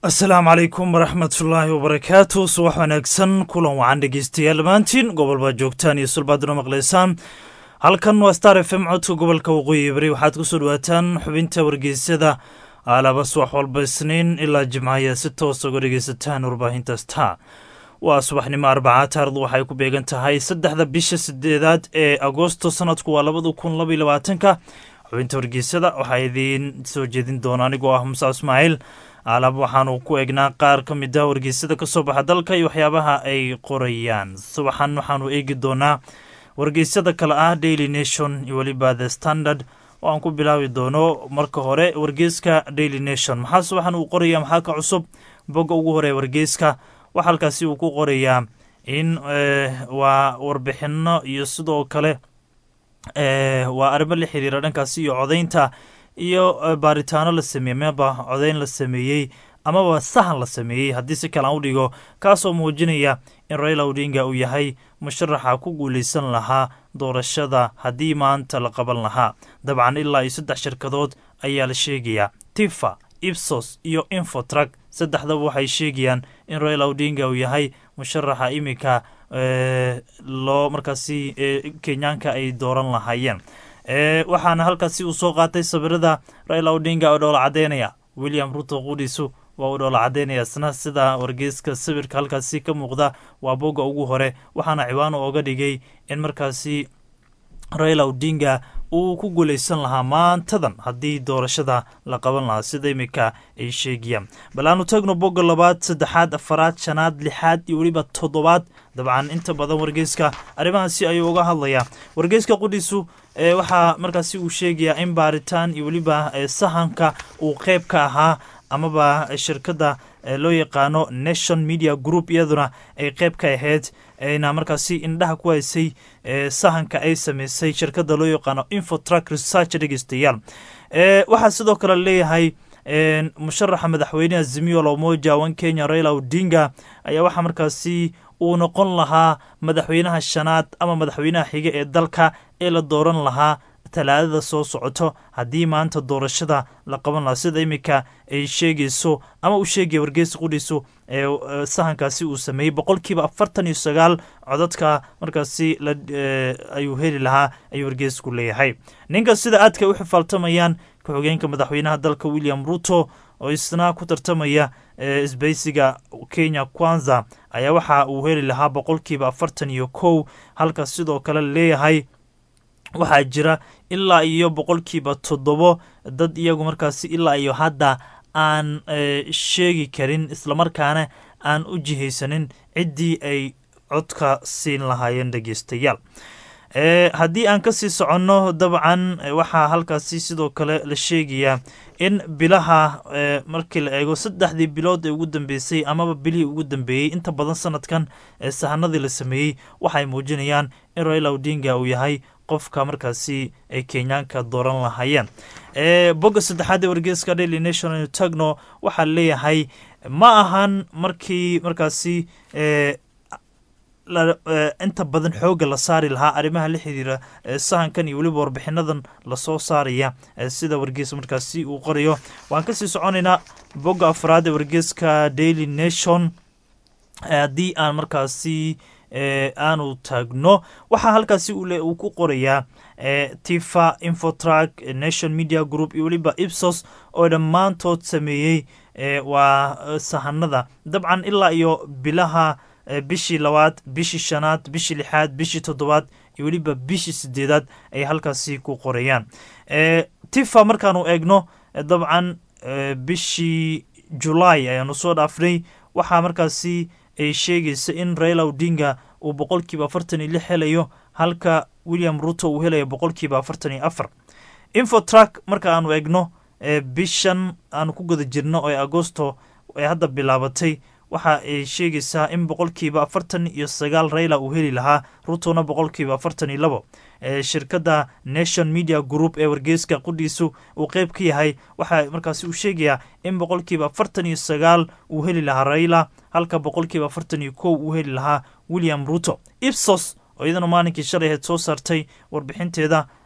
asalaamu calaykum waraxmatullaahi wabarakaatu subax wanaagsan kulan wacan dhegeystayaal dhammaantiin gobol baad joogtaan iyo sulbaaduna maqlaysaan halkan waa star f m codka gobolka waqooyi bari waxaad kusoo dhawaataan xubinta wargeysyada alaba subax walba isniin ilaa jimcaya si toos uga dhegeysataan warbaahinta star waa subaxnimo arbaca taarikhdu waxay ku beegan tahay saddexda bisha sideedaad ee agoosto sanadku waa labada kun labaiy labaatanka xubinta wargeysyada waxaa idiin soo jeedin doona anigoo ah musa ismaaciil alaab waxaanu ku eegnaa qaar ka mid ah wargeysyada kasoo baxa dalka iyo waxyaabaha ay qorayaan subaxan waxaanu eegi doonaa wargeysyada kale ah daily nation iyo weliba the standard oo aan ku bilaabi doono marka hore wargeyska daily nation maxaa subaxan uu qoraya maxaa ka cusub bogga ugu hore wargeyska waxa halkaasi uu ku qorayaa in waa warbixino iyo sidoo kale waa arrimo la xiriira dhankaasi iyo codaynta iyo baaritaano la sameeyey maba codayn la sameeyey amaba sahan la sameeyey haddii si kale aan u dhigo kaasoo muujinaya in raila odinga uu yahay musharaxa ku guuleysan lahaa doorashada haddii maanta la qaban lahaa dabcan ilaa iyo saddex shirkadood ayaa la sheegayaa tifa ibsos iyo infotrak saddexdaba waxay sheegayaan in raila odinga uu yahay musharaxa iminka loo markaasi kenyaanka ay dooran lahaayeen waxaana halkaasi uu soo qaatay sawirada raila odinga oo dhoola cadeynaya william ruto quudhiisu waa uu dhoola cadeynaya isna sida wargeyska sawirka halkaasi ka muuqda waa bogga ugu hore waxaana ciwaano ooga dhigay in markaasi raila odinga uu ku guuleysan lahaa maantadan haddii doorashada la qaban lahaa sida iminka ay sheegayaan bal aanu tagno bogga labaad saddexaad afaraad shanaad lixaad iyo weliba toddobaad dabcan inta badan wargeyska arrimahaasi ayuu uga hadlayaa wargeyska qudhiisu waxaa markaasi uu sheegayaa in baaritaan iyo weliba sahanka uu qeyb ka ahaa amaba shirkadda loo yaqaano nation media group iyaduna ay qeyb ka ahayd ayna markaasi indhaha ku haysay sahanka ay sameysay shirkadda loo yaqaano infotrak research dhegeystayaal waxaa sidoo kale leeyahay musharaxa madaxweyneha zimiyo lomoja wan kenya raila odinga ayaa waxaa markaasi uu noqon lahaa madaxweynaha shanaad ama madaxweynaha xiga ee dalka ee la dooran lahaa talaadada soo socoto haddii maanta doorashada la qaban lahaa sida iminka ay sheegayso ama uu sheegaya wargeysa qudhiisu ee sahankaasi uu sameeyey boqolkiiba afartan iyo sagaal codadka markaasi ayuu heli lahaa ayuu wargeysku leeyahay ninka sida aadka u xifaaltamayaan ku-xigeenka madaxweynaha dalka william ruto oo isna ku tartamaya isbaysiga kenya kwanza ayaa waxa uu heli lahaa boqolkiiba afartan iyo kow halka sidoo kale leeyahay waxaa jira ilaa iyo boqolkiiba toddobo dad iyagu markaasi ilaa iyo hadda aan sheegi karin islamarkaana aan u jihaysanin ciddii ay codka siin lahaayeen dhegeystayaal haddii aan kasii soconno dabcan waxaa halkaasi sidoo kale la sheegayaa in bilaha markii la eego saddexdii bilood ee ugu dambeysay amaba bilihii ugu dambeeyey inta badan sanadkan ee sahanadii la sameeyey waxay muujinayaan in raila odinga uu yahay qofka markaasi ay kenyaanka dooran lahaayeen bogga saddexaad ee wargeyska daily national tagno waxaa leeyahay ma ahan markii markaasi inta badan xoogga la saari lahaa arrimaha la xiriira sahankan iyo weliba warbixinadan lasoo saaraya sida wargeys markaasi uu qorayo waan kasii soconaynaa bogga afraad ee wargeyska daily nation haddii aan markaasi aanu taagno waxaa halkaasi uu ku qorayaa tifa infotrak nation media group iyo weliba ibsos oo dhammaantood sameeyey waa sahanada dabcan ilaa iyo bilaha bishii labaad bishii shanaad bishii lixaad bishii toddobaad iyo weliba bishii sideedaad ay halkaasi ku qorayaan tifa markaanu eegno dabcan bishii julaay ayaanu soo dhaafnay waxaa markaasi ay sheegaysa in raila odinga uu boqolkiiba afartan iyo lix helayo halka william ruto uu helayo boqolkiiba afartan iyo afar infotrak marka aanu eegno bishan aanu ku guda jirno oo agosto ee hadda bilaabatay waxa ay sheegaysaa in boqolkiiba afartan iyo sagaal raila uu heli lahaa rutona boqolkiiba afartan iyo labo shirkadda nation media group ee wargeyska qudhiisu uu qeyb ka yahay waxa markaasi uu sheegayaa in boqolkiiba afartan iyo sagaal uu heli lahaa raila halka boqolkiiba afartan iyo kow uu heli lahaa william ruto ipsos oo iyadana maalinkii shalay ahayd soo saartay warbixinteeda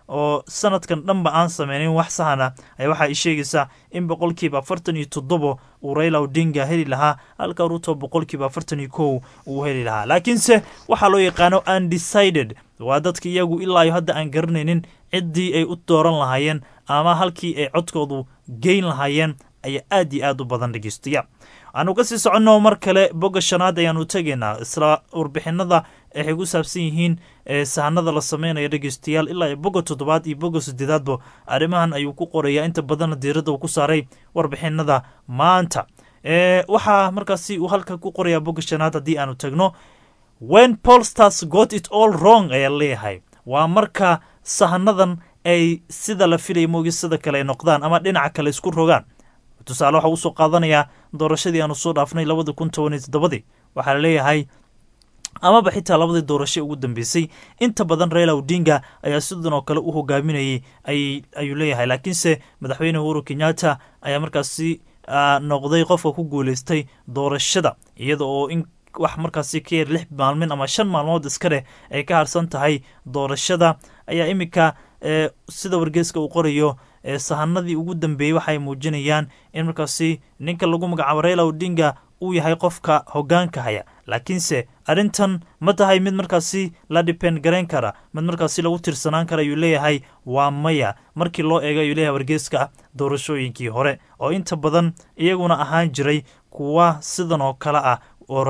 oo sanadkan dhanba aan sameynin wax sahana ayaa waxa ay sheegaysaa in boqolkiiba afartan iyo toddobo uu raila odinga heli lahaa halka ruto boqolkiiba afartan iyo kow uu heli lahaa laakiinse waxaa loo yaqaano undecided waa dadka iyagu ilaa iyo hadda aan garanaynin ciddii ay u dooran lahaayeen ama halkii ay codkoodu geyn lahaayeen ayaa aad iyo aad u badan dhegeystayaa aanu kasii soconno mar kale bogga shanaad ayaanu tegaynaa isla warbixinada waxay ku saabsan yihiin sahanada la sameynaya dhegeystayaal ilaa iyo bogga toddobaad iyo bogga sideedaadba arrimahan ayuu ku qorayaa inta badanna diiradda uu ku saaray warbixinada maanta waxaa markaasi uu halka ku qorayaa bogga shanaad haddii aanu tagno when polstars got it all wrong ayaa leeyahay waa marka sahanadan ay sida la filaya moogi sida kale ay noqdaan ama dhinaca kale isku rogaan tusaale waxaa usoo qaadanayaa doorashadii aanu soo dhaafnay labada kun toban iyo toddobadii waxaa laleeyahay amaba xitaa labadii doorasho ugu dambeysay inta badan raila odinga ayaa sidan oo kale u hogaaminayay ayuu leeyahay laakiinse madaxweyne uhuru kenyatta ayaa markaasi noqday qofka ku guuleystay doorashada iyada oo in wax markaasi ka yar lix maalmin ama shan maalmood iska dheh ay ka harsan tahay doorashada ayaa iminka sida wargeeska uu qorayo sahanadii ugu dambeeyey waxay muujinayaan in markaasi ninka lagu magacaabo raila odinga uu yahay qofka hogaanka haya laakiinse arrintan ma tahay mid markaasi la dipend garayn kara mid markaasi lagu tirsanaan kara ayuu leeyahay waa maya markii loo eego ayuu leeyahay wargeeska doorashooyinkii hore oo inta badan iyaguna ahaan jiray kuwa sidan oo kale ah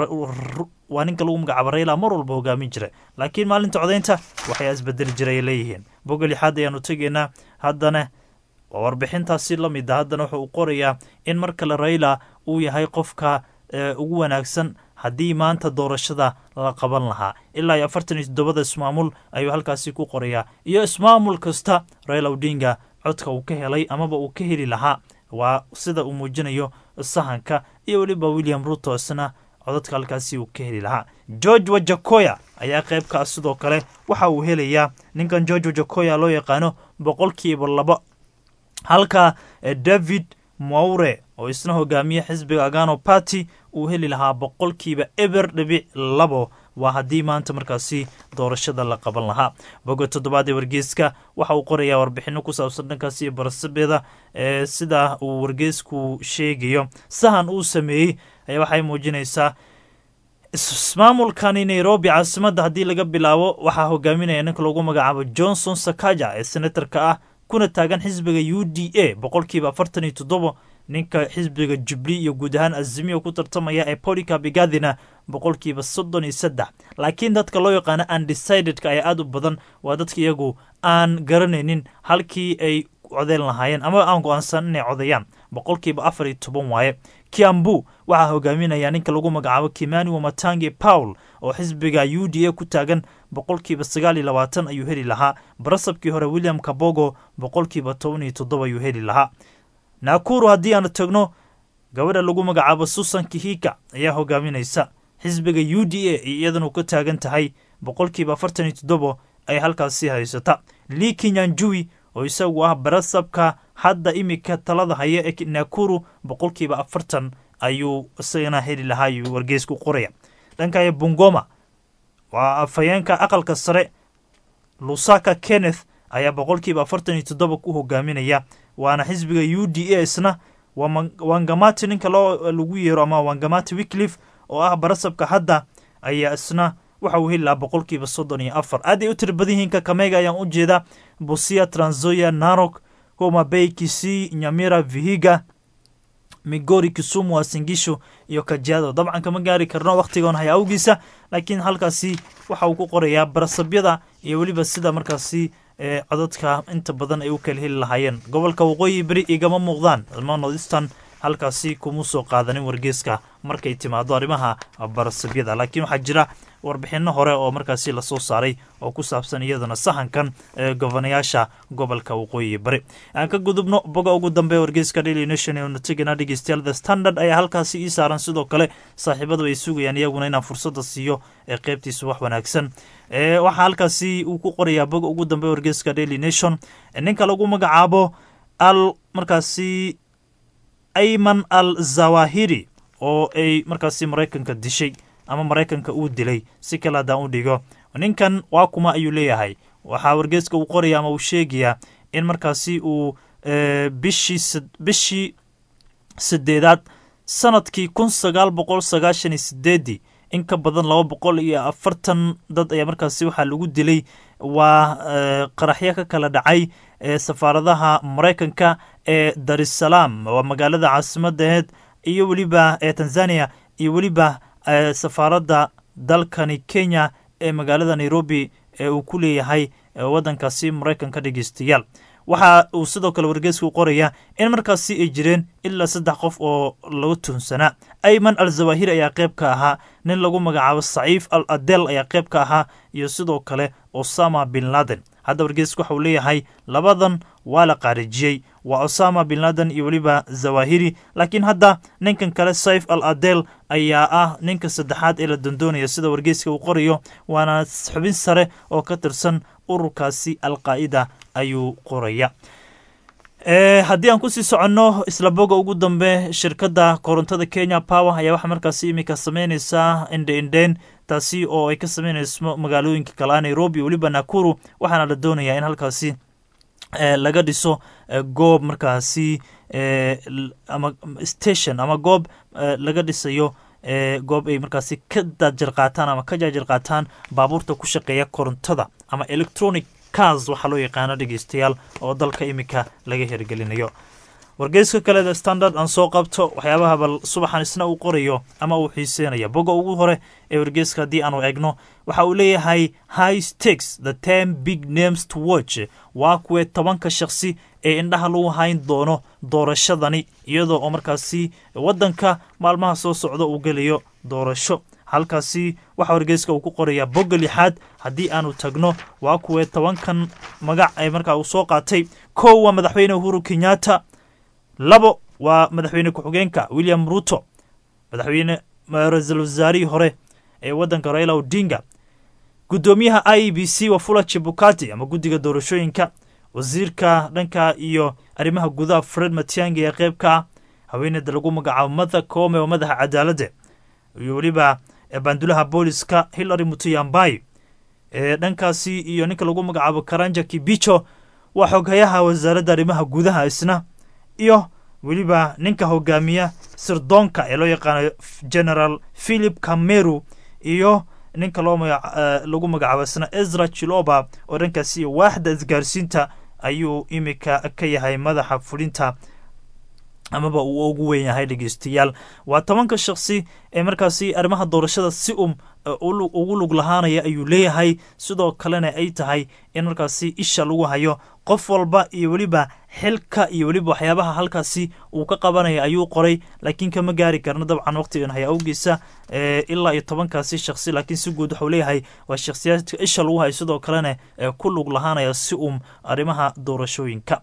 waa ninka lagu magacaabo raila mar walba hogaamin jira laakiin maalinta codaynta waxay isbedeli jiray leeyihiin bogga lixaad ayaanu tegaynaa haddana waa warbixintaasi la mid a haddana wuxuu qorayaa in mar kale raila uu yahay qofka ugu wanaagsan haddii maanta doorashada la qaban lahaa ilaa iyo afartan iyo toddobada ismaamul ayuu halkaasi ku qorayaa iyo ismaamul kasta raila odinga codka uu ka helay amaba uu ka heli lahaa waa sida uu muujinayo sahanka iyo weliba william ruto isna codadka halkaasi uu ka heli lahaa george wajakoya ayaa qaybkaa sidoo kale waxa uu helayaa ninkan george wajakoya loo yaqaano boqolkiiba laba halka david moure oo isna hogaamiye xisbiga agano party uu heli lahaa boqolkiiba eber dhibic labo waa haddii maanta markaasi doorashada la qaban lahaa boga toddobaad ee wargeeska waxa uu qorayaa warbixino ku saabsan dhankaasi iyo barasabeeda ee sida uu wargeesku sheegayo sahan uu sameeyey ayaa waxay muujinaysaa ismaamulkani nairobi caasimadda haddii laga bilaabo waxaa hogaaminaya ninka lagu magacaabo johnson sakaja ee senatarka ah kuna taagan xisbiga u d a boqolkiiba afartan iyo toddobo ninka xisbiga jubli iyo guud ahaan azimiya ku tartamaya ee polica bigadina boqolkiiba soddon iyo saddex laakiin dadka loo yaqaano undecidedka ayaa aada u badan waa dadka iyagu aan garanaynin halkii ay codeyn lahaayeen ama aan go-aansan inay codeeyaan boqolkiiba afar iyo toban waaye kiambu waxaa hogaaminaya ninka lagu magacaabo kimani wamatangi paul oo xisbiga u d a ku taagan boqolkiiba sagaal iyo labaatan ayuu heli lahaa barasabkii hore william kabogo boqolkiiba toban iyo toddoba ayuu heli lahaa naakuru haddii aanu tagno gabadha lagu magacaabo susan kihika ayaa hogaaminaysa xisbiga u d a iyadanu ka taagan tahay boqolkiiba afartan iyo toddobo ay halkaasi haysata lii kinyanjui oo isagu ah barasabka hadda imika talada haya ee naakuru boqolkiiba afartan ayuu isagana heli lahaa ayuu wargeysku qoraya dhankaya bungoma waa afhayeenka aqalka sare lusaka kenneth ayaa boqolkiiba afartan iyo toddoba ku hogaaminaya waana xisbiga u d a isna wangamati ninka loo lagu yeero ama wangamati wickliff oo ah barasabka hadda ayaa isna waxa uu heli lahaa boqolkiiba soddon iyo afar aad ay u tiri badan yihiin kakameyga ayaan u jeeda busia tranzoya narok homa bay kisii nyamira vihiga migori kisumu wasingisho iyo kajiado dabcan kama gaari karno wakhtigoon haya awgiisa laakiin halkaasi waxa uu ku qorayaa barasabyada iyo weliba sida markaasi codadka inta badan ay u kala heli lahaayeen gobolka waqooyi beri igama muuqdaan ilma nordistan halkaasi kuma soo qaadanin wargeeska markay timaado arrimaha barasabyada laakiin waxaa jira warbixino hore oo markaasi lasoo saaray oo ku saabsan iyadana sahankan ee gobanayaasha gobolka waqooyi bari aan ka gudubno boga ugu dambe wargeyska daily nation ee natigana dhegeystayaal the standard ayaa halkaasi ii saaran sidoo kale saaxiibadu ay sugayaan iyaguna inaan fursada siiyo ee qeybtiisa wax wanaagsan waxaa halkaasi uu ku qorayaa boga ugu dambe wargeyska daily nation ninka lagu magacaabo al markaasi ayman al zawahiri oo ay markaasi maraykanka dishay ama maraykanka uu dilay si kale haddaan u dhigo ninkan waa kuma ayuu leeyahay waxaa wargeeska uu qoraya ama uu sheegayaa in markaasi uu bishii bishii sideedaad sanadkii kun sagaal boqol sagaashan iyo sideedii in ka badan laba boqol iyo afartan dad ayaa markaasi waxaa lagu dilay waa qaraxyo ka kala dhacay safaaradaha maraykanka ee darisalaam waa magaalada caasimaddaheed iyo weliba ee tanzania iyo weliba safaaradda dalkani kenya ee magaalada nairobi ee uu ku leeyahay waddankaasi maraykanka dhegeystayaal waxa uu sidoo kale wargeeska u qoraya in markaasi ay jireen ilaa saddex qof oo lagu tuhunsanaa ayman al zawahiri ayaa qayb ka ahaa nin lagu magacaabo saciif al adel ayaa qayb ka ahaa iyo sidoo kale osama bin laden hadda wargeeska waxa uu leeyahay labadan waa la qaarijiyey waa osama bin laden iyo weliba zawahiri laakiin hadda ninkan kale saif al adel ayaa ah ninka saddexaad ee la dandoonaya sida wargeeska uu qorayo waana xubin sare oo ka tirsan ururkaasi alqaa'ida ayuu qoraya haddii aan kusii soconno isla boga ugu dambe shirkadda korontada kenya power ayaa waxaa markaasi iminka sameyneysaa indhe indheen taasi oo ay ka sameyneyso magaalooyinka kalea nairobi weliba nakuru waxaana la doonayaa in halkaasi laga dhiso goob markaasi ama station ama goob laga dhisayo goob ay markaasi ka daajir qaataan ama ka jaajir qaataan baabuurta ku shaqeeya korontada ama electronic cars waxaa loo yaqaano dhegeystayaal oo dalka iminka laga hirgelinayo wargeyska kale the standard aan soo qabto waxyaabaha bal subaxan isna uu qorayo ama uu xiiseynaya boga ugu hore ee wargeyska haddii aanu egno waxa uu leeyahay high stakes the ten big names to watch waa kuwee tobanka shakhsi ee indhaha lagu hayn doono doorashadani iyadoo oo markaasi waddanka maalmaha soo socda uu gelayo doorasho halkaasi waxaa wargeyska uu ku qorayaa bogga lixaad haddii aanu tagno waa kuwee tobankan magac ee markaa uu soo qaatay kow waa madaxweyne uhuru kenyatta labo waa madaxweyne ku-xigeenka william ruto madaxweyne ra-iisul wasaarihii hore ee waddanka raila odinga guddoomiyaha i e b c wafula chibukati ama guddiga doorashooyinka wasiirka dhanka iyo arrimaha gudaha fred matiangi ee qeyb ka ah haweeneyda lagu magacaabo matha koome oo madaxa cadaaladda iyo weliba baandulaha booliska hillary mutuyambai ee dhankaasi iyo ninka lagu magacaabo karanja kibicho waa xoghayaha wasaaradda arrimaha gudaha isna iyo weliba ninka hogaamiya sirdoonka ee loo yaqaano general philip cameru iyo ninka loo lagu magacaabo isna ezra chiloba oo dhankaasi waaxda isgaarsiinta ayuu imika ka yahay madaxa fulinta amaba uu ugu weyn yahay dhegeystayaal waa tobanka shakhsi ee markaasi arrimaha doorashada si um ugu lug lahaanaya ayuu leeyahay sidoo kalena ay tahay in markaasi isha lagu hayo qof walba iyo weliba xilka iyo weliba waxyaabaha halkaasi uu ka qabanaya ayuu qoray laakiin kama gaari karno dabcan waqtigan haya awgiisa ilaa iyo tobankaasi shakhsi laakiin si guud waxuu leeyahay waa shakhsiyaadka isha lagu hayo sidoo kalena ku lug lahaanaya si um arrimaha doorashooyinka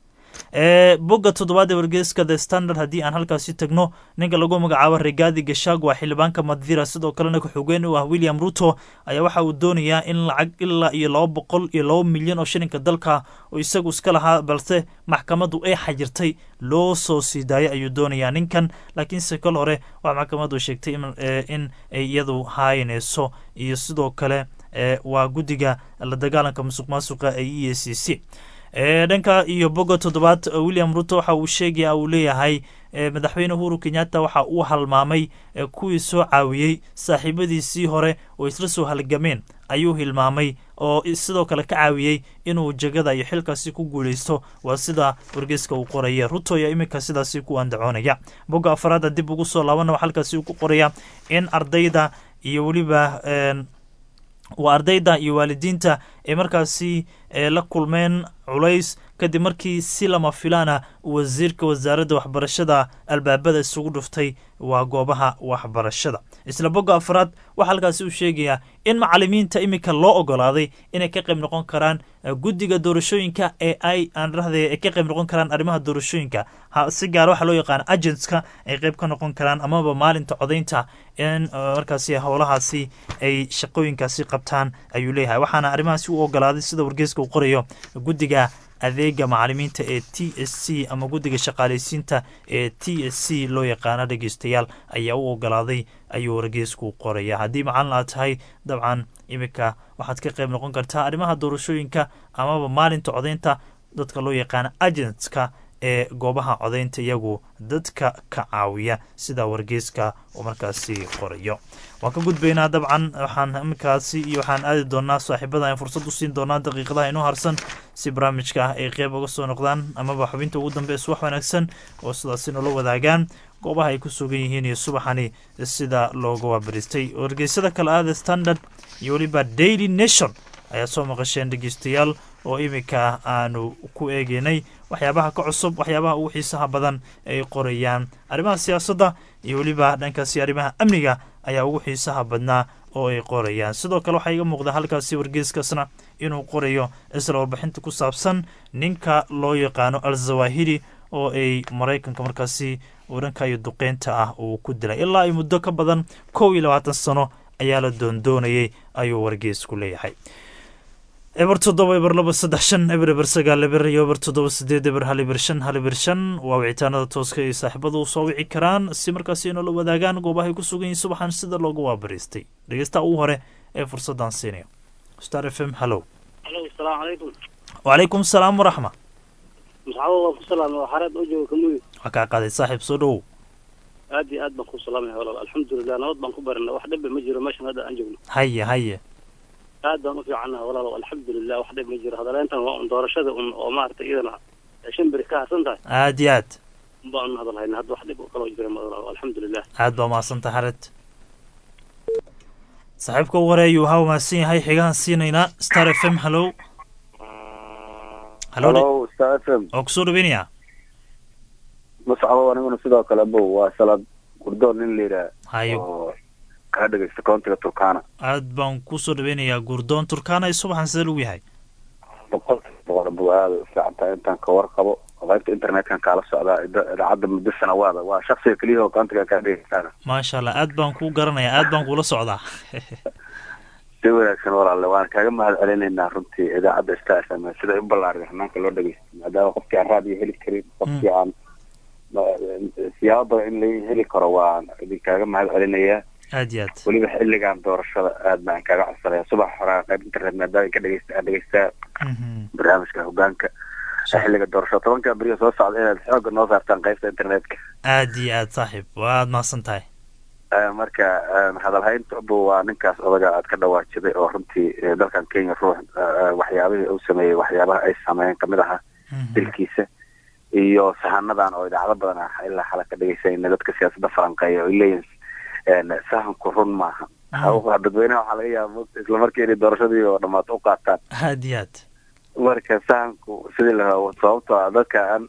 bogga toddobaad ee wargeyska the standard haddii aan halkaasi tagno ninka lagu magacaabo regaadi gashag waa xildhibaanka madira sidoo kalena ku-xogeen u ah william ruto ayaa waxa uu doonayaa in lacag ilaa iyo laba boqol iyo laba milyan oo shilinka dalka oo isagu iska lahaa balse maxkamaddu ay xajirtay loo soo sii daayay ayuu doonayaa ninkan laakiinse kol hore waxaa maxkamaddu sheegtay in ay iyadu haayneyso iyo sidoo kale waa guddiga la dagaalanka musuq maasuqa ee e a c c dhanka iyo boga toddobaad william ruto waxa uu sheegaya uu leeyahay madaxweyne uhuru kenyatta waxa uu halmaamay kuwii soo caawiyey saaxiibadiisii hore oo isla soo halgameen ayuu hilmaamay oo sidoo kale ka caawiyey inuu jegada iyo xilkaasi ku guuleysto waa sida wargeyska uu qoraya ruto ayaa iminka sidaasi ku andacoonaya bogga afaraada dib ugu soo laabana halkaasi uu ku qoraya in ardayda iyo weliba waa ardayda iyo waalidiinta ay markaasi la kulmeen culays kadib markii si lama filaana wasiirka wasaaradda waxbarashada albaabada isugu dhuftay waa goobaha waxbarashada isla bogga afraad waxaa halkaasi uu sheegayaa in macalimiinta iminka loo ogolaaday inay ka qayb noqon karaan guddiga doorashooyinka ee ay aan dhahday ay ka qayb noqon karaan arrimaha doorashooyinka si gaara waxaa loo yaqaana agentska ay qayb ka noqon karaan amaba maalinta codaynta in markaasi howlahaasi ay shaqooyinkaasi qabtaan ayuu leeyahay waxaana arrimahaasi u ogolaaday sida wargeyska uu qorayo guddiga adeega macalimiinta ee t s c ama guddiga shaqaalaysiinta ee t s c loo yaqaano dhegeystayaal ayaa u ogolaaday ayuu wargeysku qoraya haddii macalin aad tahay dabcan iminka waxaad ka qayb noqon kartaa arrimaha doorashooyinka amaba maalinta codaynta dadka loo yaqaano agentska ee goobaha codaynta iyagu dadka ka caawiya sida wargeyska uu markaasi qorayo waan ka gudbaynaa dabcan waxaan iminkaasi iyo waxaan aadi doonaa saaxiibada aan fursad u siin doonaa daqiiqadaha inoo harsan si barnaamijka ah ay qeyb uga soo noqdaan amaba xubinta ugu dambe subax wanaagsan oo sidaasi noola wadaagaan goobaha ay ku sugan yihiin iyo subaxani sida looga waabaristay wargeysada kale ah the standard iyo weliba daily nation ayaa soo maqasheen dhegeystayaal oo iminka aanu ku eegeynay waxyaabaha ka cusub waxyaabaha ugu xiisaha badan ay qorayaan arrimaha siyaasadda iyo weliba dhankaasi arrimaha amniga ayaa ugu xiisaha badnaa oo ay qorayaan sidoo kale waxaa iga muuqda halkaasi wargeeskaasna inuu qorayo isla warbixinta ku saabsan ninka loo yaqaano al zawahiri oo ay maraykanka markaasi dhanka iyo duqeynta ah uu ku dilay ilaa ay muddo ka badan kow iyo labaatan sano ayaa la doondoonayay ayuu wargeesku leeyahay eber toddoba eber laba saddex shan eber eber sagaal eber iyo eber toddoba sideed eber hal eber shan hal eber shan waa wicitaanada tooska ay saaxiibadu soo wici karaan si markaasi inoola wadaagaan goobahay ku sugan yihin subaxan sida loogu waabariistay dhegeystaha ugu hore ee fursaddan siinayo star f m hallow alo asalaamu calaykum wacalaykum salaam waraxma masxabo waan ku salaamay waa xareed oo jooga kamuyi waa kaa qaaday saaxiib soo dhowow aad iyo aad baan ku salaamaya walaal alxamdulilah nabad baan ku barinay wax dhiba ma jiro meeshan hadda aan joogno haye haye aad baan u fiicannaha walaal alxamdulilah wax dhib ma jiro hadaleyntan waa un doorashada un oo maaragtay iyadana shan beri ka harsan tahay aad iyo aad baan hadal hayna hadda wax dhib oo kaloo jira ma walaal alxamdulilah aad baa mahadsantaha xared saaxiibka ugu hore ayuu haa mahadsan yahay xigahan siinaynaa star f m hallow hallow halo star f m oo kusoo dhaweynaya mascabo aniguna sidoo kale bow waa salaad gurdoon nin la yidhaah hayo oo kaa dhegaysta koontiga turkana aad baan kusoo dhaweynayaa gurdoon turkana iyo subaxan sidee lagu yahay boqolkiiba boqol bow aada u fiican tahay intaan ka warqabo qaybta internetkan kaala socdaa ida- idaacadda muddo sanawaada waa shaksiga keliya oo koontiga kaa dhegaystaana maasha allah aad baan kuu garanayaa aad baan kuula socdaa si wanaagsan walaalle waan kaaga mahad celinaynaa runtii idaacadda star f m sida u ballaariga hanaanka loo dhegaysto maadaama qofkii aan raadiyo heli karin qofkii aan siyaabo badan in la heli karo waan idinkaaga mahad celinayaa aad iyo aad weliba xilligan doorashada aad baan kaaga codsanaya subax horaa qayb internet maadaama ka dhegeysta aan dhegeystaa Mhm. barnaamijka hogaanka xilliga doorashada tobanka beriga soo socda inaad xooga noo saartaan qaybta internetka aad iyo aad saaxiib waad mahadsan tahay Eh, marka eh, hadalhayntabu waa ninkaas odaga aad ka dhawaajiday oo runtii eh, dalkan kenya ruux eh, waxyaabihii uu sameeyey waxyaabaha ay sameeyeen kamid ahaa Mhm. dilkiisa iyo sahanadan oo idaacado badan ah ilaa xala ka dhegeysanayna dadka siyaasadda falanqeeya oo ay leeyihin eh, sahanku run maaha Mhm. dadweynaha waxaa laga yaaba mogta isla markii inay doorashadii oo dhamaato u qaataan aad iyo aad marka sahanku sidii la rabo sababtoo ah dadka aan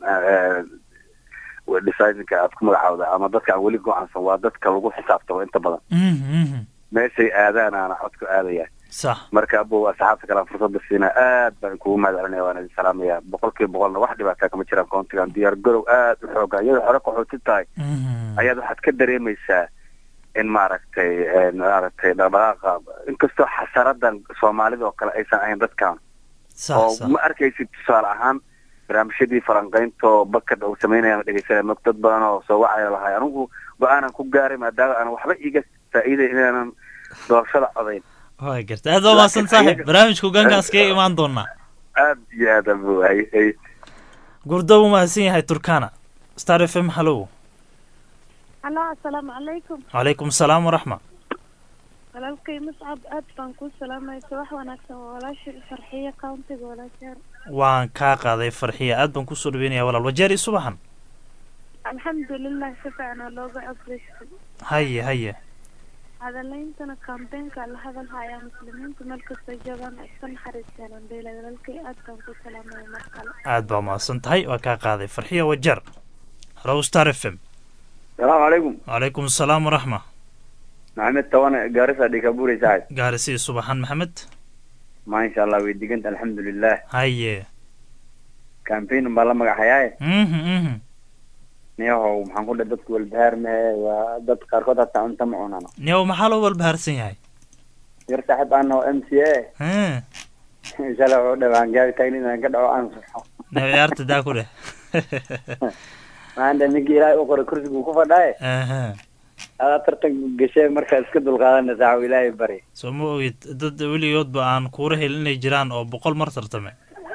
designinka aad ku magacaawda ama dadka aan weli go-aansan waa dadka lagu xisaabtamo inta badan Mhm, mhm. meeshay aadaan aana codku aadaya sax marka abow asxaabta kale aan fursada siinaa aad baan kugu mahad celinaya waan idin salaamaya boqol kiiba boqolna wax dhibaataa kama jiraan koontigan diyaar garow aad u xoogan iyadoo hore qaxooti tahay Mhm. ayaad waxaad ka dareemaysaa in maaragtay eh, maaragtay dhaqdhaqaaqa inkastoo xasaradan soomaalida oo kale aysan ahayn dadkan sax oo sax ma arkaysid tusaale ahaan barnaamijyadii falanqaynto bakad uu sameynaya dhegeysanaya mog dad badan oo soo wacaya lahay anigu go-aanan ku gaaray maadaama aan waxba iga faa'iiday inaanan doorashada codayn waa garta aad baa mahadsan saaxiib barnaamijka hogaankaas kaga imaan doonaa aad iyo aad abu ay ay gurdo buu mahadsan yahay turkana star f m hallow halo asalaamu calaykum calaykum salaam waraxma walaalkay muscab aad baan kuu salaamaysa wax wanaagsan waa walaasha farxiyo countiga walaashaar waan kaa qaaday farxiya aad baan kusoo dhaweynaya walaal wajeer iyo subaxan alxamdulilah si fiican oo looga codreystay haye haye hadaleyntana kambeenka la hadal hayaa muslimiinta meel kastoo joogaan iska naxariistaan andheela walaalkay aad baan kuu salaamaya mar kale aad baa mahadsan tahay waa kaa qaaday farxiya wajeer hallow star f m salaamu calaykum calaykum salaam waraxma maxamed tawane gaarisa dhikaburi saaxib gaarisi subaxan maxamed maasha allah way diganta alxamdulilah haye campaign baa la magaxayaaye mhm mhm niyahow maxaan ku dhahay dadku walbahaar mehe waa dad qaarkood hataa cunto ma cunano niyow maxaa loo walbahaarsan yahay yar saaxib aan oo m c a Hmm. inshallah wuxuu dhawaan gaari taagni inaan ka dhaco aan saxo ne ciyaarta daa ku dheh maanta ninkii ilaahay u qoray kursiguu ku fadhaaye aha adaa tartan gashay markaa iska dulqaadana saaxib ilaahay bari soo ma ogid dad weligoodba aan kuura helin inay jiraan oo boqol mar tartame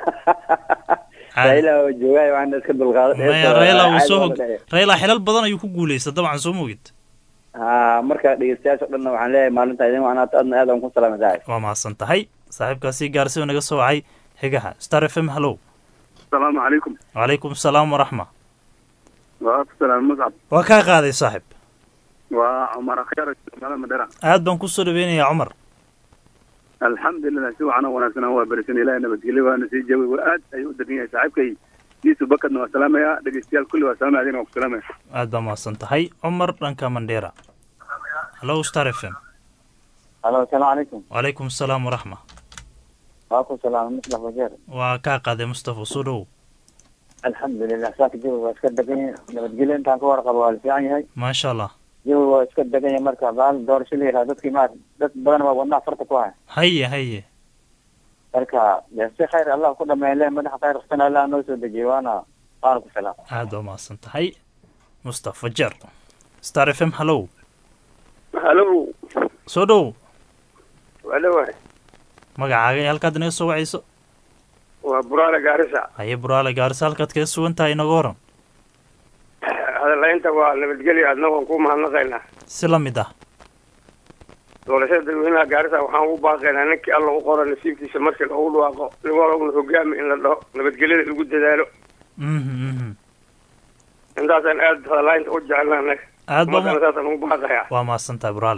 raila oo joogaayo waxaana iska dulqaada maya rayla wuu soo hog rayla xilal badan ayuu ku guuleysta dabcan soo ma ogid ha marka dhegeystayaasha o dhanna waxaan leeyahay maalinta idin wacnaata adna aad aan ku salaamay saaxib waa mahadsan tahay saaxiibkaasi gaarsi oo naga soo wacay xigaha star f m hallow asalaamu calaykum wacalaykum asalaam waraxma waa ku salaam muscab waa kaa qaaday saaxib waa cumar akhyaar magaalada madera aad baan kusoo dhaweynayaa cumar alxamdulilah si wacan oo wanaagsan waa berisan ilahay nabadgelyo waana sii jawi waa aad ayuu u degan yahay saaxiibkay diisu bakadna waa salaamaya dhegeystayaal kulli waa salaamaya adina waa ku salaamaya aad baa mahadsan tahay cumar dhanka mandheera hallow star f m halo asalaamu calaykum wacalaykum asalaam waraxma waa ku salaamay muslax wajeer waa kaa qaaday mustafa soo dhow alxamdulilah saaka jawi waa iska degan yahay nabadgelyo intaan ka warqabo waa la fiican yahay maasha allah jawi waa iska degan yahay marka baal doorasho la yidhaha dadkii maar dad badan waa wadnaha farta ku haya haye haye marka dee si khayr allah ku dhameyle madaxa khayr qastan allah noo soo dejiyey waana waana ku salaam aad baa mahadsan tahay mustafa jer star f m hallow halo soo dhow wala waay magacaaga ee halkaad inaga soo wacayso waa buraale gaarisa haye buraale gaarisa halkaad kaga sugan tahay inaga waran hadalaynta waa nabadgelyo adna waan ku mahadnaqaynaa si la mid ah doorashada dadweynaha gaarisa waxaan ugu baaqaynaa ninkii alla u qoro nasiibkiisa markii loogu dhawaaqo laguna hogaami in la dhaho nabadgelyada lagu dadaalo mhm mhm intaasaan aad hadalaynta u jecelna annaga aad baa umadana ma- saasaan ugu baaqayaa waa mahadsan tahay buraale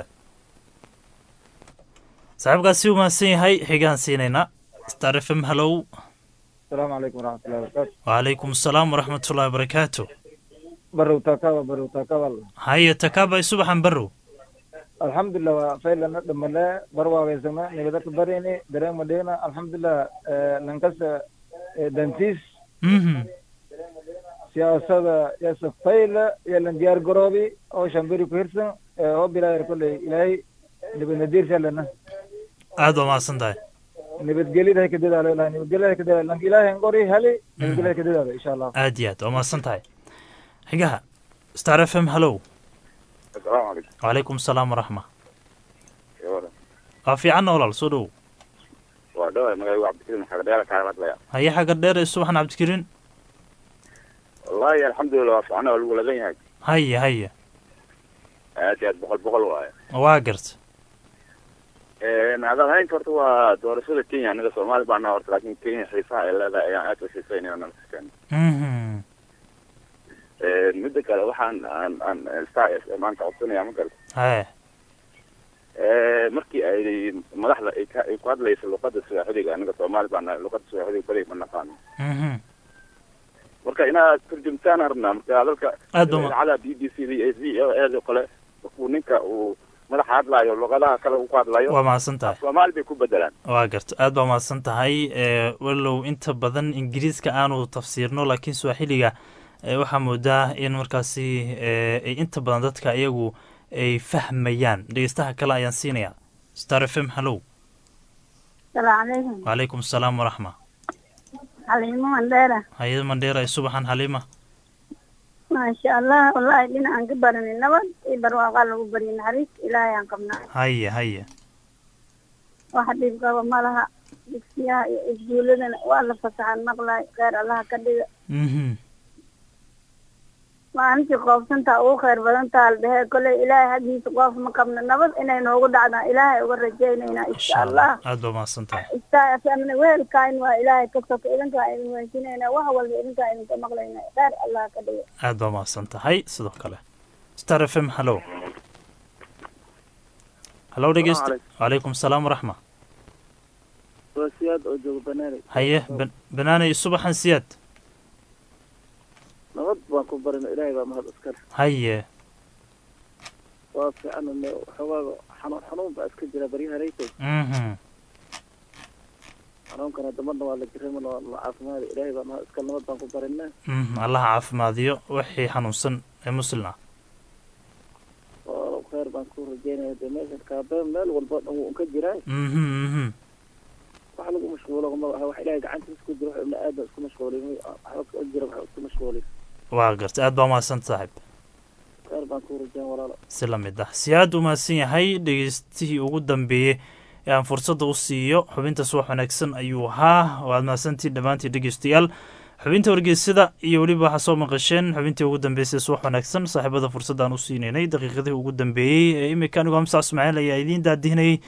saaxiibkaasi u mahadsan yahay xigaan siinaynaa star f m hallow asalaamu calaykum waraxmatullahi wabarakaatu wacalaykum asalaam waraxmatullahi wabarakaatu barow takaba barow takabal haye takaabay subaxan barrow alxamdulilah waa faylana dhamale barwaageysana nibadaka barini dareen madhena alxamdulilah lankasa dantiis mhm siyaasada yasa fayla yalan diyaar garoobi oo shambiri ku hirsan oo bilaayar kolley ilaahay nibadnadiirshalana aad baa mahadsan tahay nibadgelyada hay ka dadaalo ilahay nibadgelyada hay ka dadaalo lanka ilaahay ngori heli nibadgelyada hay ka dadaalo insha allah aad iyo aad waa mahadsan tahay xigaha star f m hallow asalaamu calaykum wacalaykum asalaam waraxma Yawada. waa fiicanna walaal soo dhow waa dhawaay magacaygu cabdikariim xagadheera kaala hadlaya haye xagga dheer ee subaxan cabdikariin wallaahi alxamdulilah waa fiicana waa lagu lagan yahay haye haye aad iyo aad boqol boqol waaye waa garta hadal haynta horta waa doorashada kenya anaga soomaali baana horta laakiin kenya xiisaha ay leedahay ayaan aad u xiisaynayna nala fikeen mhm midda kale waxaan aan aan star f m maanta codsanaya ma garata haye markii ay madaxda ay ka ay ku hadlaysa luqada swaaxiliga anaga soomaali baana luqada swaaxiliga badi ma naqaano mhm marka inaad turjumtaan rabnaa marka hadalka aad baa ma- idaacada b b c da iyo v o a da kale markuu ninka uu madaxa hadlaayo luqadaha kale uu ku hadlayo waa mahadsan tahay soomaali bay ku bedelaan waa garta aad baa mahadsan tahay ee walow inta badan ingiriiska aanu tafsiirno laakiin swaaxiliga ee waxaa moodaa in markaasi ee ay inta badan dadka iyagu ay fahmayaan dhegeystaha kale ayaan siinayaa star f m hallow salaamu calaykum wacalaykum asalaam waraxma xaliimo mandheera hay-ada mandheera ee subaxan xaliima maasha allah wallaahi dhinacaan ka baranay nabad iyo barwaaqaa lagu baryo naxariis ilaahay aan qabnaa haye haye wax dhib qaba ma laha dugsiyaha iyo iskuuladana waa la fasaxan maqlaay kheyr allaha ka dhiga mhm maalintii qoobsantaa ugu kheyr badantaa la dhehee kolley ilaahay haggiisa qoof ma qabno nabad inay noogu dhacdaan ilaahay uga rajaynaynaa insha insha allah allah aad baa mahadsan tahay istaafamna weelkaan waa ilaahay ka soka idinkaa idin weysinayna wax walba idinkaa idinka maqlayna kheyr allah ka dhiga aad baa mahadsan tahay sidoo kale star f m hallow hallow dhegeysta wacalaykum asalaam waraxma waa siyaad oo jooga banaanay haye ban- banaanay subaxan siyaad nabad baan ku barino ilaahay baa mahad iskale haye waa fiican xogaaga xanuun xanuun baa iska jira baryaha raytay mhm xanuunkana damarna waa la jiray mana waa la caafimaada ilaahay baa mahad iskale nabad baan ku barinaa mhm allaha caafimaadiyo wixii xanuunsan ee muslim ah oo kheyr baan ku rajeynaya dee meeshan kaabeen meel walba dhan wuu ka jiraa mhm mhm wax lagu mashquulo ma aha wax ilaahay gacantiisa ku jiro wax ibni aadam isku mashquulin waxba ka jira wax isku mashquulin waa gartay aad baa mahadsan saaxiib khayr baan ku rajeen walaalo si la mid ah si aad u mahadsan yahay dhegeystihii ugu dambeeyey ee aan fursadda u siiyo xubintaas wax wanaagsan ayuu ahaa waad mahadsantiin dhammaantiin dhegeystayaal xubinta wargeysada iyo weliba waxaa soo maqasheen xubintii ugu dambeysay suwax wanaagsan saaxiibada fursaddaan u siinaynay daqiiqadihii ugu dambeeyey ee imika anigu hamsa ismaaciil ayaa idiin daadihinayay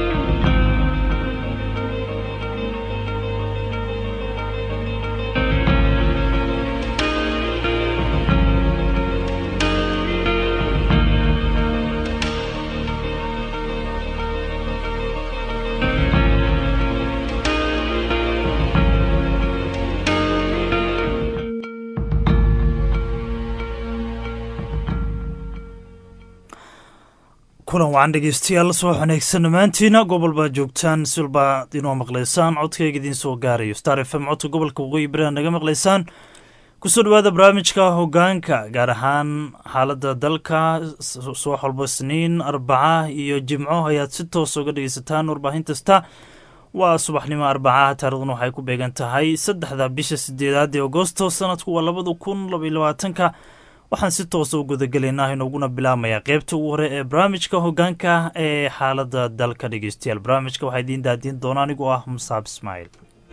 kulan wacan dhegeystayaal soo wanaagsan dhammaantiina gobol baa joogtaan silbaad inoo maqlaysaan codkayga idiin soo gaarayo star f m codka gobolka waqooyi bari naga maqlaysaan kusoo dhawaada barnaamijka hogaanka gaar ahaan xaaladda dalka subax walba isniin arbaca iyo jimco ayaad si toos uga dhegeysataan warbaahin kasta waa subaxnimo arbacaha taariikhduna waxay ku beegan tahay saddexda bisha sideedaad ee agosto sanadku waa labada kun labaiyo labaatanka waxaan si toosa u gudagelaynaa inooguna bilaabmaya qeybta ugu hore ee barnaamijka hogaanka ee xaaladda dalka dhegeystayaal barnaamijka waxaa idiin daadiin doona anigoo ah musaab ismaaciil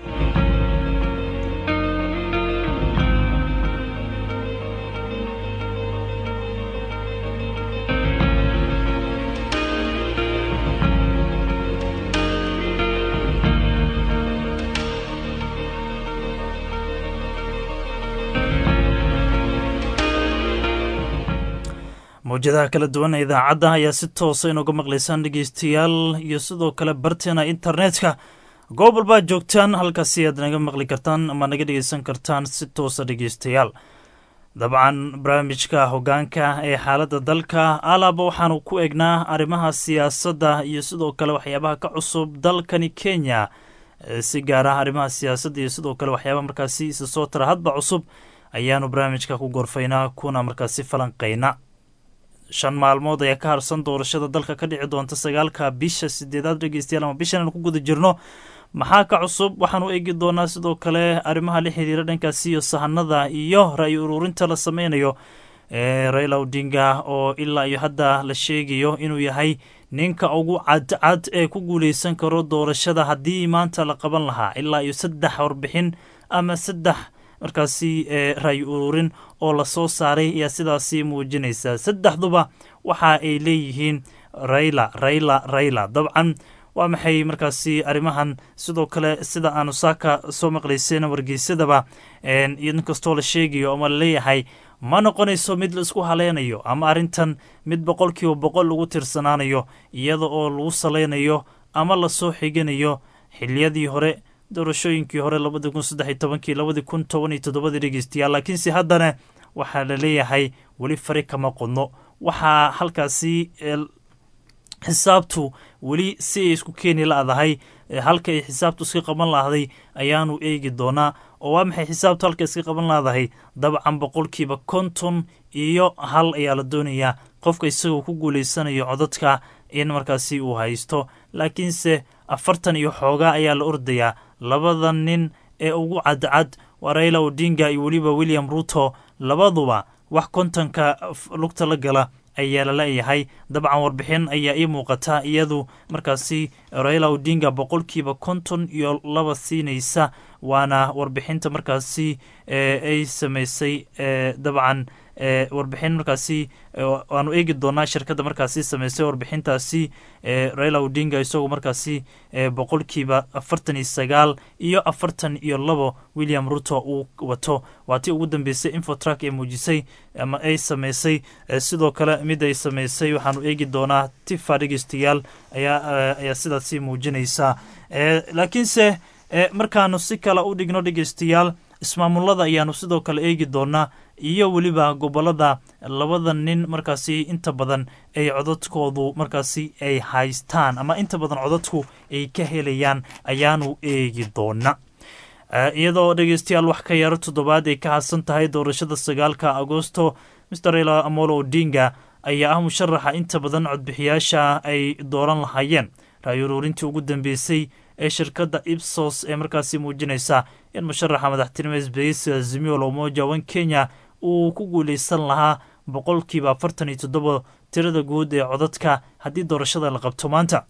mawjadaha kala duwan ee idaacadda ayaa si toosa inooga maqlaysaan dhegeystayaal iyo sidoo kale barteena internetka goob walbaa joogtaan halkaasi aad naga maqli kartaan ama naga dhegeysan kartaan si toosa dhegeystayaal dabcan barnaamijka hogaanka ee xaaladda dalka alaaba waxaanu ku egnaa arrimaha siyaasadda iyo sidoo kale waxyaabaha ka cusub dalkani kenya si gaar ah arrimaha siyaasadda iyo sidoo kale waxyaabaha markaasi isa soo tara hadba cusub ayaanu barnaamijka ku gorfaynaa kuna markaasi falanqayna shan maalmood ayaa ka harsan doorashada dalka ka dhici doonta sagaalka bisha sideedaad dhegeystayaal ama bishan aan ku guda jirno maxaa ka cusub waxaan u eegi doonaa sidoo kale arrimaha la xiriira dhankaasi iyo sahanada iyo ra-yi ururinta la sameynayo ee raila odinga oo ilaa iyo hadda la sheegayo inuu yahay ninka ugu cadcad ee ku guuleysan karo doorashada haddii maanta la qaban lahaa ilaa iyo saddex warbixin ama saddex markaasi ra-yi ururin oo lasoo saaray ayaa sidaasi muujinaysa saddexduba waxa ay leeyihiin rayla rayla rayla dabcan waa maxay markaasi arrimahan sidoo kale sida aanu saaka soo maqlayseen wargeysadaba inkastoo la sheegayo ama laleeyahay ma noqonayso mid la isku haleynayo ama arrintan mid boqolkiiba boqol lagu tirsanaanayo iyada oo lagu saleynayo ama lasoo xiganayo xiliyadii hore doorashooyinkii hore labadi kun saddex iyo tobankii labadi kun toban iyo toddobadii dhegeystayaal laakiinse haddana waxaa la leeyahay weli fari kama qodno waxaa halkaasi xisaabtu weli si ay isku keeni la-dahay halka ay xisaabtu iska qaban lahday ayaanu eegi doonaa oo waa maxay xisaabtu halka iska qaban lahdahay dabcan boqolkiiba konton iyo hal ayaa la doonayaa qofka isagoo ku guuleysanayo codadka in markaasi uu haysto laakiinse afartan iyo xoogaa ayaa la ordayaa labada nin ee ugu cadcad waa raila odinga iyo weliba william ruto labaduba wax kontonka lugta la gala ayaa la leeyahay dabcan warbixin ayaa ii muuqata iyadu markaasi raila odinga boqolkiiba konton iyo laba siinaysa waana warbixinta markaasi ay samaysay dabcan warbixin markaasi waanu eegi doonaa shirkadda markaasi sameysay warbixintaasi raila odinga isagoo markaasi boqolkiiba afartan iyo sagaal iyo afartan iyo labo william ruto uu wato waa tii ugu dambeysay infotrak ee muujisay ama ay sameysay sidoo kale mid ay sameysay waxaanu eegi doonaa tifa dhegeystayaal ayaa ayaa sidaasi muujinaysa laakiinse markaanu si kale u dhigno dhegeystayaal ismaamulada ayaanu sidoo kale eegi doonaa iyo weliba gobolada labada nin markaasi inta badan ay codadkoodu markaasi ay haystaan ama inta badan codadku ay ka helayaan ayaanu eegi doona iyadoo dhegeystayaal wax ka yaro toddobaad ay ka hadsan tahay doorashada sagaalka agosto mr raila amolo odinga ayaa ah musharaxa inta badan codbixiyaasha ay dooran lahaayeen ra-y uruurintii ugu dambeysay ee shirkadda ibsos ee markaasi muujinaysa in musharaxa madaxtinimo isbaheysiga azimio la umoja wan kenya uu ku guuleysan lahaa boqolkiiba afartan iyo toddoba tirada guud ee codadka haddii doorashada la qabto maanta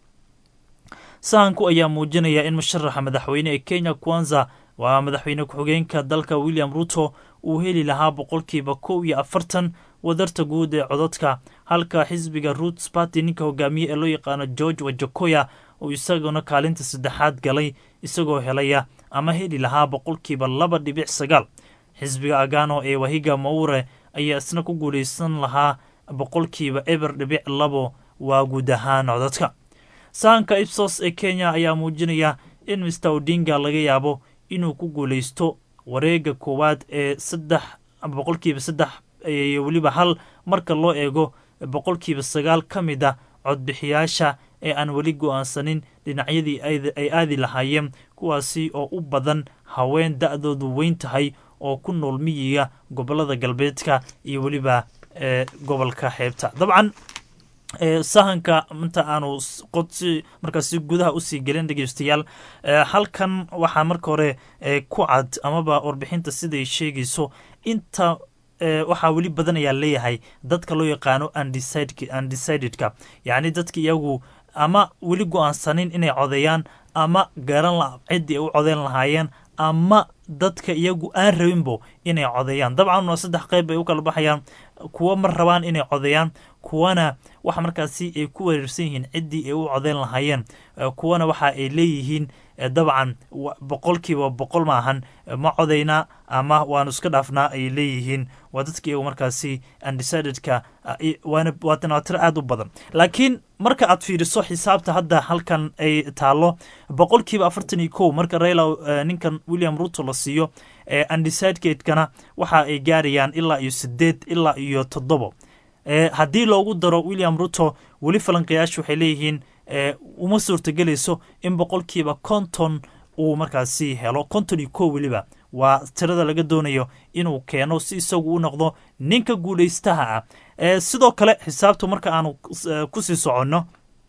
sahanku ayaa muujinaya in musharaxa madaxweyne ee kenya kwanza waa madaxweyne ku-xigeenka dalka william ruto uu heli lahaa boqolkiiba kow iyo afartan wadarta guud ee codadka halka xisbiga roots party ninka hogaamiye ee loo yaqaano george wajakoya uu isaguna kaalinta saddexaad galay isagoo helaya ama heli lahaa boqolkiiba laba dhibic sagaal xisbiga agano ee wahiga maure ayaa isna ku guuleysan lahaa boqolkiiba eber dhibic labo waa guud ahaan codadka sahanka ibsos ee kenya ayaa muujinaya in mister odinga laga yaabo inuu ku guuleysto wareega koowaad ee saddex boqolkiiba saddex iyo weliba hal marka loo eego boqolkiiba sagaal ka mid a codbixiyaasha ee aan weli go-aansanin dhinacyadii ay aadi lahaayeen kuwaasi oo u badan haween da-doodu weyn tahay oo ku nool miyiga gobolada galbeedka iyo weliba ee gobolka xeebta dabcan sahanka inta aanu qodsi markaasi gudaha usii gelin dhegeystayaal halkan waxaa marka hore ku cad amaba warbixinta siday sheegayso inta waxaa weli badan ayaa leeyahay dadka loo yaqaano undecidedka yacni dadka iyagu ama weli go-aansanin inay codeeyaan ama garan la ciddii ay u codeyn lahaayeen ama dadka iyagu aan rabinbo inay codeeyaan dabcan waa saddex qeyb ay u kala baxayaan kuwa mar rabaan inay codeeyaan kuwana waxa markaasi ay ku wareersan yihiin ciddii ay u codeyn lahaayeen kuwana waxa ay leeyihiin dabcan boqolkiiba boqol maahan ma codaynaa ama waanu iska dhaafnaa ay leeyihiin waa dadka iyagu markaasi undecidedka waa tiro aada u badan laakiin marka aad fiiriso xisaabta hadda halkan ay taalo boqolkiiba afartan iyo kow marka raila ninkan william ruto la siiyo undecidedkana waxa ay gaarayaan ilaa iyo sideed ilaa iyo toddobo haddii loogu daro william ruto weli falanqayaashu waxay leeyihiin uma suurtagelayso in boqolkiiba konton uu markaasi helo konton iyo kow weliba waa tirada laga doonayo inuu keeno si isagu u noqdo ninka guulaystaha ah sidoo kale xisaabtu marka aanu kusii soconno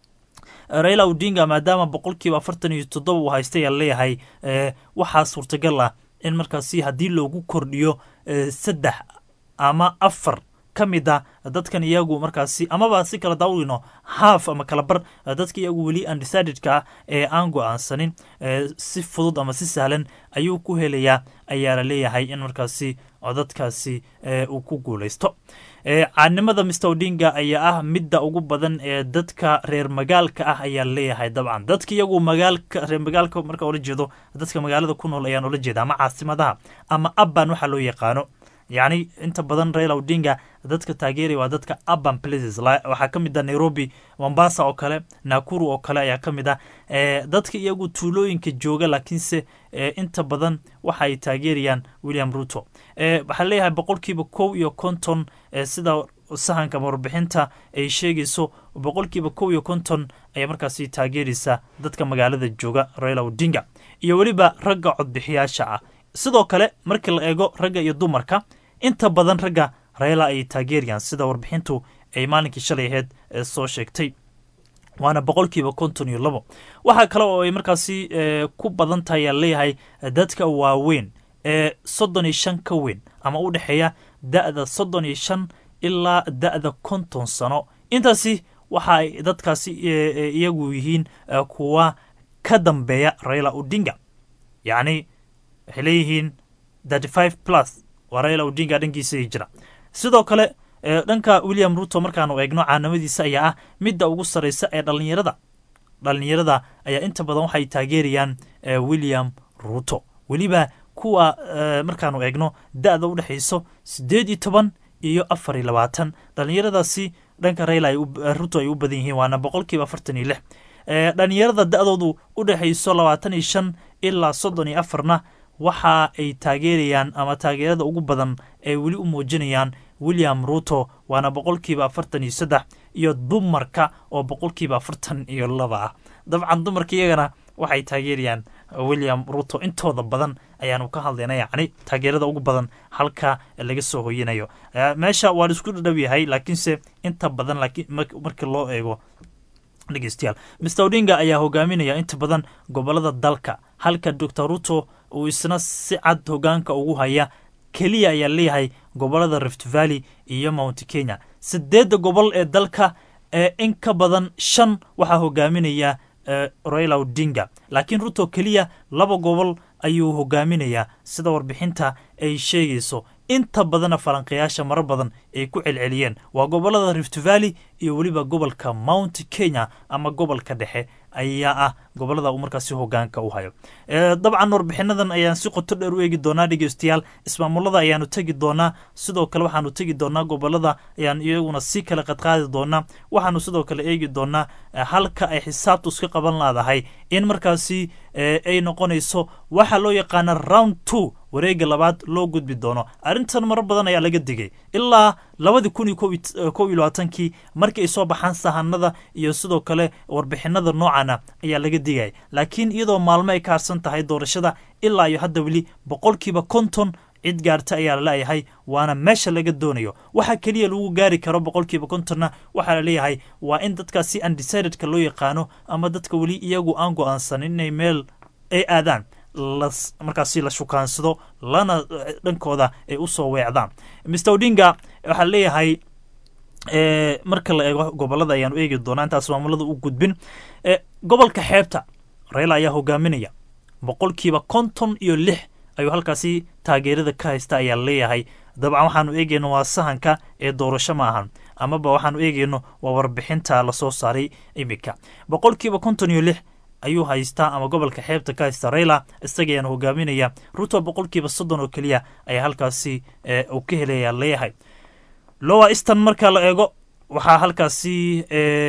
raila odinga maadaama boqolkiiba afartan iyo toddoba uu haystay aa leeyahay waxaa suurtagal ah in markaasi haddii loogu kordhiyo saddex ama afar ka mid a dadkan iyagu markaasi amaba si kala daawino haaf ama kala bar dadka iyagu weli undecidedka ah ee aan go-aansanin si fudud ama si sahlan ayuu ku helayaa ayaa la leeyahay in markaasi codadkaasi uu ku guuleysto caanimada mister odinga ayaa ah midda ugu badan ee dadka reer magaalka ah ayaa leeyahay dabcan dadka iyagu magaalka reer magaalka marka ola jeedo dadka magaalada ku nool ayaan ola jeeda ama caasimadaha ama abban waxaa loo yaqaano yacni inta badan raila odinga dadka taageeraya waa dadka urban places waxaa ka mid ah nairobi mombasa oo kale nakuru oo kale ayaa ka mid ah dadka iyagu tuulooyinka jooga laakiinse inta badan waxa ay taageerayaan william ruto waxaa leeyahay boqolkiiba kow iyo konton sida sahanka warbixinta ay sheegayso boqolkiiba kow iyo konton ayaa markaasi taageeraysa dadka magaalada jooga raila odinga iyo weliba ragga codbixiyaasha ah sidoo kale markii la eego ragga iyo dumarka inta badan ragga rayla ay taageerayaan sida warbixintu ay maalinkii shalay aheyd soo sheegtay waana boqolkiiba konton iyo labo waxaa kale oo ay markaasi ku badan tahay aa leeyahay dadka waaweyn ee soddon iyo shan ka weyn ama u dhexeeya da-da soddon iyo shan ilaa da-da konton sano intaasi waxa ay dadkaasi iyagu yihiin kuwa ka dambeeya rayla odinga yacni waxay leeyihiin thirty five plus waa raila odinga dhankiisa jira sidoo kale dhanka william ruto markaanu eegno caanamadiisa ayaa ah midda ugu sarreysa ee dhallinyarada dhallinyarada ayaa inta badan waxay taageerayaan william ruto weliba kuwa markaanu eegno da-da u dhexayso siddeed iyo toban iyo afar iyo labaatan dhallinyaradaasi dhanka raila ruto ay u badan yihiin waana boqolkiiba afartan iyo lix dhallinyarada da-doodu u dhexayso labaatan iyo shan ilaa soddon iyo afarna waxa ay taageerayaan ama taageerada ugu badan ay weli u muujinayaan william ruto waana boqolkiiba afartan iyo saddex iyo dumarka oo boqolkiiba afartan iyo laba ah dabcan dumarka iyagana waxay taageerayaan william ruto intooda badan ayaanu ka hadlayna yacni taageerada ugu badan halka laga soo hoyinayo meesha waa la isku dhadhow yahay laakiinse inta badan markii loo eego dhegeystayaal mr odinga ayaa hogaaminaya inta badan gobolada dalka halka dor ruto uu isna si cad hogaanka ugu haya keliya ayaa leeyahay gobolada rift valley iyo mount kenya sideedda gobol ee dalka ee in ka badan shan waxaa hogaaminaya raila odinga laakiin ruto keliya laba gobol ayuu hogaaminayaa sida warbixinta ay sheegayso inta badana falanqayaasha marar badan ay ku celceliyeen waa gobolada rift valley iyo weliba gobolka mount kenya ama gobolka dhexe ayaa ah gobolada uu markaasi hogaanka u hayo dabcan warbixinadan ayaan si qoto dheer u eegi doonaa dhegeystayaal ismaamulada ayaanu tegi doonaa sidoo kale waxaanu tegi doonaa gobolada ayaan iyaguna si kale qadqaadi doonaa waxaanu sidoo kale eegi doonaa halka ay xisaabtu iska qaban laadahay in markaasi ay noqonayso waxa loo yaqaana round two wareega labaad loo gudbi doono arrintan marar badan ayaa laga digay ilaa labadii kun iyo kow iyo labaatankii markii ay soo baxaan sahanada iyo sidoo kale warbixinada noocana ayaa laga digaya laakiin iyadoo maalmo ay ka harsan tahay doorashada ilaa iyo hadda weli boqolkiiba konton cid gaarta ayaa laleeyahay waana meesha laga doonayo waxa keliya lagu gaari karo boqolkiiba kontonna waxaa laleeyahay waa in dadkaasi undecidedka loo yaqaano ama dadka weli iyagu aan go-aansanin inay meel ay aadaan markaasi la shukaansado lana dhankooda ay usoo weecdaan mr odinga waxaa leeyahay marka la eego gobolada ayaanu eegi doonaa intaas maamulada u gudbin gobolka xeebta rayla ayaa hogaaminaya boqolkiiba konton iyo lix ayuu halkaasi taageerada ka haysta ayaa leeyahay dabcan waxaanu eegeyno waa sahanka ee doorasho ma ahan amaba waxaanu eegeyno waa warbixinta lasoo saaray iminka boqolkiiba konton iyo lix ayuu haystaa ama gobolka xeebta ka haysta rayla isagayaana hogaaminaya ruto boqolkiiba soddon oo keliya ayaa halkaasi uu ka helaya leeyahay lowa easton marka la eego waxaa halkaasi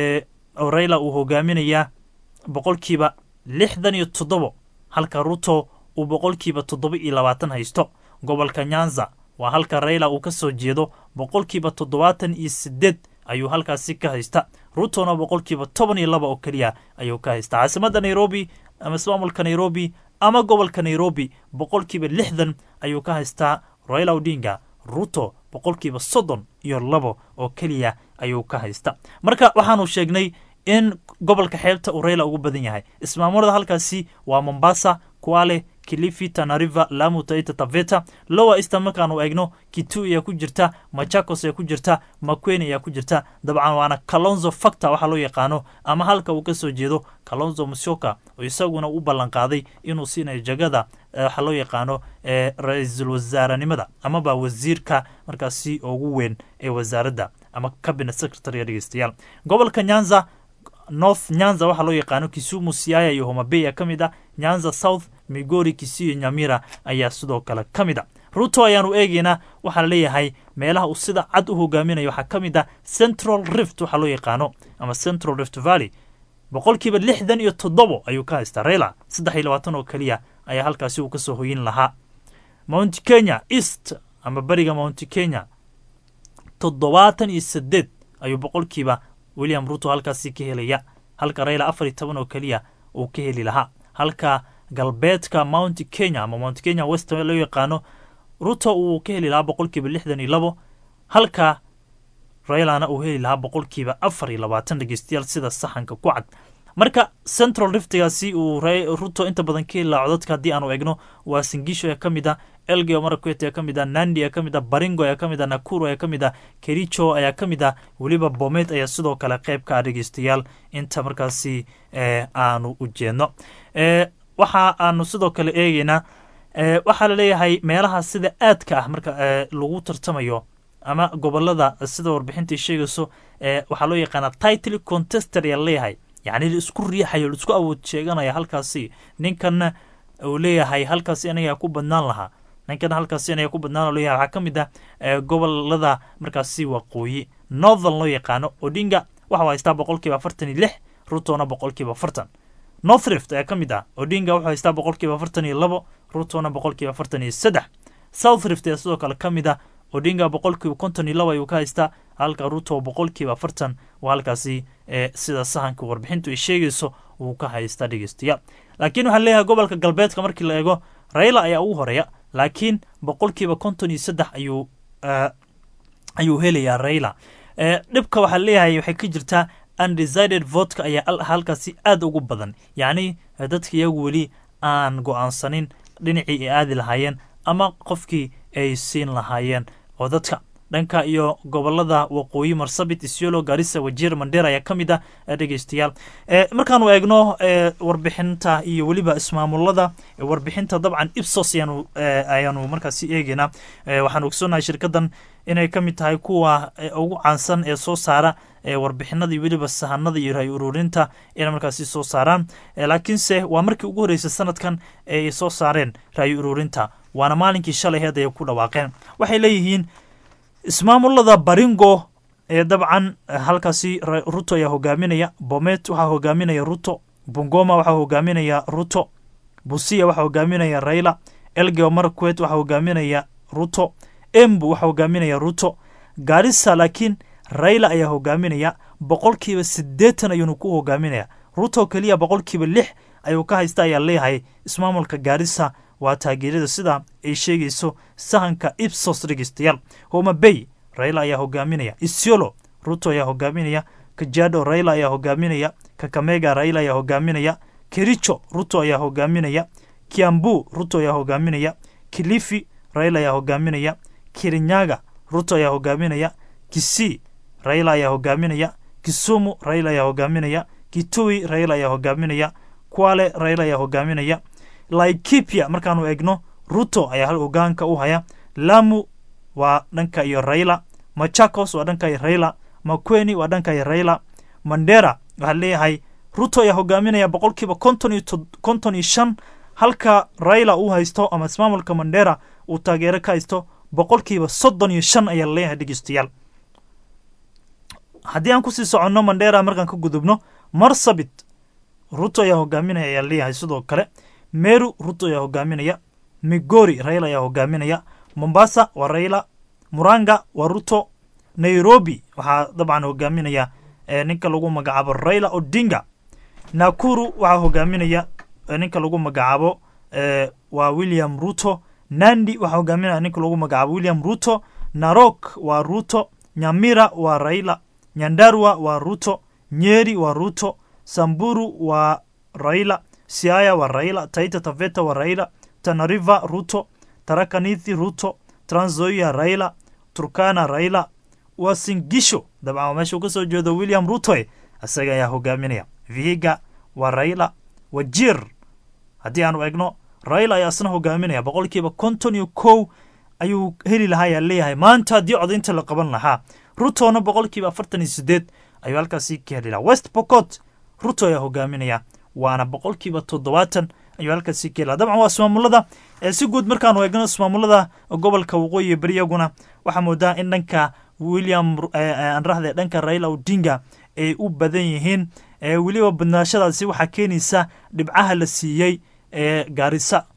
rayla uu hogaaminayaa boqolkiiba lixdan iyo toddobo halka ruto uu boqolkiiba toddoba iyo labaatan haysto gobolka nyanza waa halka rayla uu ka soo jeedo boqolkiiba toddobaatan iyo sideed ayuu halkaasi ka haysta rutona boqolkiiba toban iyo laba oo keliya ayuu ka haysta caasimadda nairobi ama ismaamulka nairobi ama gobolka nairobi boqolkiiba lixdan ayuu ka haystaa raila odinga ruto boqolkiiba soddon iyo labo oo keliya ayuu ka haysta marka waxaanu sheegnay in gobolka xeebta uu rayla ugu badan yahay ismaamulada halkaasi waa mombasa kuale kilifi tanariva lamu taita taveta lowa eastern markaanu eegno kitu ayaa ku jirta machakos ayaa ku jirta makweni ayaa ku jirta dabcan waana kalonzo factor waxaa loo yaqaano ama halka uu kasoo jeedo kalonzo musyoka oo isaguna u ballan qaaday inuu siinayo jagada waxaa loo yaqaano ra-iisul wasaarenimada amaba wasiirka markaasi ugu weyn ee wasaaradda ama cabinet secretary dhegeystayaal gobolka nyanza north nyanza waxaa loo yaqaano kisumu siaya iyo homabey ka mid ah nyanza south migori kisiyo nyamira ayaa sidoo kale ka mid a ruto ayaanu eegeynaa waxaa leeyahay meelaha uu sida cad u hogaaminayo waxaa ka mid ah central rift waxaa loo yaqaano ama central rift valley boqolkiiba lixdan iyo toddobo ayuu ka haystaa rayla saddex iyo labaatan oo keliya ayaa halkaasi uu kasoo hoyin lahaa mount kenya east ama beriga mount kenya toddobaatan iyo sideed ayuu boqolkiiba william ruto halkaasi ka helaya halka rayla afar iyo toban oo keliya uu ka heli lahaa halka galbeedka mount kenya ama mount kenya west loo yaqaano ruto uu ka heli lahaa boqolkiiba lixdan iyo labo halka raylana uu heli lahaa boqolkiiba afar iyo labaatan dhegeystayaal sida saxanka ku cad marka central riftigaasi uu ruto inta badan ka heli lahaa codadka haddii aanu egno waa singisho ee ka mid ah elgeo marakwet ayaa ka mid ah nandi ayaa ka mid ah baringo ayaa ka mid ah nakuro ayaa ka mid ah kericho ayaa ka mid ah weliba bomet ayaa sidoo kale qayb ka ah dhegeystayaal inta markaasi aanu u jeedno waxa aanu sidoo kale eegeynaa waxaa laleeyahay meelaha sida aadka ah marka lagu tartamayo ama gobolada sida warbixintai sheegayso waxaa loo yaqaana title contester ayaa laleeyahay yacni laisku riixayo laisku awood sheeganaya halkaasi ninkanna uu leeyahay halkaasi anagaa ku badnaan lahaa ninkana halkaasi anagaa ku badnaan leeyahay waxaa ka mid ah gobolada markaasi waqooyi northern loo yaqaano odinga waxau haystaa boqolkiiba afartan iyo lix rutona boqolkiiba afartan north rift ayaa ka mid ah odinga wuxuu haystaa boqolkiiba afartan iyo labo rutona boqolkiiba afartan iyo saddex south rift ayaa sidoo kale ka mid ah odinga boqolkiiba konton iyo labo ayuu ka haystaa halka ruto boqolkiiba afartan waa halkaasi sida sahanka warbixintu ay sheegayso uu ka haystaa dhegeystayaal laakiin waxaa leeyahay gobolka galbeedka markii la eego rayla ayaa ugu horeeya laakiin boqolkiiba konton iyo saddex ayuu ayuu helayaa rayla dhibka waxaa leeyahay waxay ka jirtaa undecided votka ayaa halkaasi aad ugu badan yacni dadka iyagu weli aan go-aansanin dhinacii ay aadi lahaayeen ama qofkii ay siin lahaayeen oo dadka dhanka iyo gobolada waqooyi marsabit isiolo garissa wajiir mandheer ayaa ka mid ah dhegeystayaal markaanu eegno warbixinta iyo weliba ismaamulada warbixinta dabcan ipsos ayaanu ayaanu markaasi eegeynaa waxaanu ogsoonnahay shirkadan inay ka mid tahay kuwa ugu caansan ee soo saara warbixinada iyo weliba sahanada iyo raay ururinta inay markaasi soo saaraan laakiinse waa markii ugu horreysay sanadkan ay soo saareen raay ururinta waana maalinkii shalay heed ay ku dhawaaqeen waxay leeyihiin ismaamulada baringo ee dabcan halkaasi ruto ayaa hogaaminaya bomet waxaa hogaaminaya ruto bungoma waxaa hogaaminaya ruto busia waxaa hogaaminaya raila elgeo marquet waxaa hogaaminaya ruto embu waxaa hogaaminaya ruto garissa laakiin raila ayaa hogaaminaya boqolkiiba siddeetan ayuunu ku hogaaminaya ruto keliya boqolkiiba lix ayuu ka haysta ayaa leeyahay ismaamulka gaarissa waa taageerada sida ay sheegayso sahanka ipsos dhegeystayaal homa bay raila ayaa hogaaminaya isiolo ruto ayaa hogaaminaya kajado raila ayaa hogaaminaya kakamega raila ayaa hogaaminaya kericho ruto ayaa hogaaminaya kiambu ruto ayaa hogaaminaya kilifi raila ayaa hogaaminaya kirinyaga ruto ayaa hogaaminaya kisii raila ayaa hogaaminaya kisumu raila ayaa hogaaminaya kitui raila ayaa hogaaminaya kwale raila ayaa hogaaminaya laikipia markaanu egno ruto ayaa hal hogaanka u haya lamu waa dhanka iyo raila machakos waa dhanka iyo raila makweni waa dhanka iyo raila mandera waxaa leeyahay ruto ayaa hogaaminaya boqolkiiba konton iyo konton iyo shan halka raila uu haysto ama ismaamulka mandera uu taageero ka haysto boqolkiiba soddon iyo shan ayaa laleeyahay dhegeystayaal haddii aan kusii soconno mandera markaan ka gudubno marsabit ruto ayaa hogaaminaya ayaa leeyahay sidoo kale meru ruto ayaa hogaaminaya migori raila ayaa hogaaminaya mombasa waa raila muranga waa ruto nairobi waxaa dabcan hogaaminaya ninka lagu magacaabo raila odinga nakuru waxaa hogaaminaya ninka lagu magacaabo waa william ruto nandi waxaa hogaaminaya ninka lagu magacaabo william ruto narok waa ruto nyamira waa raila nyandarwa waa ruto nyeri waa ruto samburu waa raila siaya waa raila taita taveta waa raila tanariva ruto tarakanithi ruto tranzoia raila turkana raila wasingisho dabcan waa meesha uu ka soo jeedo william rutoe isaga ayaa hogaaminaya vihiga waa raila wajir haddii aanu egno raila ayaa isna hogaaminaya boqolkiiba konton iyo kow ayuu heli lahaa ayaa leeyahay maanta haddii codaynta la qaban lahaa rutona boqolkiiba afartan iyo sideed ayuu halkaasi ka heli lahaa west pocot ruto ayaa hogaaminaya waana boqolkiiba toddobaatan ayuu halkaasi ka heli lahaa dabcan waa ismaamulada si guud markaanu eegno ismaamulada gobolka waqooyi beri iyaguna waxaa moodaa in dhanka william anrahde dhanka raila odinga ay u badan yihiin weliba badnaashadaasi waxaa keenaysa dhibcaha la siiyey ee gaarisa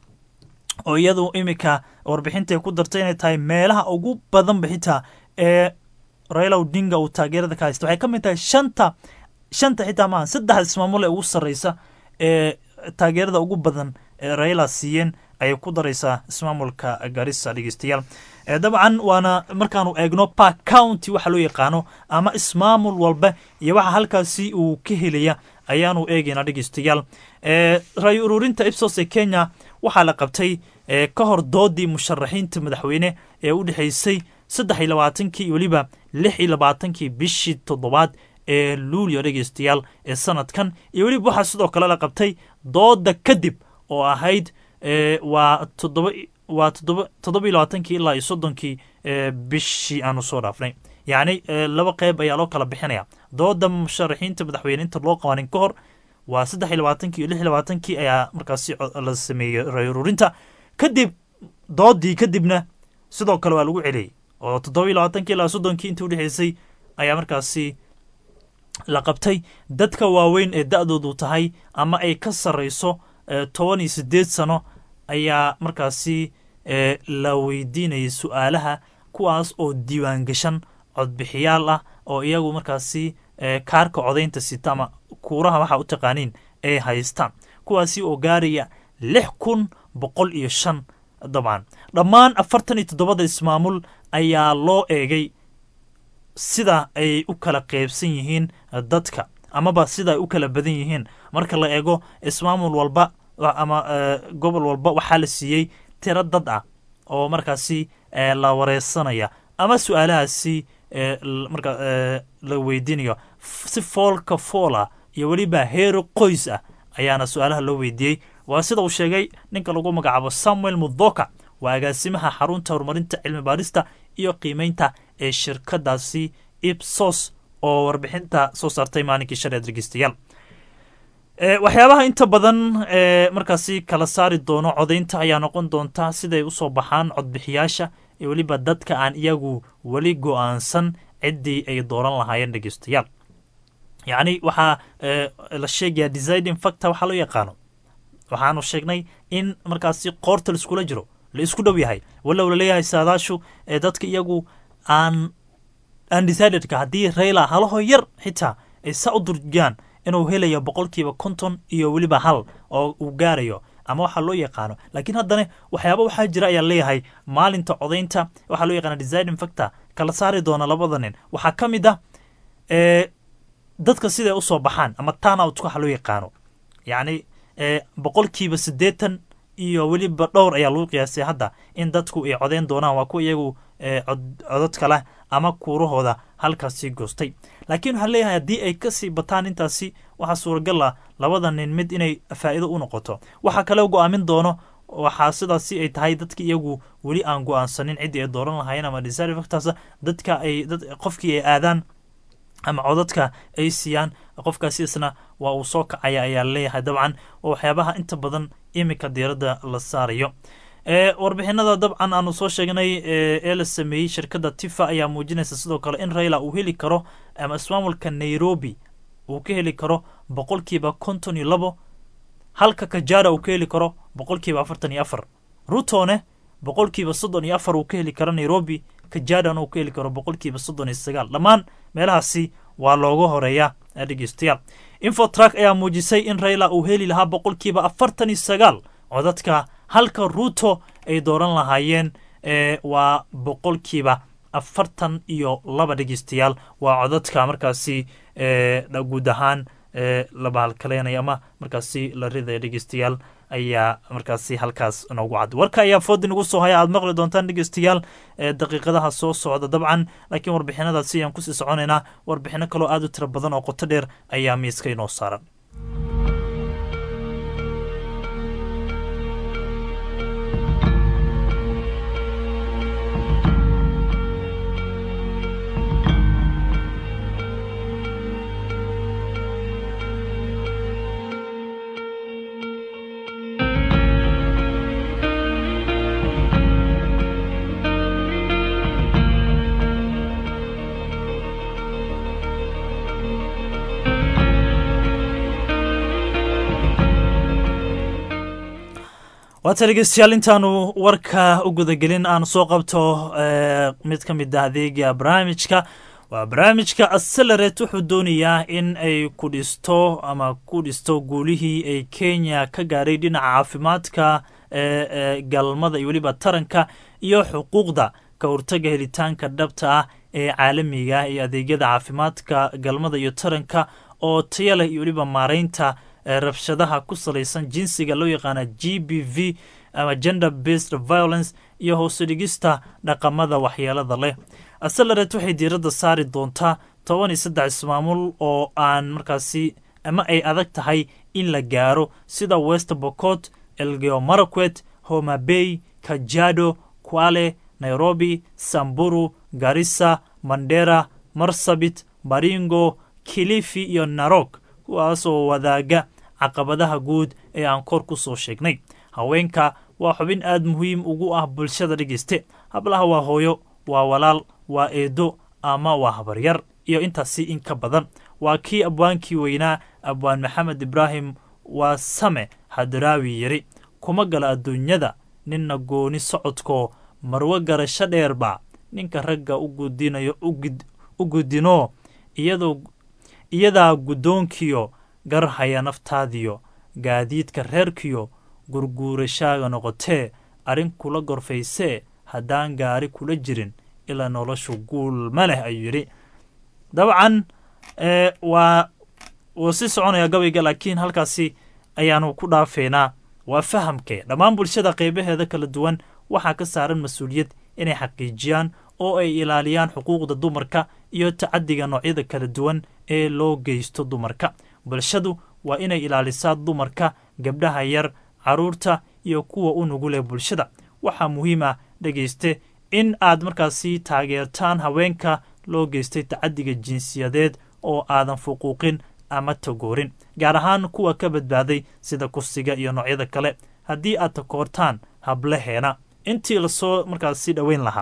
oo iyadu iminka warbixinta ku dartay inay tahay meelaha ugu badanba xitaa ee raila odinga uu taageerada ka haysta waxay ka mid tahay shanta shanta xitaa maaha saddexda ismaamul ee ugu sarreysa ee taageerada ugu badan ee raila siiyeen ayay ku daraysaa ismaamulka garissa dhegeystayaal dabcan waana markaanu eegno park county waxa loo yaqaano ama ismaamul walba iyo waxa halkaasi uu ka helaya ayaanu eegaynaa dhegeystayaal rayo ururinta ipsos ee kenya waxaa la qabtay ka hor doodii musharaxiinta madaxweyne ee u dhexeysay saddex iyo labaatankii iyo weliba lix iyo labaatankii bishii toddobaad ee luulyo dhegeystayaal ee sanadkan iyo weliba waxaa sidoo kale la qabtay dooda kadib oo ahayd waa toddoba waa toddoba toddoba iyo labaatankii ilaa iyo soddonkii bishii aanu soo dhaafnay yacni laba qeyb ayaa loo kala bixinaya dooda musharaxiinta madaxweyne inta loo qabanin ka hor waa saddex iyo labaatankii iyo lix iyo labaatankii ayaa markaasi la sameeyey rayururinta kadib doodii kadibna sidoo kale waa lagu celiyey oo toddoba iyo labaatankii ilaa soddonkii intii udhexeysay ayaa markaasi la qabtay dadka waaweyn ee da-doodu tahay ama ay ka sarreyso toban iyo siddeed sano ayaa markaasi la weydiinayay su-aalaha kuwaas oo diiwaan gashan codbixiyaal ah oo iyagu markaasi kaarka codaynta sita ama kuuraha waxaa u taqaaniin ay haystaan kuwaasi oo gaaraya lix kun boqol iyo shan dabcan dhammaan afartan iyo toddobada ismaamul ayaa loo eegay sida ay u kala qeybsan yihiin dadka amaba sida ay u kala badan yihiin marka la eego ismaamul walba ama gobol walba waxaa la siiyey tiro dad ah oo markaasi la wareysanaya ama su-aalahaasi marka la weydiinayo si foolka foola iyo weliba heero qoys ah ayaana su-aalaha loo weydiiyey waa sida uu sheegay ninka lagu magacaabo samuel mudhoka waa agaasimaha xarunta horumarinta cilmi baarista iyo qiimeynta ee shirkadaasi ipsos oo warbixinta soo saartay maalinkii shalay dhegeystayaal waxyaabaha inta badan ee markaasi kala saari doono codaynta ayaa noqon doonta siday usoo baxaan codbixiyaasha iyo weliba dadka aan iyagu weli go-aansan ciddii ay dooran lahaayeen dhegeystayaal yacni waxaa la sheegayaa deciding factor waxaa loo yaqaano waxaanu sheegnay in markaasi qoorta laiskula jiro la isku dhow yahay walow laleeyahay saadaashu ee dadka iyagu aan undecidedka haddii rayla halaho yar xitaa ay saa u durjaan inuu helayo boqolkiiba konton iyo weliba hal oo uu gaarayo ama waxaa loo yaqaano laakiin haddana waxyaaba waxaa jira ayaa leeyahay maalinta codaynta waxaa loo yaqaana deciding factor kala saari doona labada nin waxaa ka mid ah dadka siday usoo baxaan ama turnout waxa loo yaqaano yacni boqolkiiba siddeetan iyo weliba dhowr ayaa lagu qiyaasay hadda in dadku ay codeyn doonaan waa kuwa iyagu codadka leh ama kuurahooda halkaasi goostay laakiin waxaa leeyahay haddii ay kasii bataan intaasi waxaa suuragal ah labada nin mid inay faa'iido u noqoto waxaa kale go-aamin doono waxaa sidaasi ay tahay dadka iyagu weli aan go-aansanin ciddii ay dooran lahaayeen ama deciding factors dadka ay dad qofkii ay aadaan ama codadka ay siiyaan qofkaasi isna waa uu soo kacaya ayaa leeyahay dabcan oo waxyaabaha inta badan iminka diiradda la saarayo warbixinada dabcan aanu soo sheegnay ee la sameeyey shirkadda tifa ayaa muujinaysa sidoo kale in rayla uu heli karo ama ismaamulka nairobi uu ka heli karo boqolkiiba konton iyo labo halka kajara uu ka heli karo boqolkiiba afartan iyo afar rutone boqolkiiba soddon iyo afar uu ka heli karo nairobi kajadana uu ka heli karo boqolkiiba soddon iyo sagaal dhammaan meelahaasi waa looga horeeya dhegeystayaal infotrak ayaa muujisay in rayla uu heli lahaa boqolkiiba afartan iyo sagaal codadka halka ruuto ay dooran lahaayeen waa boqolkiiba afartan iyo laba dhegeystayaal waa codadka markaasi guud ahaan la bahalkaleynaya ama markaasi la ridaya dhegeystayaal ayaa markaasi halkaas noogu cad warka ayaa foodi nagu soo haya aad maqli doontaan dhegeystayaal daqiiqadaha soo socda dabcan laakiin warbixinadaasi ayaan kusii soconaynaa warbixino kaloo aad u tiro badan oo qoto dheer ayaa miiska inoo saaran waata dhegeystayaal intaanu warka u gudagelin aan soo qabto mid ka mid ah adeega barnaamijka waa barnaamijka acceleraate wuxuu doonayaa in ay ku dhisto ama ku dhisto guulihii ay kenya ka gaadhay dhinaca caafimaadka ee galmada iyo weliba taranka iyo xuquuqda ka hortaga helitaanka dhabta ah ee caalamiga iyo adeegyada caafimaadka galmada iyo taranka oo taya leh iyo weliba maaraynta rabshadaha ku salaysan jinsiga loo yaqaana g b v ama gender based violence iyo hoose dhigista dhaqamada waxyeelada leh acceleraate waxay diiradda saari doontaa toban iyo saddex ismaamul oo aan markaasi ama ay adag tahay in la gaaro sida west bocot elgeo maraquet homa bay kajado kwale nairobi samburu garissa mandera marsabit baringo kilifi iyo narok kuwaasoo wadaaga caqabadaha guud ee aan kor ku soo sheegnay haweenka waa xubin aad muhiim ugu ah bulshada dhegeyste hablaha waa hooyo waa walaal waa eedo ama waa habaryar iyo intaasi in ka badan waa kii abwaankii weynaa abwaan maxamed ibraahim waa same hadaraawi yiri kuma gala adduunyada ninna gooni socodkoo marwo garasho dheerba ninka ragga u gudinayo u gudinoo iyadoo iyadaa guddoonkiyo garhaya naftaadiyo gaadiidka reerkiyo gurguurashaaga noqotee arrin kula gorfaysee haddaan gaari kula jirin ilaa noloshu guul ma leh ayuu yidhi dabcan waa wuu sii soconaya gabayga laakiin halkaasi ayaanu ku dhaafeynaa waa fahamkee dhammaan bulshada qeybaheeda kala duwan waxaa ka saaran mas-uuliyad inay xaqiijiyaan oo ay ilaaliyaan xuquuqda dumarka iyo tacadiga noocyada kala duwan ee loo geysto dumarka bulshadu waa inay ilaalisaa dumarka gabdhaha yar caruurta iyo kuwa u nugul ee bulshada waxaa muhiim ah dhegayste in aad markaasi taageertaan haweenka loo geystay tacadiga jinsiyadeed oo aadan fuquuqin ama tagoorin gaar ahaan kuwa ka badbaaday sida kursiga iyo noocyada kale haddii aad takoortaan hablaheena intii lasoo markaasi dhoweyn lahaa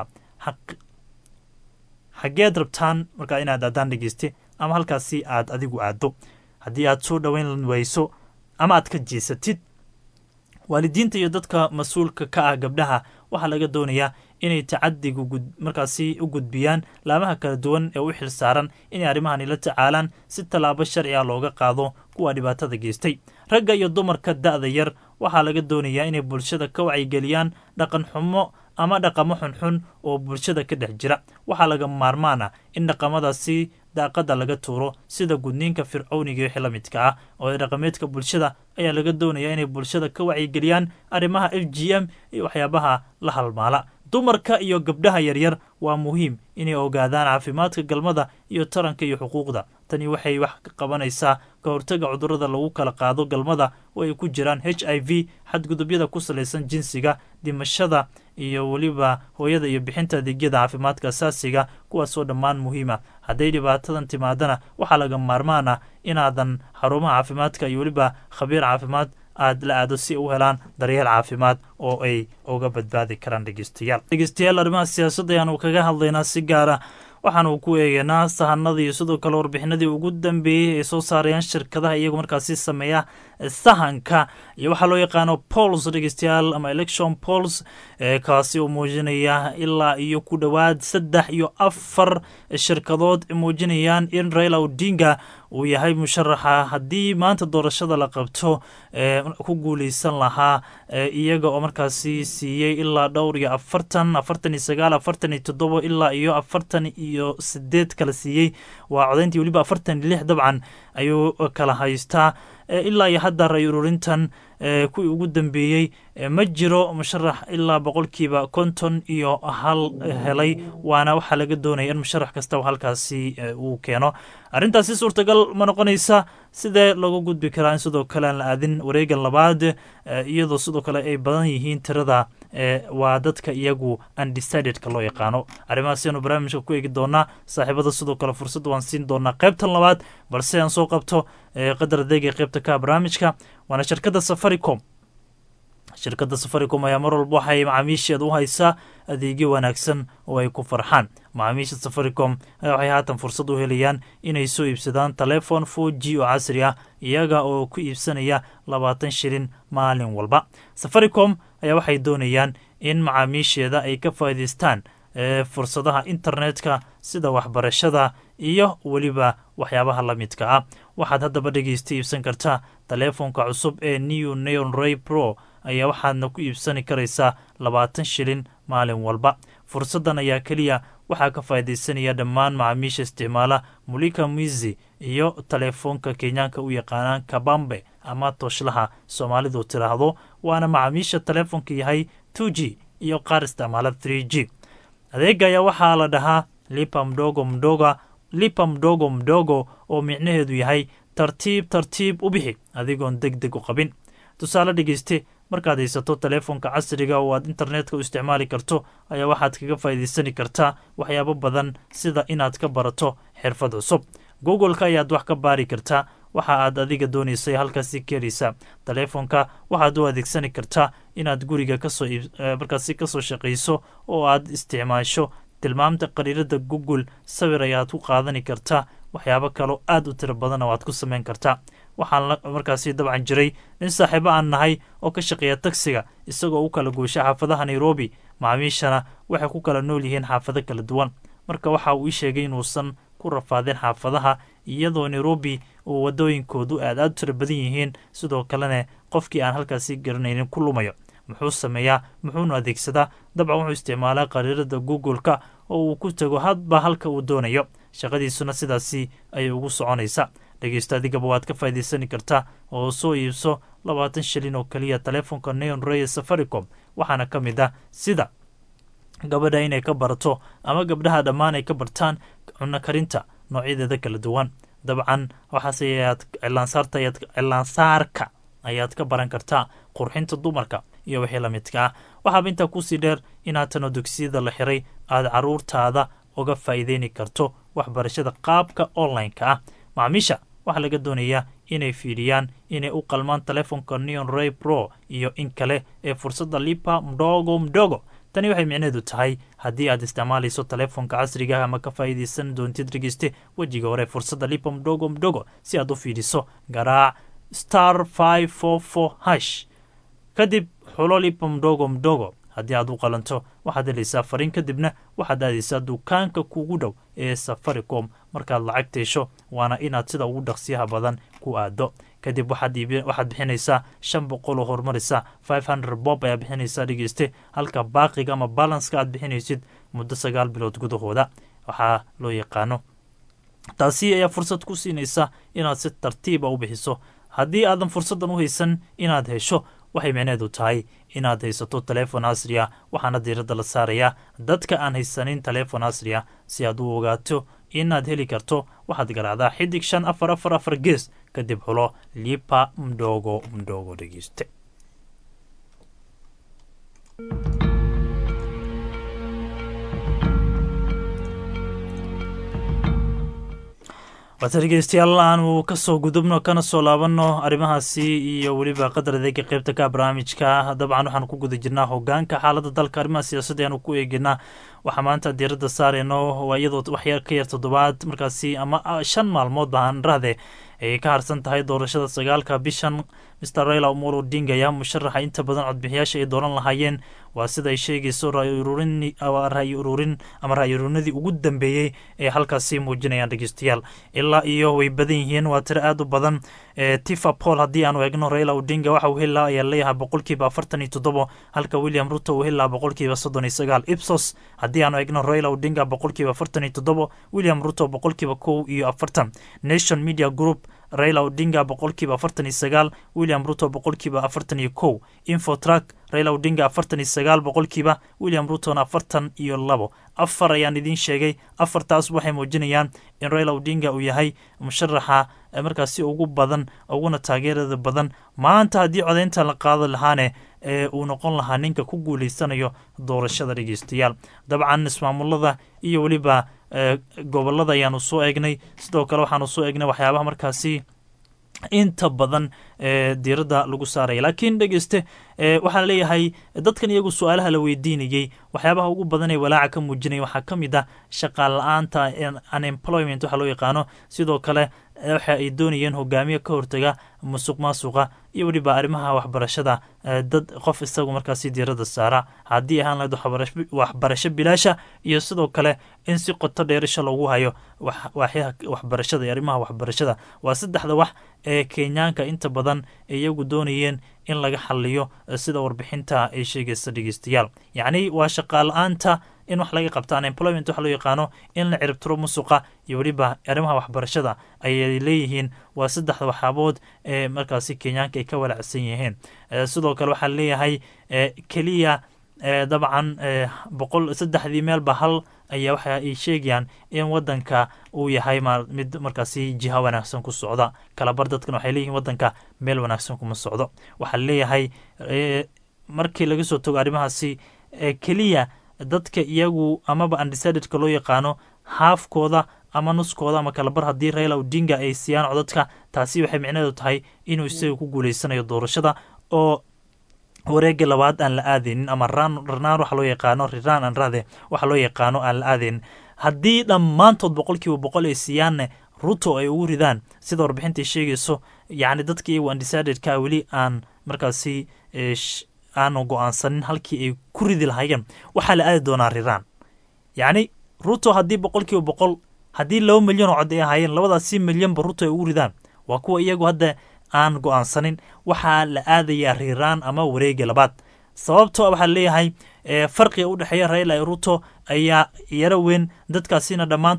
xaggeed rabtaan markaa inaad aadaan dhegeyste ama halkaasi aad adigu aaddo haddii aad soo dhoweyn wayso ama aad ka jeesatid waalidiinta iyo dadka mas-uulka ka ah gabdhaha waxaa laga doonayaa inay tacadigu markaasi u gudbiyaan laamaha kala duwan ee u xil saaran inay arrimahani la tacaalaan si tallaabo sharci ah looga qaado kuwa dhibaatada geystay ragga iyo dumarka da'da yar waxaa laga doonayaa inay bulshada ka wacyigeliyaan dhaqan xumo ama dhaqamo xunxun oo bulshada ka dhex jira waxaa laga maarmaan ah in dhaqamadaasi daaqada laga tuuro sida gudniinka fircowniga wixii la midka ah oo dhaqameedka bulshada ayaa laga doonayaa inay bulshada ka wacyigeliyaan arrimaha f g m iyo waxyaabaha la halmaala dumarka iyo gabdhaha yaryar waa muhiim inay ogaadaan caafimaadka galmada iyo taranka iyo xuquuqda tani waxay wax ka qabanaysaa ka hortaga cudurrada lagu kala qaado galmada oo ay ku jiraan h i v xadgudubyada ku salaysan jinsiga dhimashada iyo weliba hooyada iyo bixinta adeegyada caafimaadka asaasiga kuwaasoo dhammaan muhiima hadday dhibaatadan timaadana waxaa laga maarmaan ah inaadan xarumaha caafimaadka iyo weliba khabiir caafimaad aad la aado si u helaan daryeel caafimaad oo ay uga badbaadi karaan dhegeystayaal dhegeystayaal arrimaha siyaasadda ayaanu kaga hadlaynaa si gaara waxaanu ku eegaynaa sahanadii iyo sidoo kale warbixinadii ugu dambeeyey ay soo saarayaan shirkadaha iyagu markaasi sameeya sahanka iyo waxaa loo yaqaano pols dhegeystayaal ama election pols kaasi oo muujinaya ilaa iyo ku dhowaad saddex iyo afar shirkadood muujinayaan in raila odinga uu yahay musharaxa haddii maanta doorashada la qabto ku guuleysan lahaa iyaga oo markaasi siiyey ilaa dhowr iyo afartan afartan iyo sagaal afartan iyo toddobo ilaa iyo afartan iyo sideed kala siiyey waa codayntii weliba afartan iyo lix dabcan ayuu kala haystaa ilaa iyo hadda ray ururintan kuwii ugu dambeeyey ma jiro musharax ilaa boqolkiiba konton iyo hal helay waana waxaa laga doonaya in musharax kastaba halkaasi uu keeno arrintaasi suurtagal ma noqonaysa sidee lagu gudbi karaa in sidoo kale aan la aadin wareegan labaad iyadoo sidoo kale ay badan yihiin tirada waa dadka iyagu undecidedka loo yaqaano arrimahaasaynu barnaamijka ku eegi doonaa saaxiibada sidoo kale fursad waan siin doonaa qaybtan labaad balse aan soo qabto qadar adeega qaybta ka barnaamijka waana shirkadda safaricom shirkadda safaricom ayaa mar walba waxay macaamiisheeda u haysaa adeegyo wanaagsan oo ay ku farxaan macaamiisha safaricom ayaa waxay haatan fursad u helayaan inay soo iibsadaan telefon four g oo casri ah iyaga oo ku iibsanaya labaatan shilin maalin walba safaricom ayaa waxay doonayaan in macaamiisheeda ay ka faa'iidaystaan fursadaha internetka sida waxbarashada iyo weliba waxyaabaha la midka ah waxaad haddaba dhegeysta iibsan kartaa taleefonka cusub ee new neon ray pro ayaa waxaadna ku iibsani karaysaa labaatan shilin maalin walba fursaddan ayaa keliya waxaa ka faa'iidaysanaya dhammaan macaamiisha isticmaala mulika mizi iyo taleefoonka kenyaanka u yaqaanaan kabambe ama tooshlaha soomaalidu tiraahdo waana macaamiisha taleefonka yahay two g iyo qaar isticmaala three g adeega ayaa waxaa la dhahaa lipa mdogo mdoga lipa mdogo mdogo oo micnaheedu yahay tartiib tartiib u bixi adigoon deg deg u qabin tusaale dhegeyste markaad haysato taleefonka casriga oo aad internetka u isticmaali karto ayaa waxaad kaga faa'iidaysani kartaa waxyaabo badan sida inaad ka barato xirfad cusub google-ka ayaad wax ka baari kartaa waxa aad adiga doonaysay halkaasi ka heleysa taleefonka waxaad u adeegsani kartaa inaad guriga kasoo markaasi kasoo shaqayso oo aad isticmaasho tilmaamta qariirada google sawir ayaad ku qaadani kartaa waxyaabo kaloo aad u tiro badan oo aad ku samayn kartaa waxaan markaasi dabcan jiray nin saaxiibo aan nahay oo ka shaqeeya tagsiga isagoo u kala goosha xaafadaha nairobi macaamiishana waxay ku kala nool yihiin xaafado kala duwan marka waxa uu ii sheegay inuusan ku rafaadeen xaafadaha iyadoo nairobi uu wadooyinkoodu aad aad u tiro badan yihiin sidoo kalena qofkii aan halkaasi garanaynin ku lumayo muxuu sameeyaa muxuuna adeegsadaa dabcan wuxuu isticmaalaa qariirada google-ka oo uu ku tago hadba halka uu doonayo shaqadiisuna sidaasi ayay ugu soconaysa dhegeysta adigaba waad ka faa'iidaysani kartaa oo soo iibso labaatan shilin oo keliya taleefonka neon royal safaricom waxaana ka mid ah sida gabadha inay ka barato ama gabdhaha dhammaan ay ka bartaan cunno karinta noocyadeeda kala duwan dabcan waxaas ayaad cilaansaarta ayaad cilaansaarka ayaad ka baran kartaa qurxinta dumarka iyo wixii la midka ah waxaaba intaa kusii dheer inaad tano dugsiyada la xiray aada caruurtaada uga faa'iideyni karto waxbarashada qaabka online-ka ah macaamiisha waxaa laga doonayaa inay fiidhiyaan inay u qalmaan taleefonka neon ray pro iyo in kale ee fursadda lipa mdogo mdogo tani waxay micnaheedu tahay haddii aad isticmaalayso taleefonka casriga ah ama ka faa'iidaysan doontid dhegeyste wejiga hore fursadda lipa mdogo mdogo si aad u fiidhiso garaac star five four four hash kadib xulo lipa mdogo mdogo haddii aad u qalanto waxaad helaysaa fariin kadibna waxaad aadaysaa dukaanka kugu dhow ee safaricom markaad lacagta hesho waana inaad sida ugu dhaqsiyaha badan ku aado kadib waxaad bixinaysaa shan boqol oo horumarisa five hundred bob ayaa bixinaysaa dhegeyste halka baaqiga ama balanska aad bixinaysid muddo sagaal bilood gudahooda waxaa loo yaqaano taasi ayaa fursad ku siinaysa inaad si tartiiba u bixiso haddii aadan fursaddan u haysan inaad hesho waxay micneedu tahay inaad haysato taleefon casri ah waxaana diiradda la saarayaa dadka aan haysanin taleefon casri ah si aad u ogaato inaad heli karto waxaad garaacdaa xidig shan afar afar afar gees kadib xulo lipa mdogo mdogo dhegeyste waata dhegeystayaal aanu kasoo gudubno kana soo laabanno arrimahaasi iyo weliba qadar adeega qeybta ka barnaamijka dabcan waxaanu ku guda jirnaa hogaanka xaalada dalka arrimaha siyaasadda ayaanu ku eeginaa waxaa maanta diiradda saareyno waa iyadoo waxyar ka yar toddobaad markaasi ama shan maalmood baan rahde ay ka harsan tahay doorashada sagaalka bishan mr raila omolo odinga ayaa musharaxa inta badan codbixiyaasha ay dooran lahaayeen waa sida ay sheegayso rayi ururin ama rayi ururinadii ugu dambeeyey ee halkaasi muujinayaan dhegeystayaal ilaa iyo way badan yihiin waa tiro aada u badan tifa paul haddii aanu eegno raila odinga waxa uu helaa ayaa leeyahay boqolkiiba afartan iyo toddobo halka william ruto uu helaa boqolkiiba soddon iyo sagaal ipsos haddii aanu eegno raila odinga boqolkiiba afartan iyo toddobo william ruto boqolkiiba kow iyo afartan nation media group raila odinga boqolkiiba afartan iyo sagaal william ruto boqolkiiba afartan iyo kow infotrack raila odinga afartan iyo sagaal boqolkiiba william rutona afartan iyo labo afar ayaan idiin sheegay afartaas waxay muujinayaan in raila odinga uu yahay musharaxa markaasi ugu badan uguna taageerada badan maanta haddii codeynta la qaado lahaane ee uu noqon lahaa ninka ku guuleysanayo doorashada dhegeystayaal dabcan ismaamulada iyo weliba gobolada ayaanu soo eegnay sidoo kale waxaanu soo eegnay waxyaabaha markaasi inta badan diiradda lagu saaraya laakiin dhegeyste waxaa leeyahay dadkan iyagu su-aalaha la weydiinayey waxyaabaha ugu badan ee walaaca ka muujinaya waxaa ka mid ah shaqaal la-aanta unemployment waxa loo yaqaano sidoo kale waxa ay doonayeen hogaamiye ka hortaga musuq maasuqa iyo weliba arrimaha waxbarashada dad qof isagu markaasi diiradda saara haddii ahaan lahayd waxbarasho bilaasha iyo sidoo kale in si qoto dheerasha loogu hayo waaxyaha waxbarashada iyo arrimaha waxbarashada waa saddexda wax ee kenyaanka inta badan iyagu doonayeen in laga xaliyo sida warbixinta ay sheegaysa dhegeystayaal yacni waa shaqaala-aanta in wax laga qabta unemployment waxa loo yaqaano in la ciribtiro musuqa iyo weliba arrimaha waxbarashada ayay leeyihiin waa saddexda waxaabood ee markaasi kenyaanka ay ka walacsan yihiin sidoo kale waxaa leeyahay keliya dabcan boqol saddexdii meelba hal ayaa waxa ay sheegayaan in wadanka uu yahay mid markaasi jiha wanaagsan ku socda kalabar dadkan waxay leeyihiin wadanka meel wanaagsan kuma socdo waxaa leeyahay markii laga soo tago arrimahaasi keliya dadka iyagu amaba undecidedka loo yaqaano haafkooda ama nuskooda ama kalabar haddii raila odinga ay siiyaan codadka taasi waxay micnaheedu tahay inuu isaga ku guuleysanayo doorashada oo wareega labaad aan la aadaynin ama ranaan waxa loo yaqaano riran an rade waxa loo yaqaano aan la aadaynin haddii dhammaantood boqolkiiba boqol ay siiyaanne ruto ay ugu ridaan sida warbixinta sheegayso yacni dadka iyagu undecidedka weli aan markaasi aanu go-aansanin halkii ay ku ridi lahaayeen waxaa la aadi doonaa riraan yacni ruto haddii boqolkiiba boqol haddii laba milyan oo cod ay ahaayeen labadaasi milyanba ruto ay ugu ridaan waa kuwa iyagu hadda aan go-aansanin waxaa la aadayaa riraan ama wareega labaad sababto waxaa leeyahay farqiga u dhexeeya raila iyo ruto ayaa yaro weyn dadkaasina dhammaantood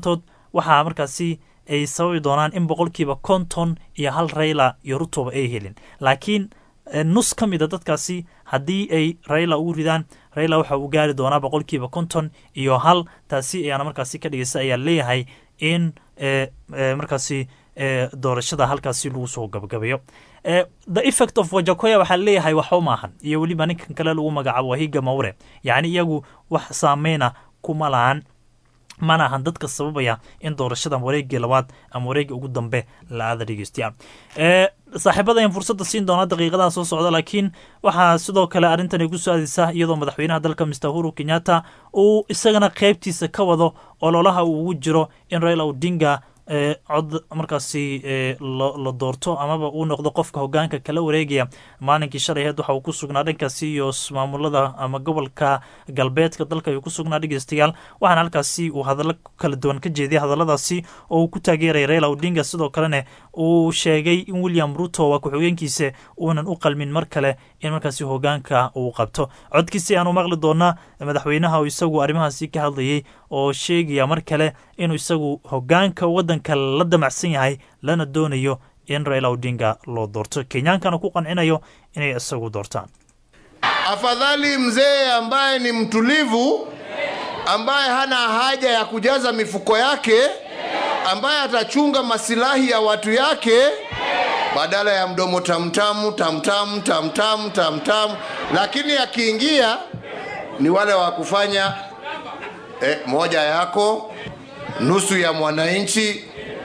waxaa markaasi ay sababi doonaan in boqolkiiba konton iyo hal rayla iyo rutoba ay helin laakiin nus ka mida dadkaasi haddii ay rayla ugu ridaan rayla waxa uu gaari doonaa boqolkiiba konton iyo hal taasi ayaana markaasi ka dhigaysa ayaa leeyahay in markaasi doorashada halkaasi lagu soo gabagabayo the effect of wajakoya waxaa leeyahay waxba maahan iyo weliba ninkan kale lagu magacaabo wahiga mawre yacni iyagu wax saameyna kuma lahan mana ahan dadka sababaya in doorashada wareegii labaad ama wareegii ugu dambe la aada dhegeystayaa saaxiibada ayaan fursadda siin doonaa daqiiqadaha soo socda laakiin waxaa sidoo kale arrintan ay ku soo aadeysaa iyadoo madaxweynaha dalka mister huru kenyatta uu isagana qeybtiisa ka wado ololaha uu ugu jiro in raila odinga cod markaasi la doorto amaba uu noqdo qofka hogaanka kala wareegaya maalinkii shalay aheed waxa uu ku sugnaa dhankaasi iyo maamulada ama gobolka galbeedka dalka ayuu ku sugnaa dhegeystayaal waxaana halkaasi uu hadallo kala duwan ka jeediyay hadalladaasi oo uu ku taageeraya raila odinga sidoo kalena uu sheegay in william ruto waa ku-xigeenkiisa uunan u qalmin mar kale in markaasi hogaanka uu qabto codkiisi aanu maqli doonaa madaxweynaha isagu arrimahaasi ka hadlayay oo sheegaya mar kale inuu isagu hogaanka wadanka la damacsan yahay lana doonayo in raila odinga loo doorto kenyaankana ku qancinayo inay isagu doortaan afadhali mzee ambaye ni mtulivu ambaye hana haja ya kujaza mifuko yake ambaye atachunga masilahi ya watu yake badala ya mdomo tamtamu tamtamu tamtamu tamtamu lakini akiingia ni wale wa kufanya eh, moja yako nusu ya mwananchi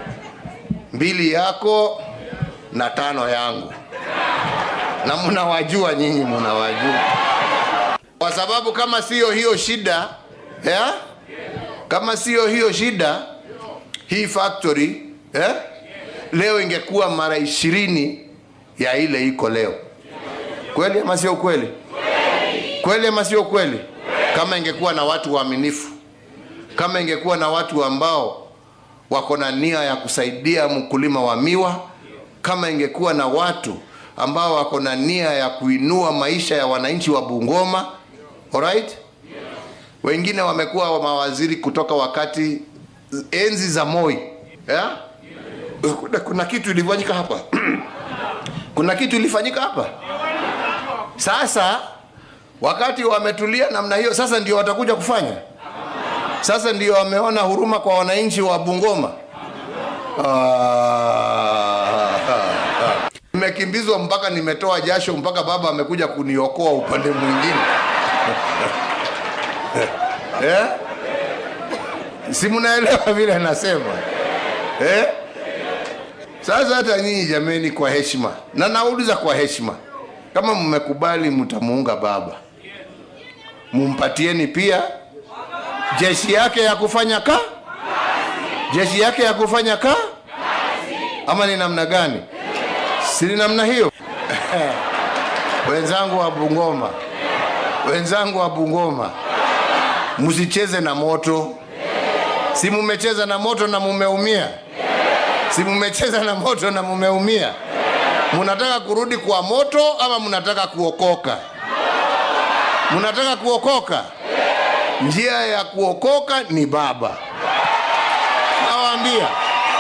mbili yako na tano yangu na mnawajua nyinyi mnawajua kwa sababu kama siyo hiyo shida yeah? kama siyo hiyo shida hii factory eh? leo ingekuwa mara ishirini ya ile iko leo kweli ama sio kweli kweli ama sio kweli kama ingekuwa na watu waaminifu kama ingekuwa na watu ambao wako na nia ya kusaidia mkulima wa miwa kama ingekuwa na watu ambao wako na nia ya kuinua maisha ya wananchi wa Bungoma alright wengine wamekuwa wa mawaziri kutoka wakati enzi za Moi yeah? kuna, kuna kitu ilifanyika hapa kuna kitu ilifanyika hapa sasa wakati wametulia namna hiyo sasa ndio watakuja kufanya sasa ndio wameona huruma kwa wananchi wa Bungoma nimekimbizwa mpaka nimetoa jasho mpaka baba amekuja kuniokoa upande mwingine eh? si mnaelewa vile nasema eh? Sasa hata nyinyi jameni, kwa heshima, na nauliza kwa heshima, kama mmekubali mtamuunga baba, mumpatieni pia jeshi yake ya kufanya ka jeshi yake ya kufanya ka ama ni namna gani? Si ni namna hiyo? wenzangu wa Bungoma, wenzangu wa Bungoma, msicheze na moto. Si mumecheza na moto na mumeumia? Si mumecheza na moto na mumeumia? Munataka kurudi kwa moto ama munataka kuokoka? Munataka kuokoka? Njia ya kuokoka ni baba. Nawaambia.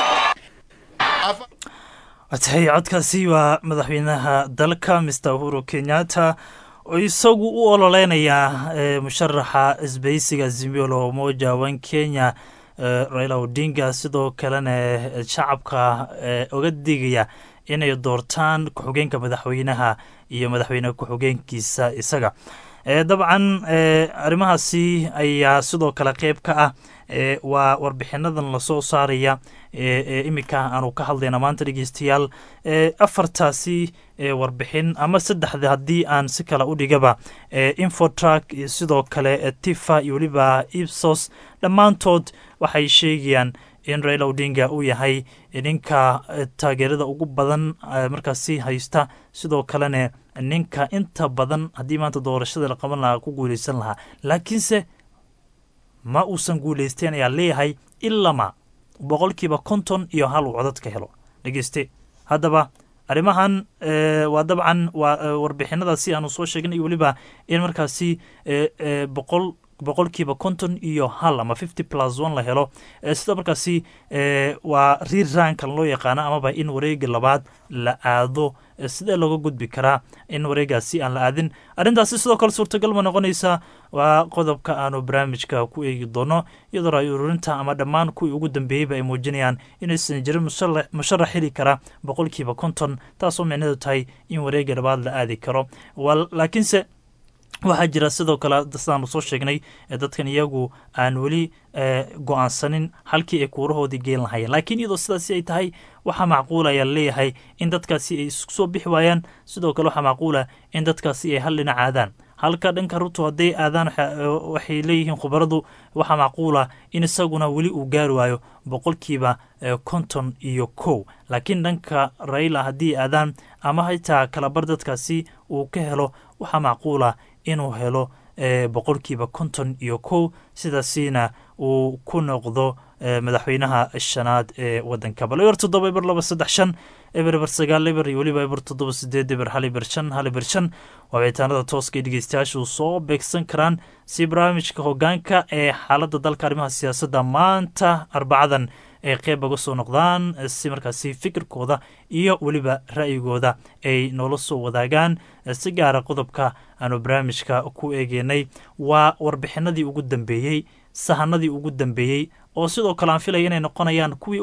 Afa... watahay codkaasi waa madaxweynaha dalka mister uhuru kenyatta oo isagu u ololeynaya musharaxa isbahaysiga zimiolo moja one kenya raila odinga sidoo kalena shacabka oga digaya inay doortaan ku-xigeenka madaxweynaha iyo madaxweyne ku-xigeenkiisa isaga dabcan arrimahaasi ayaa sidoo kale qeyb ka ah waa warbixinadan lasoo saaraya iminka aanu ka hadlayna maanta dhegeystayaal afartaasi warbixin ama saddexda haddii aan si kale u dhigaba infotrak iyo sidoo kale tifa iyo weliba ipsos dhammaantood waxay sheegayaan in raila odinga uu yahay ninka taageerada ugu badan markaasi haysta sidoo kalena ninka inta badan haddii maanta doorashada la qaban lahaa ku guuleysan lahaa laakiinse ma uusan guuleysteen ayaa leeyahay ilama boqolkiiba konton iyo hal uu codadka helo dhegeyste haddaba arrimahan waa dabcan waa warbixinadaasi aanu soo sheegnay iyo weliba in markaasi boqol boqolkiiba konton iyo hal ama fifty plus one la helo sida markaasi waa rirankan loo yaqaano amaba in wareega labaad la aado sidee looga gudbi karaa in wareegaasi aan la aadin arrintaasi sidoo kale suurtagal ma noqonaysa waa qodobka aanu barnaamijka ku eegi doono iyadoo ra-y ururinta ama dhammaan kuwii ugu dambeeyeyba ay muujinayaan inaysan jirin musharax heli kara boqolkiiba konton taasoo micneedu tahay in wareega labaad la aadi karo laakiinse waxaa jira sidoo kale sidaanu soo sheegnay dadkan iyagu aan weli go-aansanin halkii ay kuurahoodii geen lahayeen laakiin iyadoo sidaasi ay tahay waxaa macquula ayaa laleeyahay in dadkaasi ay isku soo bixi waayaan sidoo kale waxaa macquula in dadkaasi ay hal dhinac aadaan halka dhanka ruto hadday aadaan waxay leeyihiin khubaradu waxaa macquula in isaguna weli uu gaari waayo boqolkiiba konton iyo kow laakiin dhanka raila haddii aadaan ama xitaa kalabar dadkaasi uu ka helo waxaa macquula inuu helo boqolkiiba konton iyo kow sidaasina uu ku noqdo madaxweynaha shanaad ee wadanka bal eber toddoba eber laba saddex shan eber eber sagaal eber iyo weliba eber toddoba sideed eber hal eber shan hal eber shan waa wicitaanada tooska ee dhegeystayaashu soo beegsan karaan si barnaamijka hogaanka ee xaaladda dalka arrimaha siyaasadda maanta arbacadan ay qeyb uga soo noqdaan si markaasi fikirkooda iyo weliba ra'yigooda ay noola soo wadaagaan si gaara qodobka aanu barnaamijka ku eegeynay waa warbixinadii ugu dambeeyey sahanadii ugu dambeeyey oo sidoo kale aan filaya inay noqonayaan kuwii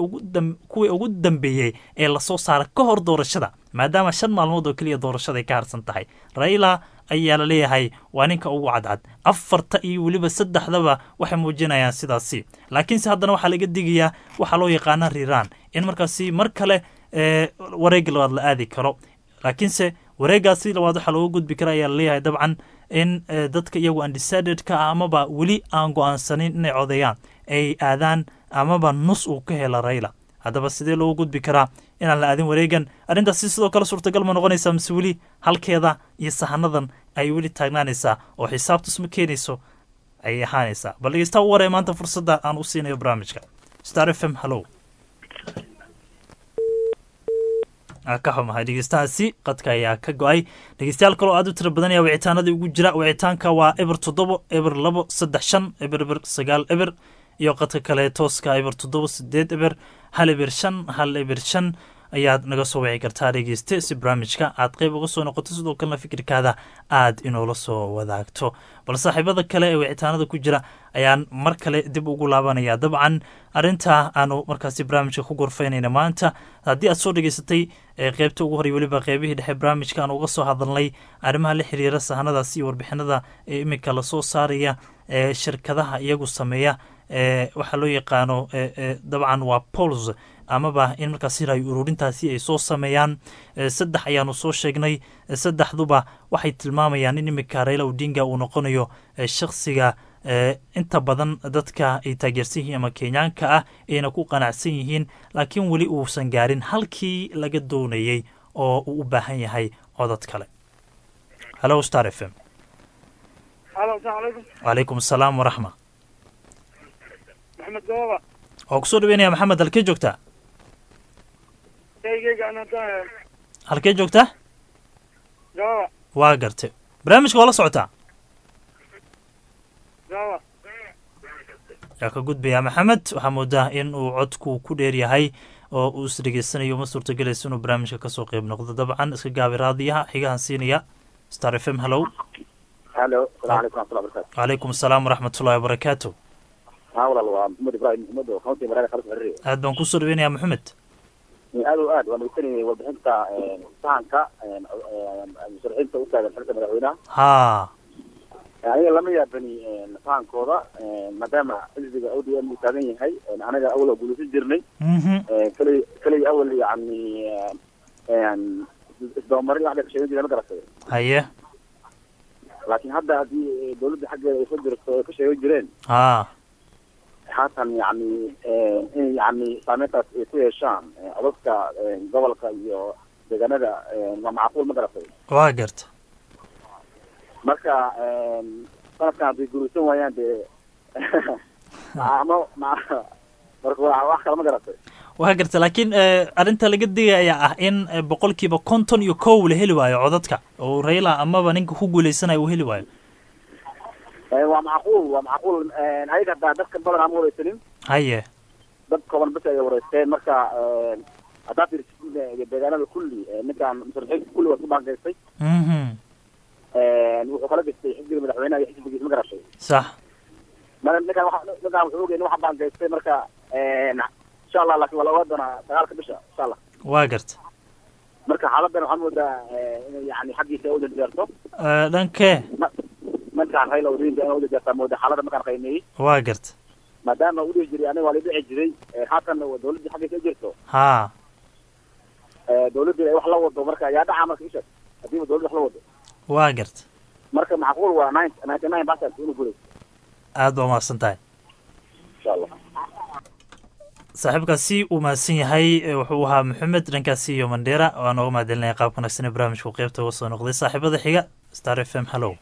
ugu dambeeyey ee lasoo saara ka hor doorashada maadaama shan maalmood oo keliya doorashada ay ka harsan tahay raila ayaa la leeyahay waa ninka ugu cadcad afarta iyo weliba saddexdaba waxay muujinayaan sidaasi laakiinse haddana waxaa laga digayaa waxaa loo yaqaana riraan in markaasi mar kale wareega labaad la aadi karo laakiinse wareegaasi labaad waxaa looga gudbi kara ayaa laleeyahay dabcan in dadka iyagu undecidedka ah amaba weli aan go-aansanin inay codeeyaan ay aadaan amaba nus uu ka hela rayla haddaba sidee loogu gudbi karaa inaan la aadin wareegan arrintaasi sidoo kale suurtagal ma noqonaysaa mise weli halkeeda iyo sahanadan ay weli taagnaanaysaa oo xisaabtus ma keenayso ayay ahaanaysaa bal dhegeysta u waree maanta fursadda aan u siinayo barnaamijka star f m hallow ka xumahay dhegeystahaasi qadka ayaa ka go-ay dhegeystayaal kaloo aad u tira badan ayaa wicitaanadii ugu jira wicitaanka waa eber toddobo eber labo saddex shan eber eber sagaal eber iyo qadka kale tooska eber toddoba sideed eber hal eber shan hal eber shan ayaad naga soo wici kartaa dhegeyste si barnaamijka aad qeyb uga soo noqoto sidoo kalena fikirkaada aad inoola soo wadaagto bal saaxiibada kale ee wicitaanada ku jira ayaan mar kale dib ugu laabanaya dabcan arrintaa aanu markaasi barnaamijka ku gorfaynayna maanta haddii aad soo dhegeysatay qeybta ugu horey weliba qeybihii dhexe barnaamijka aan uga soo hadalnay arrimaha la xiriira sahanadaas iyo warbixinada ee iminka lasoo saaraya ee shirkadaha iyagu sameeya waxaa loo yaqaano dabcan waa pols amaba in markaasi raay ururintaasi ay soo sameeyaan saddex ayaanu soo sheegnay saddexduba waxay tilmaamayaan in iminka raila odinga uu noqonayo shakhsiga inta badan dadka ay taageersan yihiin ama kenyaanka ah ayna ku qanacsan yihiin laakiin weli uusan gaarin halkii laga doonayey oo uu u baahan yahay codad kale hallo star f m wacalaykum asalaam waraxma maxamed gababa waa kusoo dhaweynaya maxamed halkee joogtaa shaygeyga aan hadda halkee joogtaa gababa waa gartay barnaamijka waa la socotaa gababa yaa ka gudbayaa maxamed waxaa moodaa in uu codku ku dheer yahay oo uu is dhegeysanayo ma suurtagelaysa inuu barnaamijka kasoo qeyb noqdo dabcan iska gaabi raadiyaha xigahan siinaya star f m hallow halo salaam calaykum raxmatullah barakatu calaykum asalaam waraxmatullahi wabarakaatu haa walaal waa maxamed ibrahim maxamed oo county maraada khalis xiriir aad baan kusoo dhaweynayaa maxamed aad o aad waan dhegeysanayay warbixinta sahanka musharaxiinta u taagan xilka madaxweynaha haa aniga lama yaabani sahankooda maadaama xisbiga o d m uu taagan yahay anaga awal oo guulaysan jirnay kali kaliya awal yani isdabamarin wax sheegan jira ma garatay haye laakiin hadda haddii dawladda xaggeeda ay soo jirto ay ka sheegan jireen haa haatan yani in yani saameyntaas ay ku yeeshaan codadka gobolka iyo deegaanada waa macquul ma garatay waa garta marka sanadkan hadday guuraysan waayaan dee ama ma marka waa wax kale ma garatay waa garta laakiin arrinta laga digaya ayaa ah in boqolkiiba konton iyo kow la heli waayo codadka oo raila amaba ninka ku guuleysanayo uu heli waayo waa macquul waa macquul ayaga haddaa dadka badan aan wareysanin haye dad kooban bas ay wareysteen marka haddaa fiirsid deegaanada kulli ninkaan musharaxiinta kulli waa ku baangeystay mhm wuxuu kala gestay xisbiga madaxweynaha iyo xisbigiisa ma garatay sax ma ninkaan waxa ninkaan wuxuu ogey nin waxa baangeystay marka insha allah laakiin waa la ogaan doonaa sagaalka bisha insha allah waa garta marka xaaladan waxaa moodaa inay yani xaggiisa ay ujanjeerto Eh, dhankee markaan rayla odinga inay ujanjeertaa mooda xaalada markaan qiimeeyey waa garta maadaama uu dhihi jiray aniga waa la dhici jiray haatanna waa dawladda xaggiisa ay jirto haa dawladda ay wax la wado marka yaa dhaca marka isha hadiiba dawladda wax la wado waa garta marka macquul waa nine ninety nine percent inuu guray aad baa umahadsan tahay insha allah saaxiibkaasi uu mahadsan yahay eh, wuxuu ahaa maxamed dhankaasi iyo mandheera waa nooga mahadcelinaya qaabka wanaagsan ee barnaamijku qeybta uga soo noqday saaxiibada xiga star f m hallow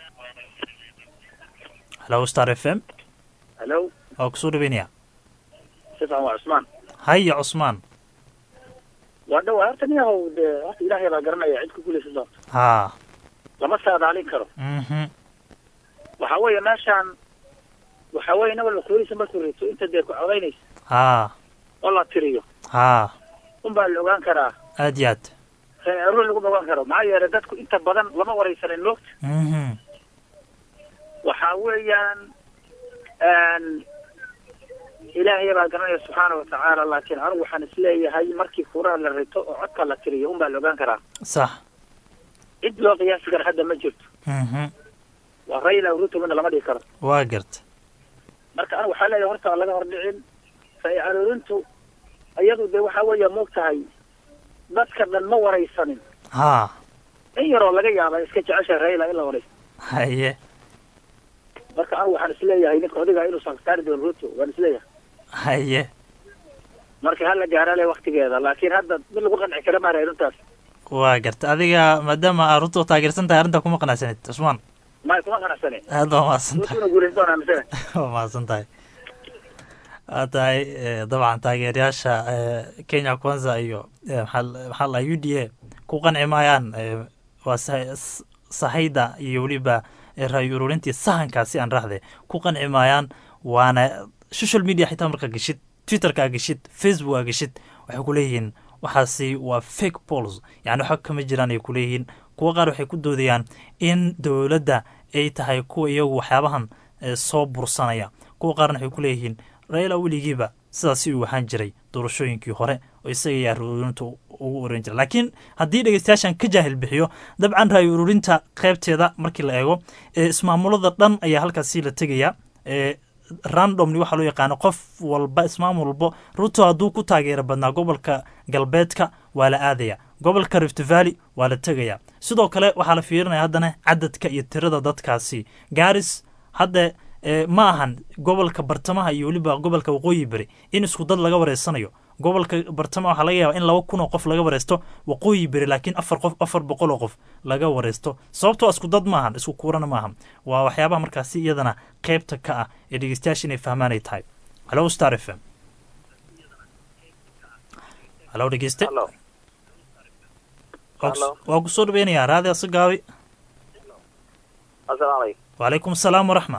hallow star f m hello waa kusoo dhaweynaya sifican waa cusmaan haya cusmaan waa dhawaa horta nin yahow dee horta ilaahay baa garanaya cid ku guulaysan doonta haa lama saadaalin karo mhm waxa weeye meeshaan waxa weeye nabal makuulisa markuu rito inta dee ku codaynaysa haa oo la tiriyo haa unbaa la ogaan karaa aad iyo aad reerur laguma ogaan karo maxaa yeelay dadku inta badan lama waraysanin moogta mhm waxa weeyaan ilaahay baa garanaya subxaana watacaala laakiin anigu waxaan isleeyahay markii furaha la rito oo codka la tiriyo unbaa la ogaan karaa sax cid loo qiyaasi kara hadda ma jirto mhm waa rayla ruto midna lama dhihi karo waa garta marka anigu waxaa leeyahay horta aan laga hordhicin faa'i aroorintu iyadu dee waxaa weeya moog tahay dadka dhan ma waraysanin haa in yaroo laga yaaba iska jecesha rayla in la waraysto haye marka anigu waxaan isleeyahay ninka odiga inuu saktaari doono ruto waan isleeyahay haye marka hala gaara le waktigeeda laakiin hadda mid lagu qanci kara maara arrintaas waa garta adiga maadaama aad runta taageersan tahay arrinta kuma qanacsanid cusmaan ma kuma qanacsane aad baa mahadsan tahay rutuna guulaysan doonaa misane waa mahadsan tahay waa tahay eh, dabcan taageerayaasha eh, kenya kwanza iyo eh, maxaa maxaa la u d a ku qanci maayaan eh, waa sahay- s- sahayda iyo weliba eh, ra'yi ururintii sahankaasi aan raahde ku qanci maayaan waana social media xitaa markaa geshid twitterka aa geshid facebook aa geshid waxay ku leeyihiin waxaasi waa fake pols yani waxa kama jiraan ay ku leeyihiin kuwa qaar waxay ku doodayaan in dowladda ay tahay kuwa iyagu waxyaabahan eh, soo bursanaya kuwa qaarna waxay ku leeyihiin raila weligiiba sidaasi uu ahaan jiray doorashooyinkii hore oo isaga ayaa ururinta ugu oran jiray laakiin haddii dhegeystayaashan ka jaahil bixiyo dabcan ra'yi ururinta qaybteeda markii la eego ee ismaamulada dhan ayaa halkaasi la tegaya ee randomly waxaa loo yaqaano qof walba ismaamul walbo ruto hadduu ku taageero badnaa gobolka galbeedka waa la aadaya gobolka rift valley waa la tegaya sidoo kale waxaa la fiirinaya haddana cadadka iyo tirada dadkaasi garis hadda eh, ma ahan gobolka bartamaha iyo weliba gobolka waqooyi beri in isku dad laga wareysanayo gobolka bartamaha waxaa laga yaaba in laba kun oo qof laga wareysto waqooyi beri laakiin afar qof afar boqol oo qof laga wareysto sababtoo isku dad maahan isku kuurana maahan waa waxyaabaha markaasi iyadana qeybta ka ah ee dhegeystayaasha inay fahmaan ay tahay halo star f m halo dhegeyste Hello. Waa kus- Hello. waa kusoo dhaweynayaa raadi asagaawi asalaamu calaykum wacalaykum asalaam waraxma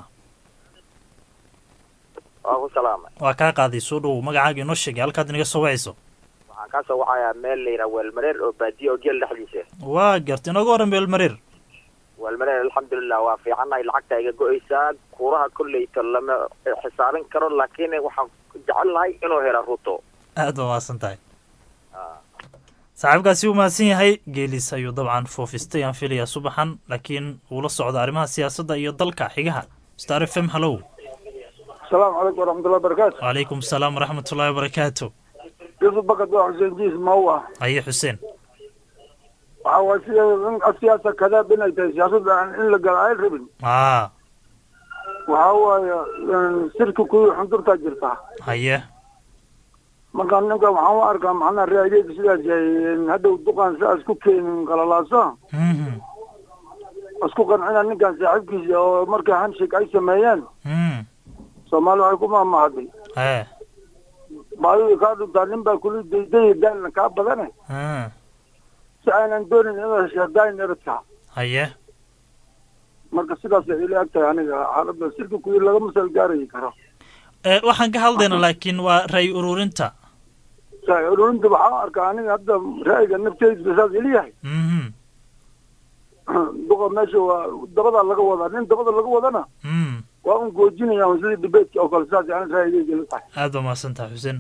waa ku salaamay waa kaa qaaday soo dhowow magacaaga inoo sheegay halkaad inaga soo wacayso waxaan ka soo wacayaa meel la yidhaha weelmareer oo baadiye oo geel dhexdiisa waa garta inooga waran beelmareer weelmareer alxamdulilah waa fiicannahay lacagta iga go-eysaa kuuraha kolleyta lama xisaabin karo laakiin waxaan jecelnahay inuu helo ruto aad baa mahadsan tahay saaxiibkaasi uu mahadsan yahay geelis ayuu dabcan foofistay aan filayaa subaxan laakiin uu la socda arrimaha siyaasadda iyo dalka xigaha star f m hallow السلام عليكم ورحمة الله وبركاته wacalaykum asalaam waraxmat ullahi wabarakaatu يوسف بكت وحسين جيس ما هو haye xuseen وهو السياسة كذا بين السياسة عن إن لقى عيل ربن aa وهو سيرك كوي حنطر تاجرتها haye markaan ninka waxaan u arkaa macnaha reageeda sidaas yahay hadhow duqaan sidaas ku keenin qalalaasa Mhm. isku qancina ninkan saaxiibkiisa oo markay handshake ay sameeyeen Mm. soomaali waxay ku maamahday hee baadidii kaa dhuntaa nin baa kuli daydaya daalna kaa badane Mm. si aynan doonin inaad heshaadaayin eradka haye marka sidaasay ila eg tahay aniga xaaladda sirka kuyi lagama sal gaarayi karo Eh, waxaan ka hadlaynaa laakiin waa ray ururinta saay ururinta waxaa arkaa aniga hadda ra'yiga nafteyda saas ili yahay Mhm. duqa meesha waa dabada laga wadaa nin dabada laga wadana Mm. waa un goojinaya un sidii dibeedka oo kale saas ani ra'yigeyga ila tahay aad baa mahadsan tahay xuseen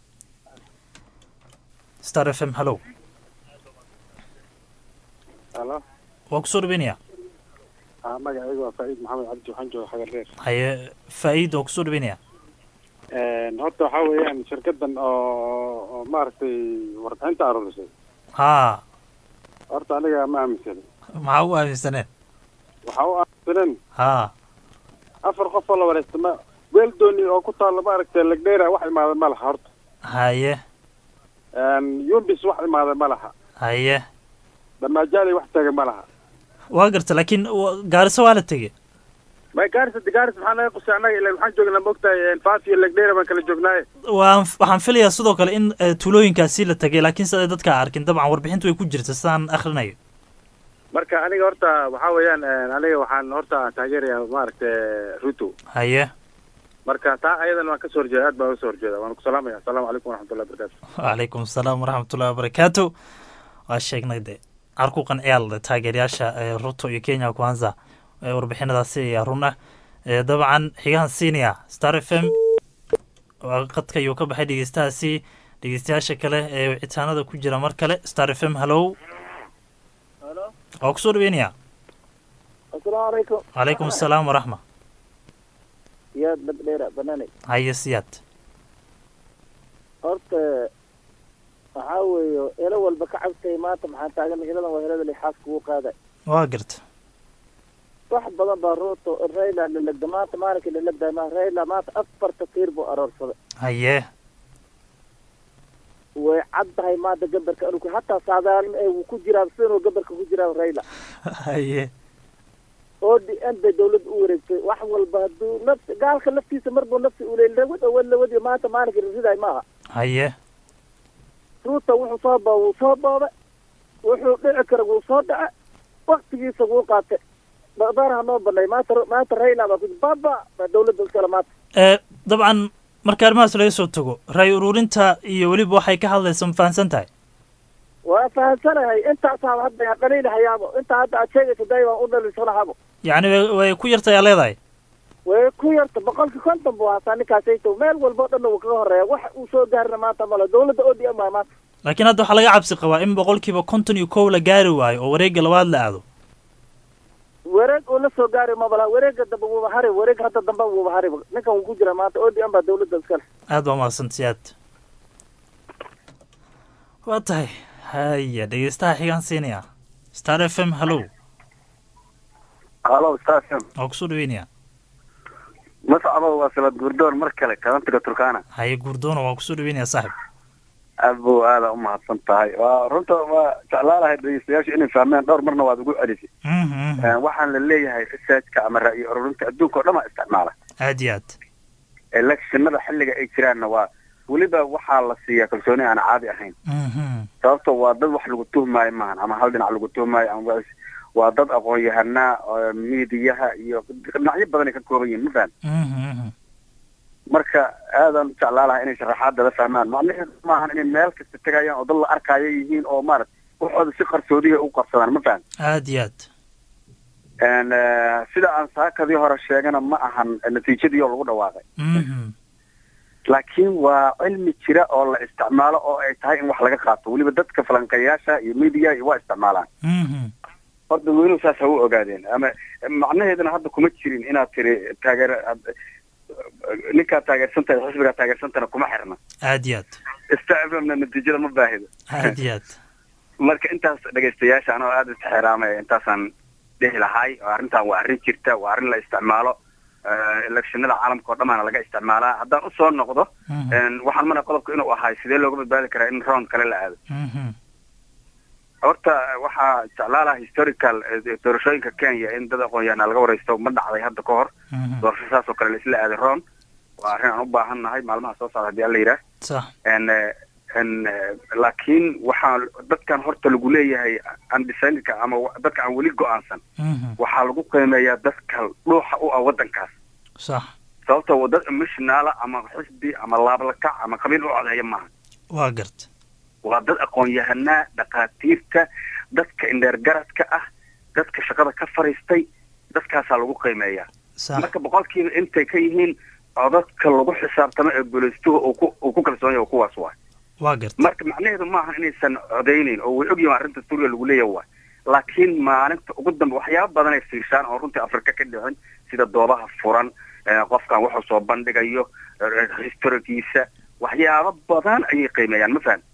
star f m hallow halo waa kusoo dhaweynaya ah magacayga waa faa'iid maxamed cabdi waxaan jooga xagar reer haye faa'iid waa kusoo dhaweynaya horta waxaa weeyaan shirkadan oo oo maaragtay warbixinta aruurisay haa horta aniga ma aaminsan maxaa u aaminsaneen waxaa u aaminsaneen haa afar qof oo la wareegta ma weeldooni oo ku taalla maaragtay legdheera wax imaada ma laha horta haye yumbis wax imaada ma laha haye damaajaaley wax taga ma laha waa garta laakiin wa- gaariso waa la tegey ma gaaris gaaris maxaa naga qusay annaga ila waxaan joognaa maogtahay faaf iyo legdheera baan kala joognaaye waan waxaan filayaa sidoo kale in eh, tuulooyinkaasi la tegay laakiin sida dadka arkin dabcan warbixintu way ku jirta sidaan akhrinayo marka aniga horta waxaa weeyaan aniga waxaan horta taageerayaa maaragtay ruto haye marka taa ayadan waan kasoo horjeeda aad baan uga soo horjeeda waan ku salaamaya asalaamu calaykum waraxmatullahi wabarakaatu wacalaykum asalaam waraxmatullahi wabarakaatu waa sheegnay de carku qanciyaal taageerayaasha eh, ruto iyo kenya kwanza eh, warbixinadaasi ayaa run ah Eh, dabcan xigahan siinaya star f m waa qadka ayuu ka baxay dhegeystahaasi dhegeystayaasha kale ee wicitaanada ku jira mar kale star f m hallow waa kusoo dhaweynaya asalaamu calaykum calaykum asalaam waraxma yaad labdheera banaanay haye siyaad horta waxaa weeye elo walba ka cabtay maanta maxaa taagan heladan waa helada lixaas kugu qaaday waa garta wax badan baa ruuto rayla lalegda maanta maalinkii lalegday ma rayla maanta afarta tiir buu aroorsaday haye way cad tahay maanta gabarka inuu ku hataa saadaalin ee wuu ku jiraa sinuu gabarka ku jiraa rayla haye oo d n bay dawladda u wareegtay wax walba hadduu nafsi gaalka laftiisa marbuu nafsi uley lawad awad lawadi maanta maalinkii rasiday maaha haye ruuta wuxuu soo boo wuu soo booba wuxuu dhici kara wuu soo dhaca waktigiisa wuu qaatay dhaqdaaraha noo banay maanta maanta rayla baa ku baba baa dawladda iskale maanta Eh, dabcan marka arrimahaas laga soo tago ray ururinta iyo weliba waxay ka hadlaysa ma fahamsan tahay waa fahamsanahay intaasaa hadda aan dhaliilahayaabo intaa hadda aad sheegaysa day waan u dhaliisanahabo yacni way- way ku yartayaa leedahay way ku yarta boqolki konton buu haataa ninkaasayto meel walba o dhanna wuu kaga horeeya wax uu soo gaarina maanta male dawladda o d m waa maanta laakiin hadda waxaa laga cabsi qabaa in boqolkiiba konton iyo kow la gaari waayo oo wareegga labaad la aado wareeg uu la soo gaari mabala wareega dambe wuuba hari wareeg hadda dambe wuuba hari ninkan wuu ku jira maanta o d m baa dawladda iskale aad baa mahadsan siyaad waa tahay haya dhegeystaha xigaan siinaya star f m hallow halo station waa kusoo dhaweynaya mascado waa salad gurdoon mar kale kalantiga turkana haye guurdoona waa kusoo dhaweynaya saaxib aad buu aada u mahadsan tahay waa runta waa jeclaalahay dhegeystayaashu inay fahmeen dhowr marna waad ugu celisay Eh, waxaan la leeyahay researchka ama ra'yi ururinta adduunka oo dhan waa isticmaala aad iyo aad electionada xilliga ay jiraanna waa weliba waxaa la siiyaa kalsooni aan caadi ahayn sababto waa dad wax lagu tuhmaayo maahan ama hal dhinac lagu tuhmaayo ama waa is- waa dad aqoon-yahanaa oo miidiyaha iyo dhinacyo badan ay ka kooban yihiin ma fahan marka aadan u jeclaalahay inay sharaxaadada fahmaan macnaheedu maahan inay meel kasta tegayaan oo dad la arkaayo yihiin oo maarata waxooda si qarsoodiya u qabsadaan ma fahan aad iyo aad En, eh, sida aan saakadii hore sheegana ma ahan natiijadii oo lagu dhawaaqay laakiin waa cilmi jira oo la isticmaalo oo ay tahay in wax laga qaato weliba dadka falanqeeyaasha iyo media iyo waa isticmaalaan horta weynuhu saas ha u ogaadeen ama macnaheeduna hadda kuma jirin inaad tiri taageer ad- ninkaad taageersan tahay xisbigaa taageersantana kuma xirna aad iyo aad isticmaalna natiijada ma baahido aad iyo aad marka intaas dhegaystayaasha anoo aada istixraamaya intaasaan dhihi lahay oo arrintan waa arrin jirta waa arrin la isticmaalo Eh, electionada caalamka oo dhamaana laga isticmaalaa haddaan usoo noqdo en, waxaan mana qodobka inuu ahay sidee looga badbaadi karaa in round kale la aado horta waxaa jeclaalaha historical eh, doorashooyinka kenya in dad aqoon-yahana laga wareysto ma dhacday hadda ka hor doorasho saas oo kale la isla aaday round waa arrin aan u baahan nahay maalmaha soo socda haddii alla yidhaah sax En, eh, n laakiin waxaa dadkan horta lagu leeyahay undecidedka ama wa- dadka aan weli go-aansan waxaa lagu qiimeeyaa dadka dhuuxa u ah waddankaas sax sababtoo waa dad emotionaala ama xisbi ama laablakac ama qabiil u codeeya maaha waa garta waa dad aqoon-yahanaa dhakhaatiirta dadka indheergaradka ah dadka shaqada ka fariistay dadkaasaa lagu qiimeeyaa sax marka boqolkiiba intay ka yihiin codadka lagu xisaabtamo ee boolistuhu uu ku uu ku kalsoon yahay kuwaas waay waa garta marka macnaheedu maaha inaysan codaynayn oo way ogyihin arrinta suuriya lagu leeyahay waay laakiin maalinta ugu dambe waxyaaba badan ay fiirshaan oo runtii afrika ka dhicin sida doobaha furan eh, qofkan wuxuu soo bandhigayo eh, historigiisa waxyaabo badan ayay qiimeeyaan ma fahan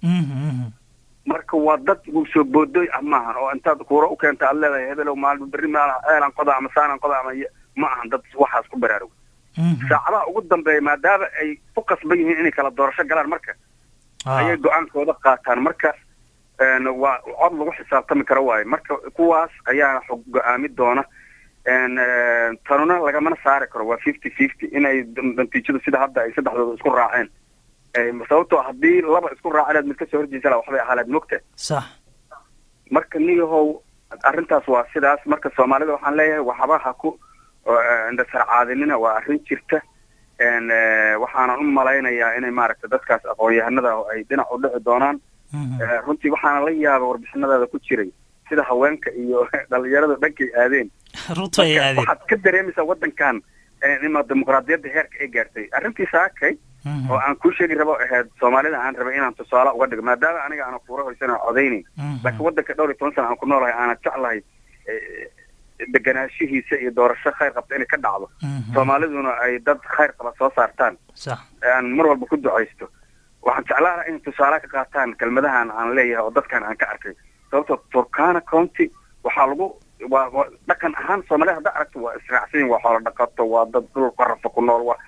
marka waa dad soo boodoy ah maahan oo intaad kuura u keenta aad leedahay hebelow maalin berri maal eelan qoda ama saanan qoda ama y- ma ahan dad waxaas ku baraarug saacadaha ugu dambeeya maadaama ay ku qasban yihiin inay kala doorasho galaan marka ayay go-aankooda qaataan marka n waa cod lagu xisaabtami karo waaye marka kuwaas ayaa xog go-aami doona n tanuna lagamana saari karo waa fifty fifty inay d- natiijadu sida hadda ay saddexdooda isku raaceen Eh, sababtoo haddii laba isku raacineed mid kasoo horjeesa laha waxbay ahaaleed mogta sax marka niyahow arrintaas waa sidaas marka soomaalida waxaan leeyahay waxba ha ku indhasarcaadinina waa arrin jirta n waxaanan u malaynayaa inay maaragtay dadkaas aqoon-yahanada ay dhinac u dhici doonaan Eh, runtii waxaana la yaaba warbixinadaada ku jiray sida haweenka iyo dhalinyarada dhankay aadeen runta ay aadeen waxaad ka dareemaysaa waddankan eh, ima dimuqraadiyadda heerka ay gaartay arrintii saakay oo aan kuu sheegi rabo ahayd soomaalida aan rabay inaan tusaale uga dhigo maadaama aniga aana kuura hoysan oo codaynayn laakiin waddanka dhowr iyo toban sana aan ku noolahay aanan jeclahay eh, deganaanshihiisa iyo doorasho khayr qabta inay ka dhacdo soomaaliduna ay dad khayr qaba soo saartaan sax aan mar walba ku ducaysto waxaan jeclaan lahaa inay tusaale ka qaataan kelmadahan aan leeyahay oo dadkan aan ka arkay sababtoo turkana county waxaa lagu waa waa dhaqan ahaan soomaalida hadda aragto waa israacsan yihin waa xoolo dhaqato waa dad dhul qarafa ku nool waa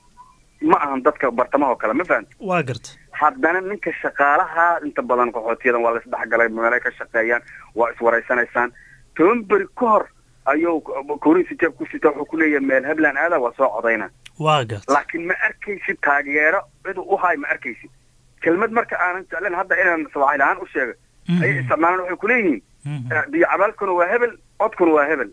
ma ahan dadka bartamaha oo kale ma fahamti waa garta haddana ninka shaqaalaha inta badan qaxootiyadan waa la isdhexgalay meelay ka shaqeeyaan waa iswaraysanaysaan toban beri ka hor ayuu kuriisi jeeb ku sita wuxuu ku leeyahay meel hebland aada waa soo codayna waa garta laakiin ma arkaysid taageero cid u hay ma arkaysid kelmad marka aanan jeclen hadda inaan sawaaxil ahaan u sheego ayay isticmaalaan waxay kuleeyihiin biyo cabaalkuna waa hebel codkuna waa hebel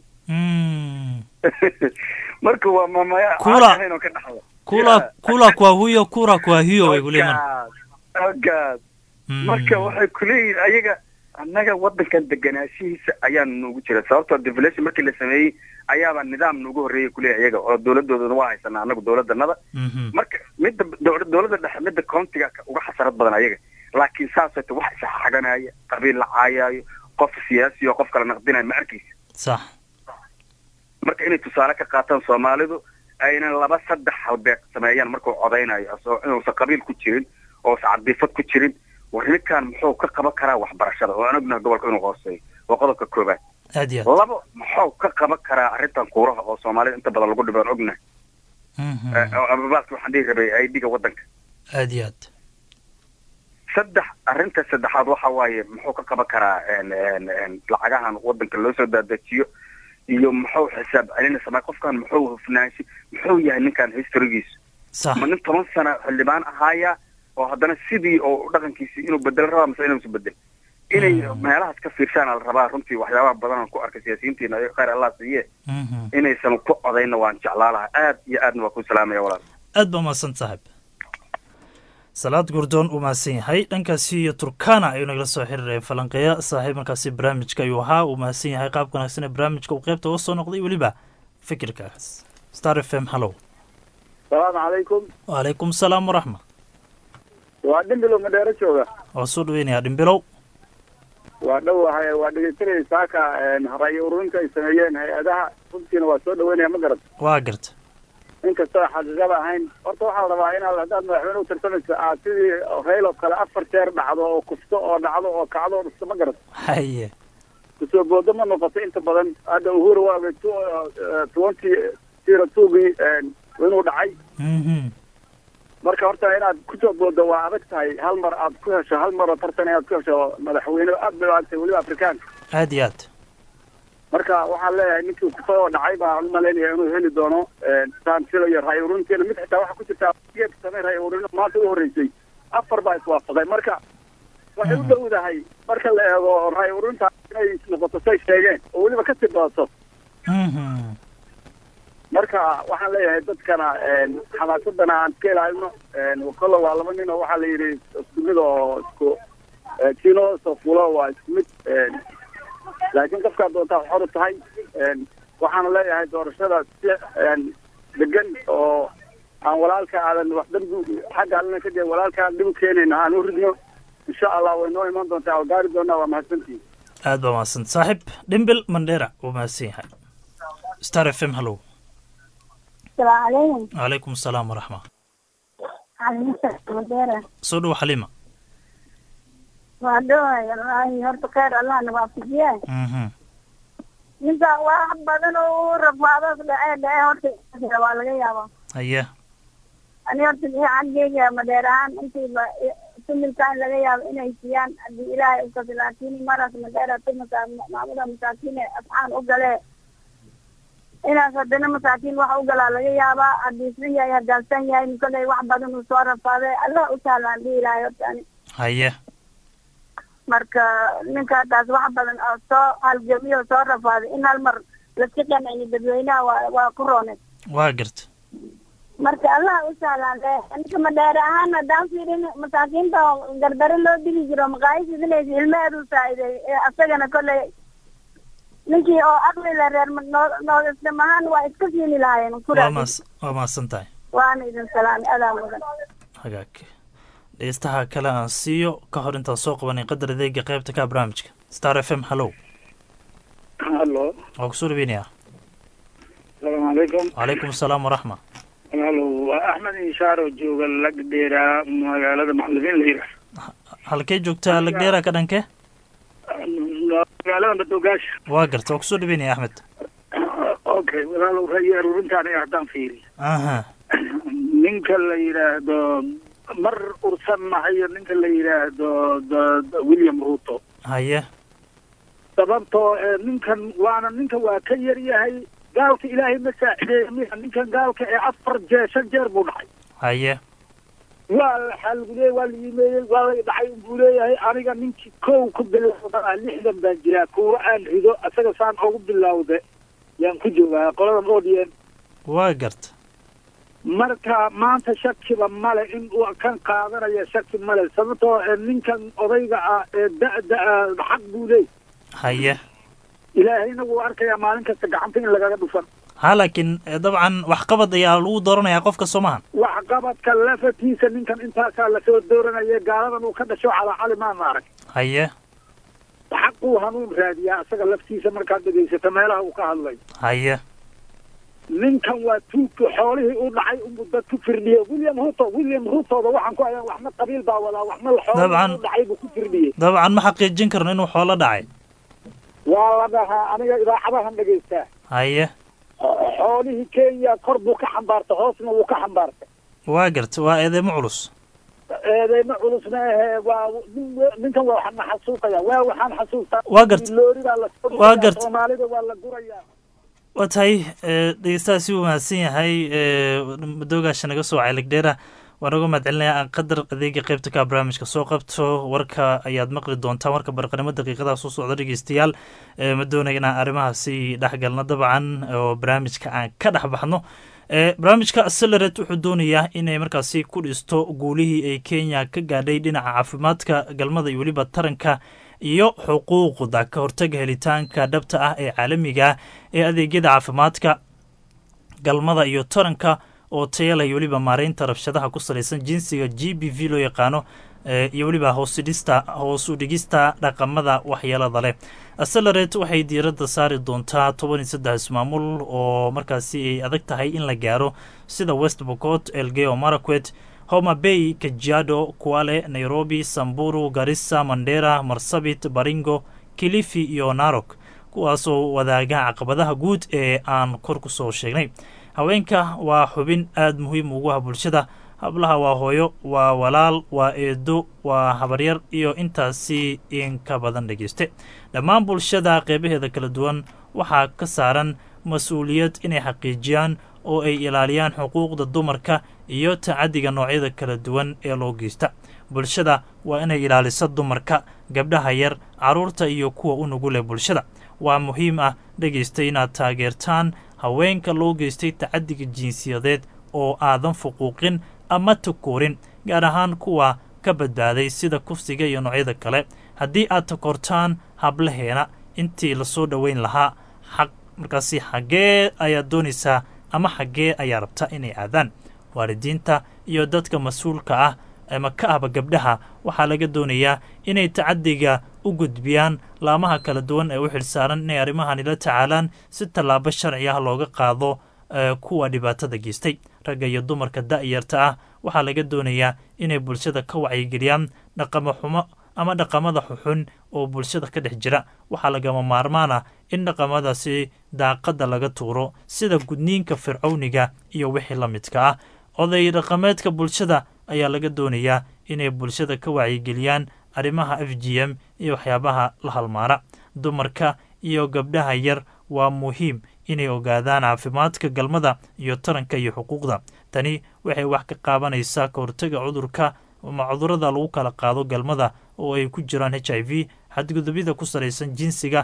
marka waa mamaya Kula. aan ahayn oo ka dhaxla kula kula kwa huyo kura kwa hiyo way kuleeyihiin Halkaas. marka waxay kuleeyihiin ayaga annaga waddankan deganaashihiisa ayaa noogu jira sababtoo devolution markii la sameeyey ayaaba nidaam noogu horreeyay kuleeyahay ayaga oo dowladoodana waa haysanaa annagu dowladanada marka midda dow- dowladda dhexe midda countiga ka- uga xasarad badan ayaga laakiin saasoo ta wax isxaganaya qabiil la caayaayo qof siyaasi oo qof kala naqdinayo ma arkaysa sax marka inay tusaale ka qaataan soomaalidu ayna laba saddex halbeeg sameeyaan markuu codaynayo asoo inuusan qabiil ku jirin oosan cadiifad ku jirin war ninkan muxuu ka qaban karaa waxbarashada oo aan ognahay gobolka inuu hooseeyo waa qodobka koobaad aad iyo aad labo muxuu ka qaban karaa arrintan kuuraha oo soomaalida inta badan lagu dhibo aan ognahay Eh, oo ababaalka waxaan dhihi rabay aidiga waddanka aad iyo aad saddex arrinta saddexaad waxa waaye muxuu ka qaban karaa en- en- en lacagahan waddanka loo soo daadajiyo iyo muxuu xisaab celinaysa ma qofkan muxuu hufnaansho muxuu yahay ninkan historigiisu sax ma nin toban sano xildhibaan ahaaya oo haddana sidii oo dhaqankiisi inuu bedelo rabaa mise inuusan bedel inay meelahaas ka fiirshaana la rabaa runtii waxyaabaha badan aan ku arkay siyaasiyiintiina ay khayr allah siiye inaysan ku codayna waan jeclaa lahaa aad iyo aadna waa ku salaamaya walaal aad baa mahadsan saaxiib salaad gurdoon uu mahadsan yahay dhankaasi iyo turkana ayuu nagala soo xiriiraya falanqeeya saaxiib markaasi barnaamijka ayuu ahaa uu mahadsan yahay qaabka wanaagsan ee barnaamijka uu qeybta uga soo noqday weliba fikirkaas star f m hallow salaamu calaykum wacalaykum salaam waraxma waa dhimbilow madheero jooga waa soo dhaweynayaa dhimbilow waa dhowahay waa dhegeysanaya saaka ra'yi ururinta ay sameeyeen hay-adaha runtiina waa soo dhaweynaya ma garat waa garta inkastoo xaqiiqada ahayn horta waxaa la rabaa inaad haddaad madaxweyne u tartamayso aad sidii rayl oo kale afar jeer dhacdo oo kufto oo dhacdo oo kacdo oo dhisto ma garat haye kusoo boodo ma noqoto inta badan hadda uhuru waabay twenty zero twogii inuu dhacay marka horta inaad kusoo boodo waa adag tahay hal mar aad ku hesho hal mar oo tartan inaad ku hesho madaxweyne aad bay u adagtay weliba afrikaanka aad iyo aad marka waxaan leeyahay ninkii kufay oo dhacay baan u malaynaya inuu heli doono saan filayo ray ururinteena mid xitaa waxaa ku jirtaa geed samey ray ururino maanta u horreysay afar baa iswaafaqay marka waxay u dhowdahay marka la eego raay urinta inay noqoto say sheegeen oo weliba ka sii badato marka waxaan leeyahay dadkana xamaasadana aan iska ilaalino kolle waa laba nin oo waxaa la yidhi isku mid oo isku kino soo fulo waa isku mid laakiin qofkaa doontaa xor u tahay waxaana leeyahay doorashada si degan oo aan walaalka aadan wax dambi xagga allana ka jee walaalka aan dhib u keenayna aan u ridno insha allah way noo iman doontaa oo gaari doonaa waa mahadsantihin aad baa mahadsan saaxiib dhimbil mandheera wuu mahadsan yahay star f m hallow السلام عليكم calaykum asalaam waraxma عليكم السلام soo dhow xaliima waa dhawaay wallaahi horta khayr allah nawaafajiye Mhm. ninka wax badan oo rafaadoos dhacee dhacee horta waa laga yaabaa haya ani horta xaggeyga madeer ahaan intiiba tumilkaan laga yaabo inay siiyaan haddii ilaahay ukasi laakiin maras madeera tumasa maamuda masaakiine afcaan u galee inaas haddana masaakiin wax u galaa laga yaabaa hadiisan yahay hadaagsan yahay koley wax badan uu soo rafaaday allah u sahlaan dhihi lahay horta ani haya marka ninka haddaas wax badan oo soo halgamiyo oo soo rafaaday in hal mar laska qancini dadweynaha waa waa ku roonay waa garta marka allah u sahlaan le ninka madheere ahaan haddaan fiirin masaakiinta oo gardaro loo dili jiro maqaayis idinaysa ilmaheedu saacideey ee asagana kolley ninkii oo aqli le reer noodisnimo ahaan waa iska siini lahaayeen waa kuraas maas waa mahadsan tahay waana idin salaami adaa mudan hagaag dhegeystaha kale aan siiyo ka hor intaan soo qabanay qadar adeega qaybta ka barnaamijka star f m hallow hallo waa kusoo dhaweynayaa asalaamu calaykum calaykum asalaam waraxma hallo waa axmed inshaar oo jooga lagdheera magaalada macalimiin la yidhaah halkee joogtaa lagdheera ka dhankee magaalada madoogaasha waa garta waa kusoo dhaweynaya axmed okay walaalow rayi aruurinta aniga haddaan fiiriyo aha ninka la yidhaahdo mar ursan mahayo ninka la yidhaahdo d- d- william ruto haya sababtoo ee ninkan waana ninka waa ka yar yahay gaalka ilaahay ma saacideeya miya ninkan gaalka ee afar jeer shan jeer buu dhacay haya waa la xaalguleeyey waa la yimeeyey waa la dhacay buu leeyahay aniga ninkii kow ku bilowda lixdan baan jiraa kuwa aan rido asaga saan ugu bilowde yaan ku joogaa qoladan odn waa garta marka maanta shakiba male in uu kan qaadanaya shaki male sababtoo ee ninkan odayga ah ee da-da ah xaq buu leey haya ilaahayna wuu arkayaa maalin kasta gacanta in lagaga dhufan ha laakiin eh, dabcan waxqabad ayaa lagu dooranayaa qofka soo maahan waxqabadka lafatiisa ninkan intaasaa lasoo dooranaya gaaladan uu ka dhasho calaa cali maana arag haya xaquu hanuun raadiyaa isaga laftiisa markaad dhegaysato meelaha uu ka hadlay haya ninkan waa tuugka xoolihii u dhacay unbuu dad ku firdhiyey william ruto william rutooda waxaan ku hayaa waxna qabiil baa wadaa waxna xoolihii Dabcan. u dhacay buu ku firdhiyey dabcan ma xaqiijin karno inuu xoolo dhacay waa la dhahaa aniga idaacadahan dhegaystaa haya xoolihii kenya kor buu ka xambaartay hoosna wuu ka xambaartay waa garta waa eedeymo culus eedeyma culusna ahee waa nin- ninkan waa waxaan xasuuqaya waa waxaan xasuustaa Waa gart- loori baa la soo waa gurayaa, gart- soomaalida waa la gurayaa waa tahay eh, dhegeystaha si wanaagsan yahay eh, madoogaasha naga soo wacay lagdheera waan uga mahadcelinayaa qadar adeega qaybta ka barnaamijka soo qabto warka ayaad maqli doontaan warka barqanimo daqiiqadaha soo socda dhegeystayaal Eh, ma doonaya inaan arrimahaasi dhexgalno dabcan oo barnaamijka aan ka dhex baxno Eh, barnaamijka accelerate wuxuu doonayaa inay markaasi ku dhisto guulihii ay kenya ka gaadhay dhinaca caafimaadka galmada iyo weliba taranka iyo xuquuqda ka hortaga helitaanka dhabta ah ee caalamiga ah ee adeegyada caafimaadka galmada iyo taranka oo tayala iyo weliba maareynta rabshadaha ku salaysan jinsiga g b v loo yaqaano eh, iyo weliba hoosidhista hoos u dhigista dhaqamada waxyeelada leh accelerate waxay diiradda saari doontaa toban iyo saddex ismaamul oo markaasi ay adag tahay in la gaaro sida west bocot elgeo maraquet homa bay kajiado kuale nairobi samburu garissa mandera marsabit baringo kilifi iyo narok kuwaasoo wadaaga caqabadaha guud ee aan kor ku soo sheegnay haweenka waa xubin aada muhiim ugu ah bulshada hablaha waa hooyo waa walaal waa eedo waa habaryar iyo intaasi in ka badan dhegeyste dhammaan bulshada qeybaheeda kala duwan waxaa ka saaran mas-uuliyad inay xaqiijiyaan oo ay ilaaliyaan xuquuqda dumarka iyo tacadiga noocyada kala duwan ee loo geysta bulshada waa inay ilaaliso dumarka gabdhaha yar carruurta iyo kuwa u nugule bulshada waa muhiim ah dhegaysta inaad taageertaan haweenka loo geystay tacadiga jinsiyadeed oo aadan fuquuqin ama takoorin gaar ahaan kuwa ka badbaaday sida kufsiga iyo noocyada kale haddii aad takortaan hablaheena intii lasoo dhoweyn lahaa xaq markaasi xaggee ayaad doonaysaa ama xaggee ayaa rabtaa inay aadaan waalidiinta iyo dadka mas-uulka ah ama ka ahba gabdhaha waxaa laga doonayaa inay tacadiga u gudbiyaan laamaha kala duwan ee u xilsaaran inay arrimahani la tacaalaan si tallaabo sharci ah looga qaado kuwa dhibaatada geystay ragga iyo dumarka da'yarta ah waxaa laga doonayaa inay bulshada ka wacyigeliyaan dhaqamo xumo ama dhaqamada xuxun oo bulshada ka dhex jira waxaa lagama maarmaan ah in dhaqamadaasi daaqadda laga tuuro sida gudniinka fircowniga iyo wixii la midka ah oday dhaqameedka bulshada ayaa laga doonayaa inay bulshada ka wacyigeliyaan arrimaha f g m iyo waxyaabaha la halmaana dumarka iyo gabdhaha yar waa muhiim inay ogaadaan caafimaadka galmada iyo taranka iyo xuquuqda tani waxay wax ka qaabanaysaa ka hortaga cudurka ama cudurada lagu kala qaado galmada oo ay ku jiraan h i v xadgudubyada ku salaysan jinsiga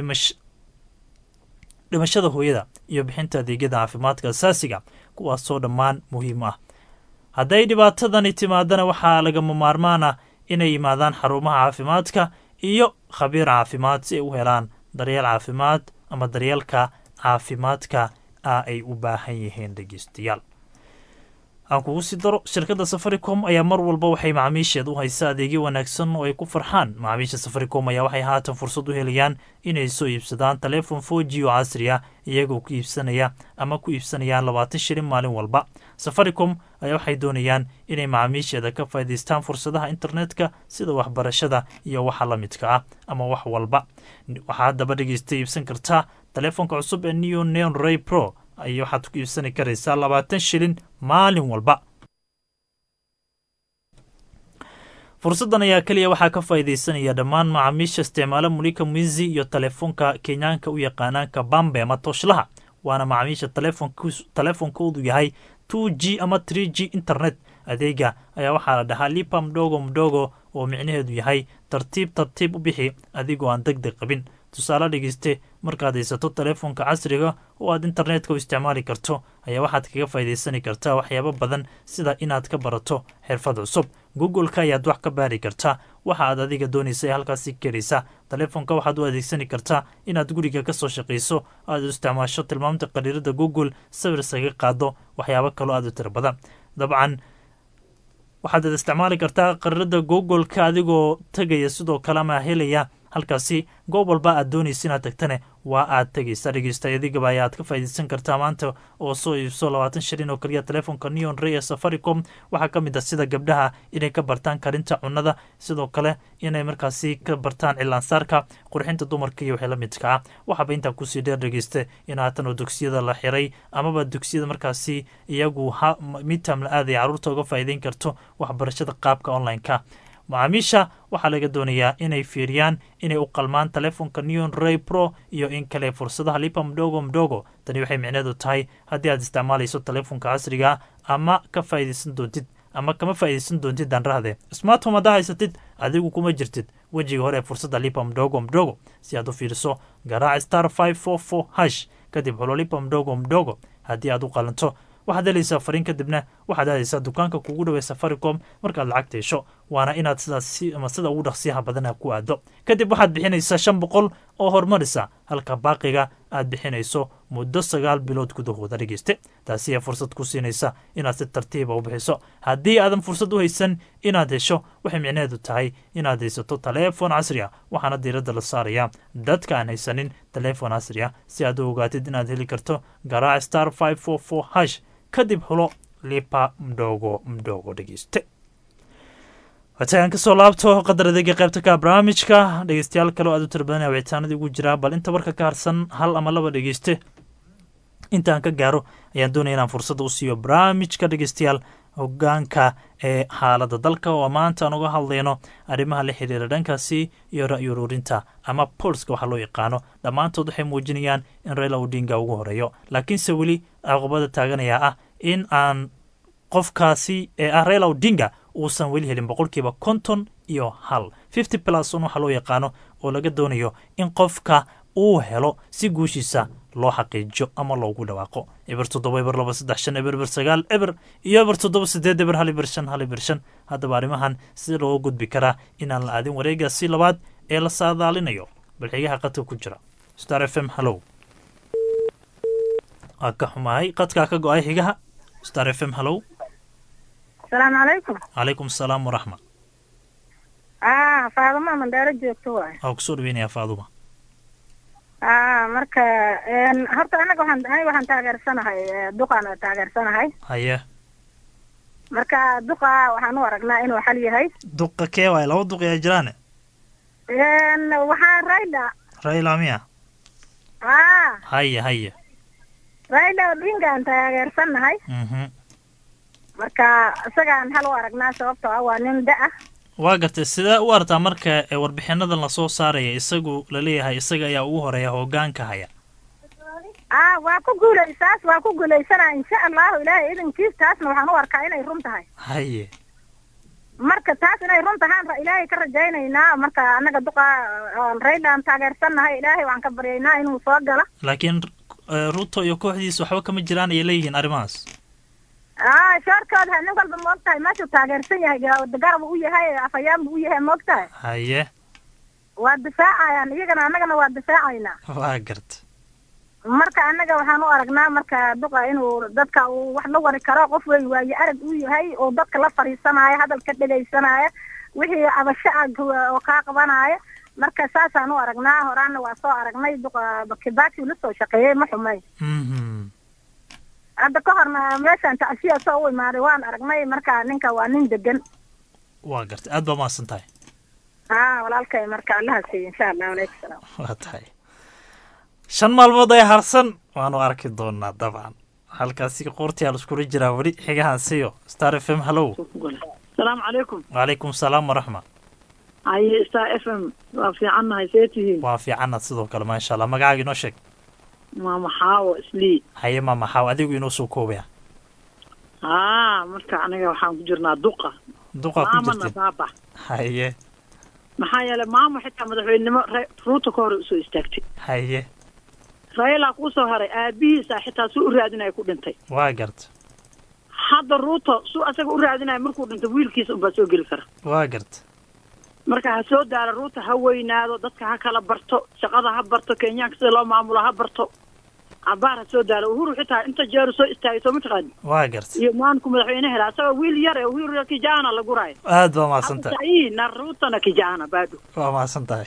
dhimashada hooyada iyo bixinta adeegyada caafimaadka asaasiga kuwaasoo dhammaan muhiim ah hadday dhibaatadani timaadana waxaa lagama maarmaan ah inay yimaadaan xarumaha caafimaadka iyo khabiir caafimaad si ay u helaan daryeel caafimaad ama daryeelka caafimaadka ah ay u baahan yihiin dhegeystayaal aan kugu sii daro shirkadda safaricom ayaa mar walba waxay macaamiisheed u haysaa adeegyo wanaagsan oo ay ku farxaan macaamiisha safaricom ayaa waxay haatan fursad u helayaan inay soo iibsadaan taleefon four g oo casri ah iyagoo ku iibsanaya ama ku iibsanayaan labaatan shilin maalin walba safaricom ayaa waxay doonayaan inay macaamiisheeda ka faa'idaystaan fursadaha internetka sida waxbarashada iyo waxa la midka ah ama wax walba waxaa haddaba dhegeysta iibsan kartaa taleefonka cusub ee neo neon ray pro ay waxaad ku iibsani karaysaa labaatan shilin maalin walba fursaddan ayaa keliya waxaa ka faa'iidaysanaya dhammaan macaamiisha isticmaala mulika mwizi iyo taleefonka kenyaanka u yaqaanaan kabambe ama tooshlaha waana macaamiisha taleefonkoodu yahay two g ama tree g internet adeega ayaa waxaa la dhahaa lipa mdogo mdogo oo micnaheedu yahay tartiib tartiib u bixi adigoo aan deg deg qabin tusaale dhegeyste markaad haysato taleefonka casriga oo aad internetka u isticmaali karto ayaa waxaad kaga faa'idaysani kartaa waxyaabo badan sida inaad ka barato xirfad cusub google-ka ayaad wax ka baari kartaa waxa aad adiga doonaysa ee halkaasi keraysa taleefonka waxaad u adeegsani kartaa inaad guriga ka soo shaqayso aad u isticmaasho tilmaamta qariirada google sawir isaga qaado waxyaabo kaloo aad u tiro badan dabcan waxaad isticmaali kartaa qariirada google-ka adigoo tegaya sidoo kale ama helaya halkaasi goob walba aad doonaysa inaad tagtane waa aad tegaysa dhegeysta adigaba ayaad ka faa'iidaysan kartaa maanta oo soo iibso labaatan shilin oo kaliya taleefonka neon ray ee safaricom waxaa ka mid ah sida gabdhaha inay ka bartaan karinta cunnada sidoo kale inay markaasi ka bartaan cilaansaarka qurxinta dumarka iyo wixii la midka ah waxaaba intaa kusii dheer dhegeysta in haatan oo dugsiyada la xiray amaba dugsiyada markaasi iyagu midtam la aaday carruurta uga faa'iideyn karto waxbarashada qaabka online-ka macaamiisha waxaa laga doonayaa inay fiiriyaan inay u qalmaan taleefonka neon ray pro iyo in kale fursadaha lipa mdogo mdogo tani waxay micneedu tahay haddii aad isticmaalayso taleefonka casriga ama ka faa'iidaysan doontid ama kama faa'iidaysan doontid danrahde smartphone haddaa haysatid adigu kuma jirtid wejiga hore ee fursadda lipa mdogo mdogo si aad u fiiriso garaac star five four four hash kadib xulo lipa mdogo mdogo haddii aad u qalanto waxaad helaysaa fariin kadibna waxaad aadaysaa dukaanka kugu dhawey safaricom markaad lacagta hesho waana inaad sidaas ama sida ugu dhaqsiyaha badana ku aado kadib waxaad bixinaysaa shan boqol oo horumarisa halka baaqiga aad bixinayso muddo sagaal bilood gudahooda dhegeyste taasi ayaa fursad ku siinaysa inaad si tartiiba u bixiso haddii aadan fursad u haysan inaad hesho waxay micnaheedu tahay inaad haysato taleefon casri ah waxaana diiradda la saarayaa dadka aan haysanin taleefon casri ah si aad u ogaatid inaad heli karto garaac star five four four hash kadib xulo lipa mdogo mdogo dhegeyste watagaan kasoo laabto qadar adeega qaybta ka barnaamijka dhegeystayaal kale oo aad u tira badanaya wicitaanadii ugu jiraa bal inta warka ka harsan hal ama laba dhegeyste intaan ka gaaro ayaan doonaya inaan fursadda u siiyo barnaamijka dhegeystayaal hogaanka ee xaaladda dalka oo maanta aan uga hadlayno arrimaha la xiriira dhankaasi iyo ra'yi ururinta ama polska waxaa loo yaqaano dhammaantood waxay muujinayaan in raila odinga ugu horeeyo laakiinse weli caqubada taaganayaa ah in aan qofkaasi ee ah raila odinga uusan weli helin boqolkiiba konton iyo hal fifty plus un waxaa loo yaqaano oo laga doonayo in qofka uu helo si guushiisa loo xaqiijiyo ama loogu dhawaaqo eber toddoba eber laba saddex shan eber eber sagaal eber iyo eber toddoba sideed eber hal eber shan hal eber shan haddaba arrimahan sida looga gudbi karaa inaan la aadin wareegaasi labaad ee la saadaalinayo balxigaha qadka ku jira star f m hallow waa ka xumahay qadkaa ka go-ay xigaha star f m hallow asalaamu calaykum calaykum asalaam waraxma ah faaduma mandheero joogto waay waa kusoo dhaweynayaa faaduma ah marka een, horta anaga waxaan aniga waxaan taageersanahay eh, duqaan taageersanahay haye marka duqa waxaan u aragnaa inuu xal yahay duqa kee waay laba duq ayaa jiraane een, waxaan rayda raila miya ah haye haye rayda odingaan taageersanahay mhm marka isagaan hal u aragnaa sababtoo ah waa nin da ah waa gartay sidee u artaa marka ee warbixinadan lasoo saaraya isagu laleeyahay isaga ayaa ugu horeeya hoggaanka haya ah waa ku guulaysaas waa ku guulaysanaa insha allahu ilaahay idankiis taasna waxaan u arkaa inay run tahay haye marka taas inay run tahaan ra- ilaahay ka rajaynaynaa marka annaga duqa aan raydan taageersannahay ilaahay waxaan ka baryaynaa inuu soo galo laakiin eh, ruto iyo kooxdiisa waxba kama jiraan ayay leeyihiin arrimahaas ah shoorkooda nin walba ma ogtahay meeshuu taageersan yahay ga- garab u yahay afhayaan buu u yahay ma ogtahay haye waa difaacayaan iyagana annagana waa difaacaynaa waa garta marka annaga waxaan u aragnaa marka duqa inuu dadka uu wax la wari karo qof wey waaye arag uu yahay oo dadka la fariisanaayo hadalka dhegaysanaayo wixii cabasho ah gu- oo kaa qabanaayo marka saasaan u aragnaa horaana waa soo aragnay duqa kibaki la soo shaqeeyey ma xumay mhm hadda ka horna meeshaan tacsiya soo u imaaday waan aragnay marka ninka waa nin degan waa gartay aad baa mahadsan tahay haa walaalkay marka allaha siiyo insha allah aleykum salaam waa tahay shan maalmood ay harsan waanu arki doonaa dabcan halkaasi qoortii al iskula jiraa weli xigahan siyo star f m hallow salaamu calaykum wacalaykum salaam waraxma haye star f m waa fiicannahay see tihiin waa fiicanaad sidoo kale maasha allah magacaaga inoo sheeg waa maxaawo islii haye ma maxaaw adigu inoo soo koobaya haa marka aniga waxaan ku jirnaa duqa duqa ku maamana jirtay baaba haye maxaa yeelay maamo xitaa madaxweynenimo Ra- ruuta ka hore usoo istaagtay haye raylaa kuusoo haray aabihiisa xitaa suu u raadinaya ku dhintay waa garta hadda ruuto suu asaga u raadinaya markuu dhintay wiilkiisa unbaa soo geli kara waa garta marka ha soo daala ruuta ha weynaado dadka ha kala barto shaqada ha barto kenyaanka sida loo maamulo ha barto cabaar ha soo daalo uhuru xitaa inta jeeru soo istaagay soo mataqaani waa garta iyo maanku madaxweyne hela asagoo wiil yar ee uhuru kijana la guraayo aad baa mahadsan tahay sahii na ruutana kijana baadho waa mahadsan tahay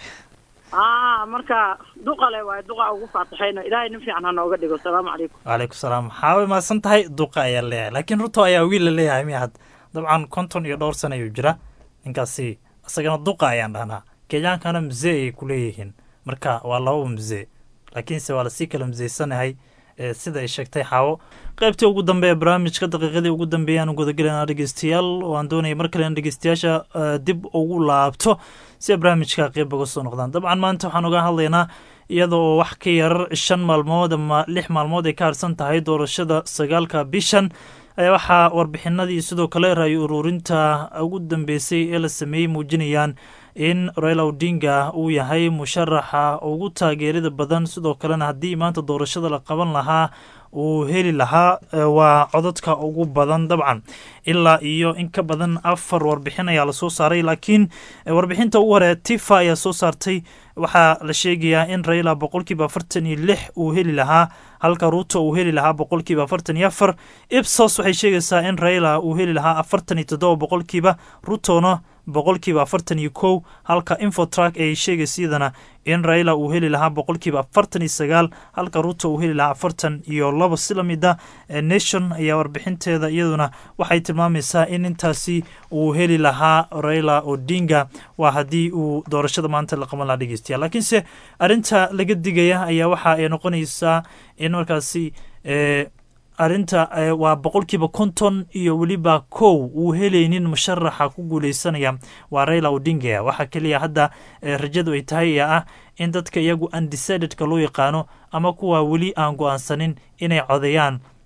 aa marka duqale waaye duqa ugu faataxayno ilaahay nin fiican ha nooga dhigo salaamu calaykum wacalaykum salaam maxaa way mahadsan tahay duqa ayaa leeyahay laakiin ruto ayaa wiil la leeyahay miya had dabcan konton iyo dhowr sana ayuu jira ninkaasi isagana duqa ayaan dhahnaa kenyaankana mzee ayay ku leeyihiin marka waa laba mzee laakiinse waa lasii kala mzeysanahay ee sida ay sheegtay xaawo qaybtii ugu dambe ee barnaamijka daqiiqadii ugu dambeeyaan gudagelayna dhegeystayaal oo aan doonaya mar kale in dhegeystayaasha eh, dib ugu laabto si ay barnaamijka qeyb uga soo noqdaan dabcan maanta waxaan uga hadlaynaa iyada oo wax ka yar shan maalmood ama lix maalmood ay ka harsan tahay doorashada sagaalka bishan ayaa waxaa warbixinadii sidoo kale raayo ururinta ugu dambeysay ee la sameeyey muujinayaan in raila odinga uu yahay musharaxa ugu taageerida badan sidoo kalena haddii maanta doorashada la qaban lahaa uu heli lahaa eh, waa codadka ugu badan dabcan ilaa iyo in ka badan afar warbixin ayaa lasoo saaray laakiin eh, warbixinta ugu hore tifa ayaa soo saartay waxaa la sheegayaa in raila boqolkiiba afartan iyo lix uu heli lahaa halka ruuto uu heli lahaa boqolkiiba afartan iyo afar ipsos waxay sheegaysaa in raila uu heli lahaa afartan iyo toddoba boqolkiiba rutona boqolkiiba afartan iyo kow halka infotrak ay sheegaysa iyadana in raila uu heli lahaa boqolkiiba afartan iyo sagaal halka ruto uu heli lahaa afartan iyo labo si lamida nation ayaa warbixinteeda iyaduna waxay tilmaamaysaa in intaasi uu heli lahaa raila odinga waa haddii uu doorashada maanta la qaban lahaa dhegeystayaal laakiinse arrinta laga digaya ayaa waxa ay noqonaysaa in markaasi eh, arrinta eh, waa boqolkiiba konton iyo weliba kow uu helaynin musharaxa ku guuleysanaya waa raila odinga waxaa keliya hadda eh, rajadu ay tahay ee ah in dadka iyagu undecidedka loo yaqaano ama kuwa weli aan go-aansanin inay codeeyaan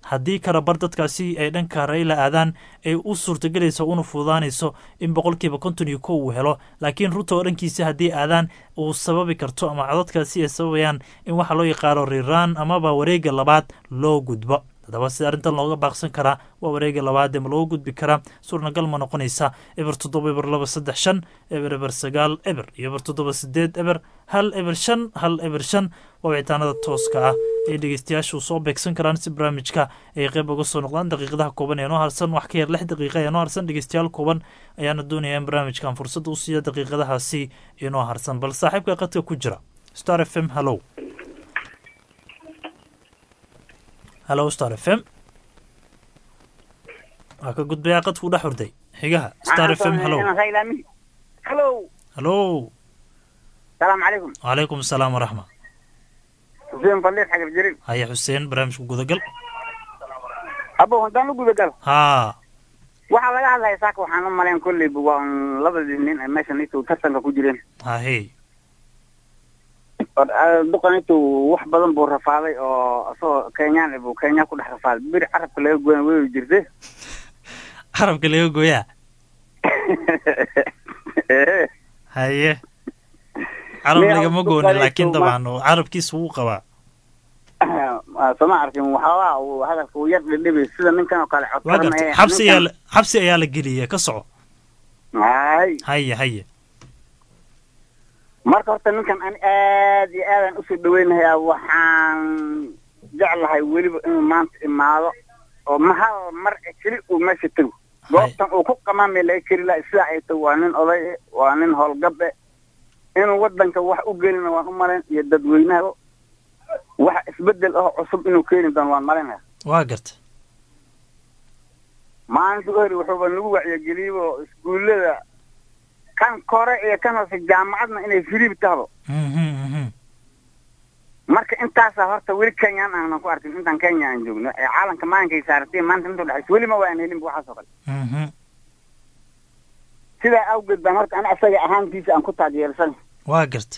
haddii karabar dadkaasi ay dhanka rayla aadaan ay u suurtagelayso una fududaanayso in boqolkiiba konton iyo kow uu helo laakiin ruto oo dhankiisa haddii aadaan uu sababi karto ama codadkaasi ay sababayaan in waxa loo yaqaano riraan amaba wareega labaad loo gudbo haddaba sida arrintan looga baaqsan karaa waa wareega labaad ee ma looga gudbi karaa suurnagal ma noqonaysa eber toddoba eber laba saddex shan eber eber sagaal eber iyo eber toddoba sideed eber hal eber shan hal eber shan waa wicitaanada tooska ah ay dhegeystayaashu soo beegsan karaan si barnaamijka ay qayb uga soo noqdaan daqiiqadaha kooban ee noo harsan wax ka yar lix daqiiqa ee noo harsan dhegeystayaal kooban ayaana doonaya in barnaamijkan fursadda u siiya daqiiqadahaasi inoo harsan bal saaxiibka qadka ku jira star f m hallow hallow star f m waa ka gudbayaa qadkuu dhex hurday xigaha star f m hallow Hello. hallow السلام عليكم وعليكم السلام ورحمة حسين فليح حق الجريب هيا حسين برامجku gudagal abo haddaan u guda galo haa waxaa laga hadlaya saaka waxaan u malayn kolleyba waa un labadii nin ee meeshan intuu tartanka ku jireen hahey duqan intuu wax badan buu rafaaday oo isagoo kenyaan buu kenya ku dhex rafaaday beri carabka laga goyan way jirte carabka laga gooyaa haye carab lagama goonin laakiin dabcan carabkiisa wuu qabaa sooma arkin waxoogaa uu hadalka uu yar dhidhibay sida ninkan oo kale waa codkaran gartay ee xabsi ayaa la- xabsi ayaa la geliyay ka soco hay haye haye marka horta ninkan ani aad iyo aadaan usoo dhaweynayaa waxaan jeclahay weliba inuu maanta imaado oo ma hal mar keli uu meesha tego goobtan uu ku qamaamay laga keri laha sidaa ay tahay waa nin oday eh, waa nin howlgab eh inuu wadanka wax u gelina waan u malayn iyo dadweynaha wax isbedel ah oo cusub inuu keeni doono waan malaynaya waa gartay maalinta uhori wuxuuba nagu wacyigeliyey oo iskuullada kan kore iyo kan hoose jaamacadna inay firiib tahdo marka intaasaa horta weli kenyaan aanan ku arkin intaan kenya aan joogno ee caalamka maalinkay saaratay maanta inta udhexaysa weli ma waan helinba waxaas oo kale sidaa awgeed baan horta ani asaga ahaantiisa aan ku taageersan waa gartay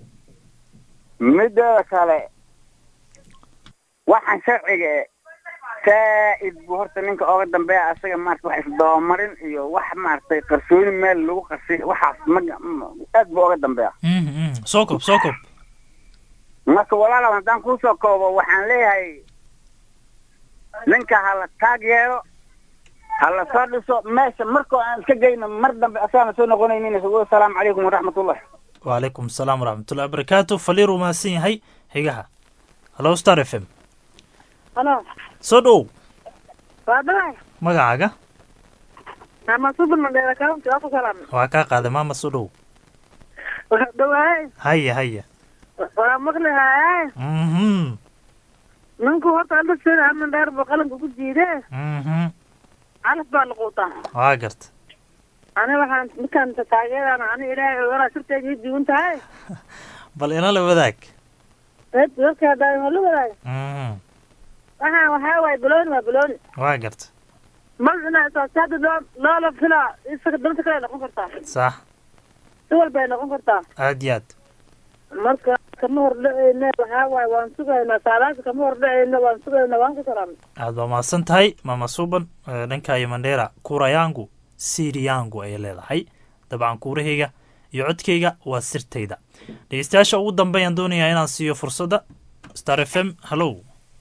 midda kale waxaan sharciga e saa'id buu horta ninka ooga dambeeya asaga maarata wax isdabamarin iyo wax maaragtay qarsooni meel lagu qarsiy waxaas ma ma- aad buu ooga dambeeya soo kob soo kob marka walaalow haddaan kuusoo koobo waxaan leeyahay ninka ha la taag yeelo ha la soo dhiso meesha markoo aan iska geyno mar dambe asaana soo noqonaynin asalaamu calaykum waraxmatullah وعليكم السلام ورحمة الله وبركاته فلير وماسين هاي هيجها هلو ستار اف ام Halo, سودو waa dhahay. magacaaga Ama super mandela county waa ku salaam. waa kaa qaaday maama sodhow Waa dhawaay. haya haya Waa maqli haay. mhm Ninku horta hadda sida ama dheer buu qalanka ku jiiday. mhm Calaf baa la quutaa. waa garta Ani waxaan midkaan taageerana ani ilaahay ogaa sirteeda ii diiwan tahay. bal ina la wadaag Eed dadka hadda ma la wadaag. mhm Waxaan waxaa waay bilooni waa bilooni. waa garta Magacina asaasada loo loola filaa isaga danta kale noqon kartaa. sax Si walba ay noqon kartaa. aad iyo aad Marka kama hor dhacayna waxaa waay waan sugaynaa saalaasa kama hor dhacayna waan sugaynaa waan ku salaamay. aad baa mahadsan tahay maama suban ee, dhanka iyo mandheera kuurayaangu siriyaangu ay leedahay dabcan kuurahayga iyo codkayga waa sirtayda dhegeystayaasha ugu dambeeyaan doonayaa inaan siiyo fursadda star f m hallow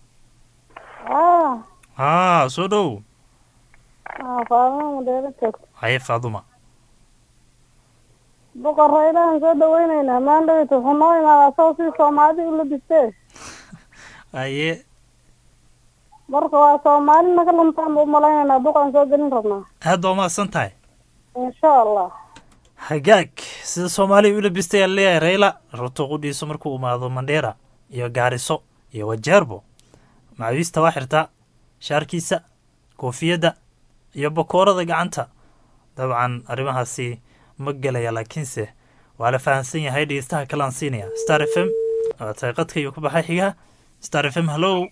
ah haa soo dhow ah faaduma madeero joogto haye faaduma boqorreydahan soo dhaweyneynaa maandhawita wuxuu noo imaadaa asagoo si soomaalida u labistee haye marka waa soomaali naga luntaan buu malaynaynaa duqaan soo gelin rabnaa aad baa mahadsan tahay insha allah hagaag sida soomaaliya u labistay aan leeyahay rayla ruto qudhiiso markuu imaado mandheera iyo gaariso iyo wajeerbo macawiista waa xirtaa shaarkiisa koofiyadda iyo bakoorada gacanta dabcan arrimahaasi ma gelaya laakiinse waa la fahamsan yahay dhegeystaha kalean siinaya star f m waa tahay qadka iyo ku baxay xigaha star f m hallow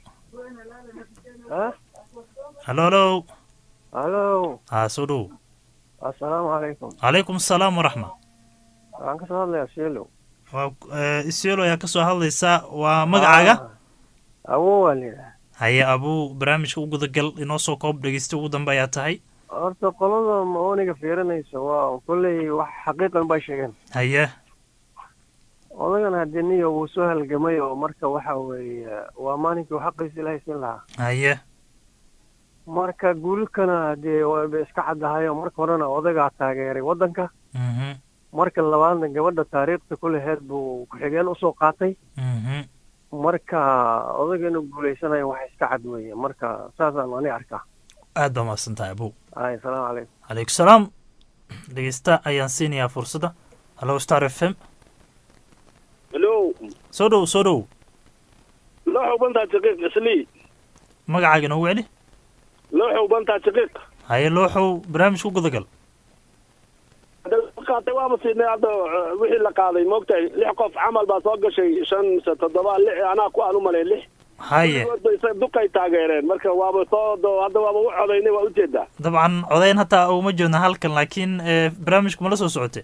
hallo hallow halo haa soo dhow assalaamu calaykum calaykum asalaam waraxma waxaan kasoo hadlayaa shiilow waa isiolo ayaa kasoo hadlaysa waa magacaaga awo waa layidhaha haye abuu barnaamijka u gudagal inoo soo koob dhegeysta ugu dambe ayaa tahay horta qolada maoniga fiirinaysa waa kolley wax xaqiiqan bay sheegeen haye odagan haddii niyo wuu soo halgamay oo marka waxa weeye waa maalinkii uu xaqiisa ilaahay siin lahaa haye marka guulkana haddee wayba iska caddahayo marka horena odagaa taageeray waddanka mhm marka labaadna gabadha taariikhda kuleheed buu ku-xigeen usoo qaatay mhm marka odaga inuu guulaysanayo wax iska cad weeye marka saasaan ani arkaa aad baa mahadsan tahay abuu ay salaamu calaykum calaykum salaam dhegeysta ayaan siinayaa fursadda hallo star f m hello soo dhow soo dhow loo xubantaa shaqiiq islii magacaaga inoogu celi loo xubantaa shaqiiq haye looxow barnaamijka u gudagal qaatay waaba siinay hadda uh, wixii la qaaday moogtahay lix qof camal baa soo gashay shan mise toddoba lix anaa ku aan u malay lix haye Weligoodba duqay taageereen marka waaba soo do- hadda waaba u codaynay waa ujeedaa dabcan codayn hataa uma joogna halkan laakiin eh, barnaamijku ma la soo socotay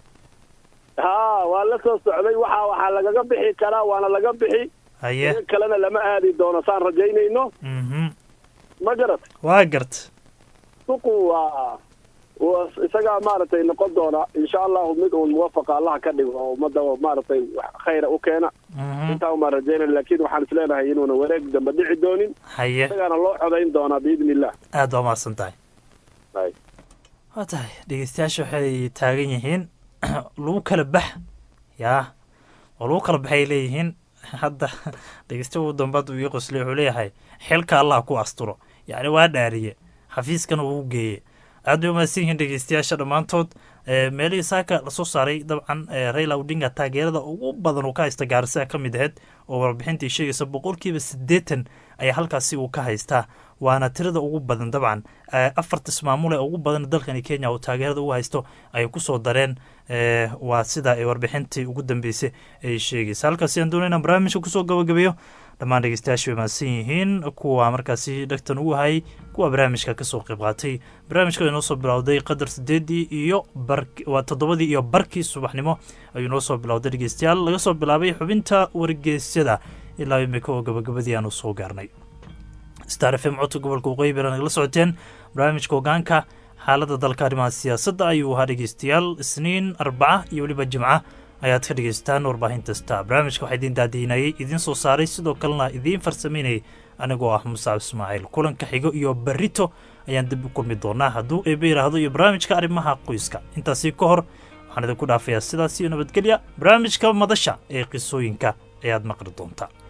ha waa la soo socday waxa waxaa lagaga bixi karaa waana laga bixi haye in kalena lama aadi doono saan rajaynayno mhm ma garat waa gart suqu waa waa isagaa maaragtay noqon doona insha allahu mid uun muwafaqa allaha ka dhigo oo ummadda maaragtay wax khayra u keena intaa umaan rajaynayna laakiin waxaan isleenahay inuuna wareeg dambe dhici doonin haye isagaana loo codayn doonaa biidni illah aad baa mahadsan tahay Hay. waa tahay dhegeystayaasha waxay taagan yihiin lagu kala bax yaa oo lagu kala baxay leeyihiin hadda dhegeysta ugu dambaad uu ii qoslay wuxuu leeyahay xilka allah ku asturo yacni waa dhaariye xafiiskana uu geeye aad bay umahadsan yihiin dhegeystayaasha dhammaantood Eh, meelihii saaka lasoo saaray dabcan eh, raila odinga taageerada ugu badan uu ka haysta gaarisa ka mid ahayd oo warbixintii sheegaysa boqolkiiba siddeetan ayaa halkaasi uu ka haystaa waana tirada ugu badan dabcan Eh, afarta ismaamul ee ugu badan dalkani kenya uu taageerada ugu haysto ayay kusoo dareen Eh, waa sida ay warbixintii ugu dambeysay ay sheegaysa halkaasi aan doonayna barnaamijka kusoo gabagabeeyo dhammaan dhegeystayaashu way mahadsan yihiin kuwa markaasi dhegtan ugu hayay kuwa barnaamijka kasoo qayb qaatay barnaamijka inoo soo bilowday qadar sideedii iyo bar waa toddobadii iyo barkii subaxnimo ayuu noo soo bilowday dhegeystayaal laga soo bilaabay xubinta wargeysyada ilaa imika oo gabagabadii aanu soo gaarnay star f m codka gobolka waqooyi bari nagala socoteen barnaamijka hogaanka xaaladda dalka arrimaha siyaasadda ayuu ahaa dhegeystayaal isniin arbaca iyo weliba jimca ayaad ka dhegeystaan warbaahinta star barnaamijka waxaa idiin daadiinayay idiin soo saaray sidoo kalena idiin farsameynayay anigoo ah musaab ismaaciil kulanka xigo iyo barito ayaan dib u kulmi doonaa hadduu eebe yidhaahdo iyo barnaamijka arrimaha qoyska intaasi ka hor waxaan idinku dhaafayaa sidaas iyo nabadgelya barnaamijka madasha ee qisooyinka ayaad maqli doontaa